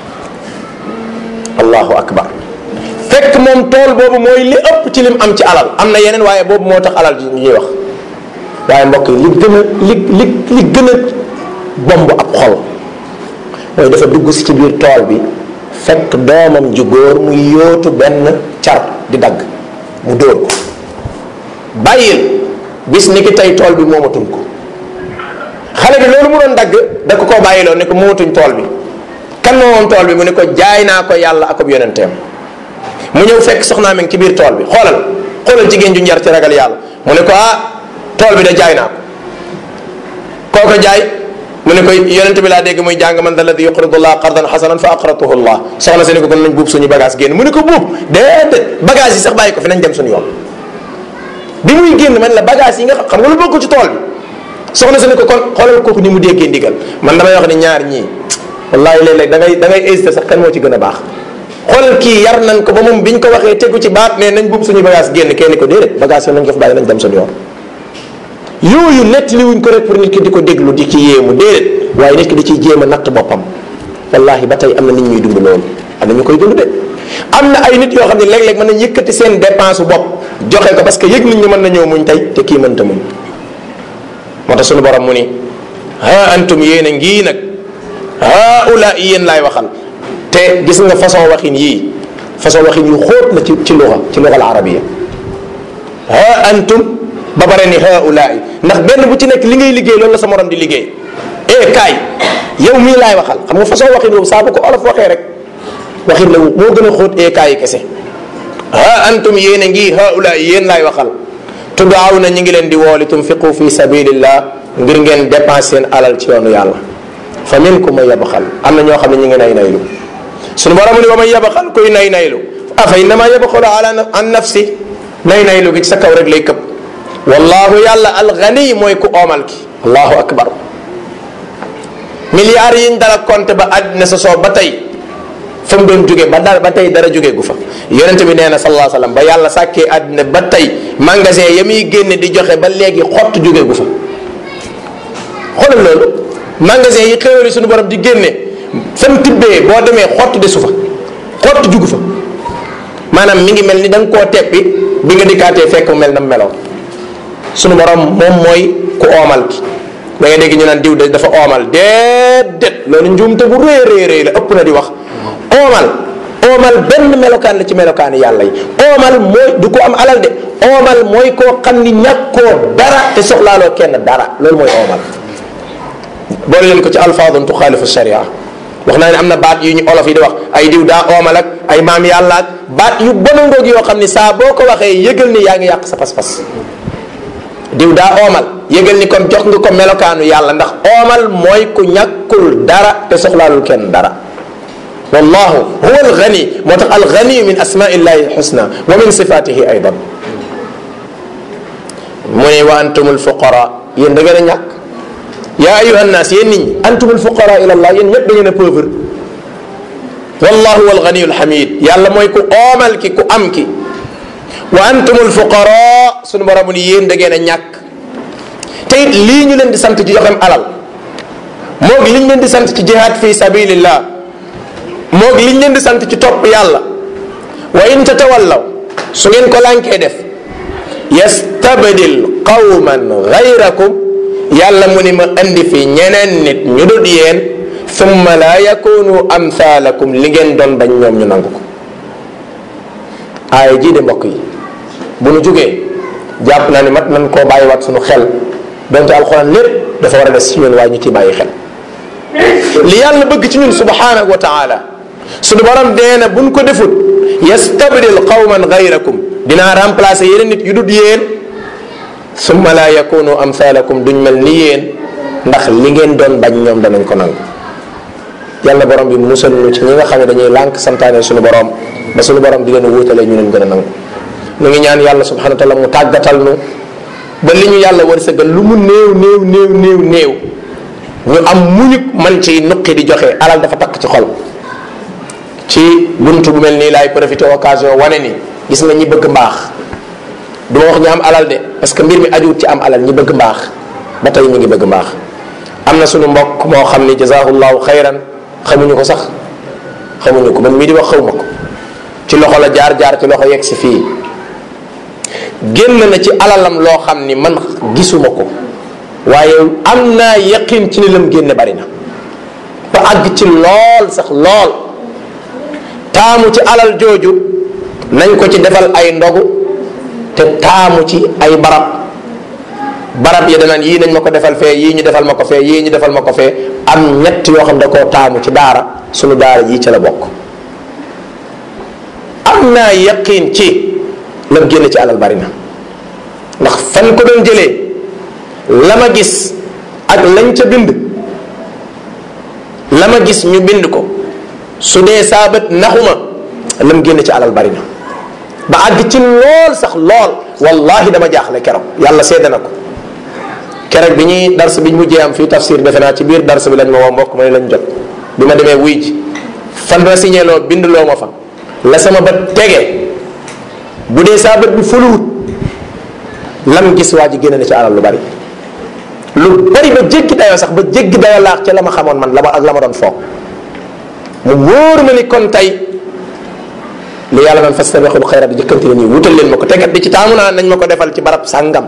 allahu akbar fekk moom tool boobu mooy li ëpp ci lim am ci alal am na yeneen waaye boobu moo tax alal ji ñuy wax waaye mbokk yi li gën a li li li gën a bomb ab xol mooy dafa dugg si ci biir tool bi fekk doomam ju góor muy yóotu benn car di dagg mu dóor ko bàyyil bis ni ki tey tool bi moomatuñ ko xale bi loolu mu doon dagg da ko koo bàyyiloo ne ko moomatuñ tool bi kan moo moom tool bi mu ne ko jaay naa ko yàlla ak ab yonenteem mu ñëw fekk soxnaa mi ngi ci biir tool bi xoolal xoolal jigéen ju njar ci ragal yàlla mu ne ko ah tool bi da jaay naa ko kooko jaay mu ne ko yonente bi laa dégg muy jàng man da alladi yuqridu llah qardan xasanan fa aqratuhu llah soxna si ne ko kon nañ buub suñu bagage génn mu ne ko buub déedéet bagage yi sax bàyyi ko fi nañ dem suñu yoon bi muy génn man la bagage yi nga xam nga lu bokk ci tool bi soxna si ne ko kon xoolal kooku ni mu déggee ndigal man damay wax ni ñaar ñii wallahi léeg-léeg da ngay da ngay hésité sax kan moo ci gën a baax xoolal kii yar nañ ko ba moom biñ ko waxee tegu ci baat ne nañ buub suñu bagage génn kenn ko déedéet bagage yi nañ ko fi bàyyi nañ dem suñu yoon yooyu nettali wuñ ko rek pour nit ki di ko déglu di ci yéemu déedéet waaye nit ki di ciy jéem a natt boppam wallahi ba tey am na nit ñuy dund loolu am na ñu koy dund de am na ay nit yoo xam ne léeg-léeg mën nañ yëkkati seen dépense bopp joxe ko parce que yëg nañ ñu mën na ñëw muñ tey te kii mënta muñ moo tax suñu borom mu ni ha antum yéen a ngii nag haula yéen laay waxal te gis nga façon waxin yii façon waxin yu xóot la ci ci luxa ci luxa al arabia ha antum ba bare ni haulaay ndax benn bu ci nekk li ngay liggéey loolu la sa morom di liggéey eh kaay yow mii laay waxal xam nga façon waxin boobu saa bu ko olof waxee rek waxin la moo gën a xóot eh kaay yi kese ha antum yéen a ngi haulaay yéen laay waxal tudaaw na ñu ngi leen di wooli tunfiqu fi sabilillah ngir ngeen dépense seen alal ci yoonu yàlla fa minkum man yabxal am na ñoo xam ne ñu ngi nay naylu suñu borom ni wa man yabxal kuy nay naylu afa innama yabxalu ala an nafsi nay naylu gi ci sa kaw rek lay këpp wallahu yàlla alxani mooy ku oomal ki allahu akbar milliards yiñ dala compté ba àddina sa soo ba tey fa mu doon jóge ba dara ba tey dara jóge gu fa yonente bi nee na sallallahu alayhi wasallam ba yàlla sàkkee àddina ba tey magasin ya muy génne di joxe ba léegi xott jóge gu fa xoolal loolu magasin yi xéwali suñu borom di génne fan tibbee boo demee xott desu fa xott jugu fa maanaam mi ngi mel ni da nga koo teppi bi nga dikkaatee fekk mu mel na meloon suñu borom moom mooy ku oomal ki da ngay dégg ñu naan diw de dafa oomal déedéet loolu njuumte bu rëy rëy rëy la ëpp na di wax oomal oomal benn melokaan la ci melokaani yàlla yi oomal mooy du ko am alal de oomal mooy koo xam ni ñàkkoo dara te soxlaaloo kenn dara loolu mooy oomal boole leen ko ci alfaadun tuxaalifu sharia wax naa ne am na baat yu ñu olof yi di wax ay diw daa oomal ak ay maam yàlla ak baat yu bon ngoog yoo xam ni saa boo ko waxee yëgal ni yaa ngi yàq sa pas-pas diw daa oomal yëgal ni kon jox nga ko melokaanu yàlla ndax oomal mooy ku ñàkkul dara te soxlaalul kenn dara wallahu huwa alghani moo tax alghani min asmaillahi alxusna wa min sifatihi aydan mu ne wa antum alfuqara yéen da ngeen a ñàkk yaa ayuha nnaas yéen nit ñi antum alfuqara ila allah yéen ñëpp da ngeen a pauvre wallahu huwa alghani alhamid yàlla mooy ku oomal ki ku am ki wa antum alfuqara sunu borom ni yéen da ngeen a ñàkk te it lii ñu leen di sant ci joxem alal moog liñ leen di sant ci jihaad fi sabilillah moog liñ leen di sant ci topp yàlla wa in tatawallaw su ngeen ko lànkee def yastabdil qawman gayrakum yàlla mu ni ma indi fi ñeneen nit ñu dut yéen thumma la yakunu amthalakum li ngeen doon bañ ñoom ñu nangu ko aaya jii de mbokk yi bu nu jógee jàpp naa ni mat nañ koo bàyyiwaat suñu xel donte alxuraan lépp dafa war a des ci ñun waaye ñu ciy bàyyi xel li yàlla bëgg ci ñun subhanahu wa taala suñu borom dee na buñ ko defut yastabdil qawman gayrakum dinaa remplacer yeneen nit yu dut yéen summa la yakunu amthalakum duñ mel ni yéen ndax li ngeen doon bañ ñoom danañ ko nangu yàlla borom bi musal ñu ci ñi nga xam ne dañuy lànk santaane suñu borom ba suñu borom di leen wuutalee ñu leen gën a nangu nu ngi ñaan yàlla subhanahu wa taala mu tàggatal nu ba li ñu yàlla wërsëgal lu mu néew néew néew néew néew ñu am muñu man ci nuqi di joxe alal dafa takk ci xol ci buntu bu mel nii laay profité occasion wane ni gis nga ñi bëgg mbaax du ma wax ñu am alal de parce que mbir mi ajuwut ci am alal ñi bëgg mbaax ba tey ñu ngi bëgg mbaax am na sunu mbokk moo xam ni jazahullahu xayran xamuñu ko sax xamuñu ko man mii di wax xawma ko ci loxo la jaar jaar ci loxo yegg si fii génn na ci alalam loo xam ni man gisuma ko waaye am naa yaqin ci ni lam génne bari na ba àgg ci lool sax lool taamu ci alal jooju nañ ko ci defal ay ndogu te taamu ci ay barab barab yi danaan yii nañ ma ko defal fee yii ñu defal ma ko fee yii ñu defal ma ko fee am ñett yoo xam da koo taamu ci daara sunu daara jii ca la bokk am naa yaqin ci lam génne ci alal bari na ndax fan ko doon jëlee la ma gis ak lañ ca bind la ma gis ñu bind ko su dee saabat naxuma lam génne ci alal bari na ba àgg ci lool sax lool wallahi dama jaaxle keroog yàlla seede na ko keroog bi ñuy dars bi ñu mujjee am fii tafsir defe naa ci biir dars bi lañ ma woo mbokk ma ne lañ jot bi ma demee wuy ji fan la signé loo bind loo ma fa la sama bët tege bu dee saa bët bi fuluwut lam gis waa ji génne na ci alal lu bari lu bari ba jéggi dayoo sax ba jéggi dayoo laax ca la ma xamoon man la ma ak la ma doon foog mu wóor ma ni kon tey li yàlla naan fastabiqul xayraat di jëkkanti leen nii wutal leen ma ko tegat di ci taamu naa nañ ma ko defal ci barab sàngam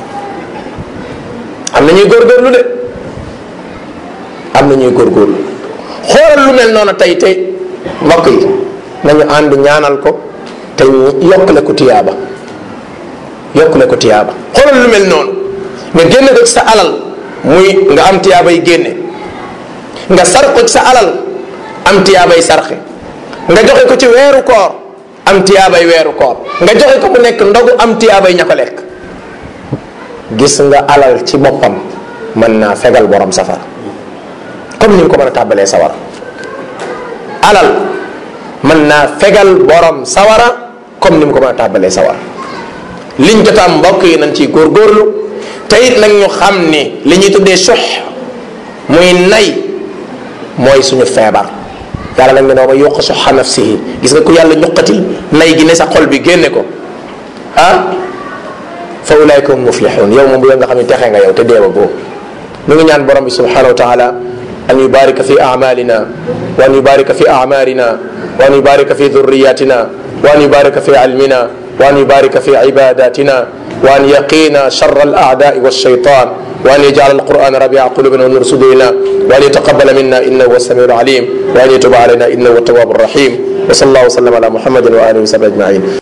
am na ñuy góorgóorlu de am na ñuy góorgóorlu xoolal lu mel noonu tey tey mbokk yi nañu ànd ñaanal ko te yokkale ko tiyaaba yokkale ko tiyaaba xoolal lu mel noonu nga génne ko ci sa alal muy nga am tiyaabay génne nga sar ko ci sa alal am tiyaabay sarxe nga joxe ko ci weeru koor am tiyaabay weeru koor nga joxe ko mu nekk ndogu am tiyaabay ña ko lekk gis nga alal ci boppam mën naa fegal borom safara comme ni nga ko mën a tàbbalee sawara alal mën naa fegal borom sawara comme ni mu ko mën a tàbbalee sawara liñ jotaam mbokk yi nañ ciy góorgóorlu te it nag ñu xam ni li ñuy tuddee sux muy nay mooy suñu feebar yàlla nag ne noo ma yuq suxa nafsihi gis nga ku yàlla ñuqatil nay gi ne sa xol bi génne ko ah fa ulaika hum muflixun yow moom bu nga xam ne texe nga yow te deewa boo nu ngi ñaan borom bi subhanahu wa taala an yubarika fi amalina wa an yubarika fi amarina wa an yubarika fi dhurriyatina wa an yubarika fi ilmina wa an yubarika fi ibadatina wa an yaqina shar al a'da'i والشيطان وأن يجعل القرآن ربيع قلوبنا ونور صدورنا وأن يتقبل منا إنه هو السميع العليم وأن يتوب علينا إنه هو التواب الرحيم وصلى الله وسلم على محمد وآله وصحبه أجمعين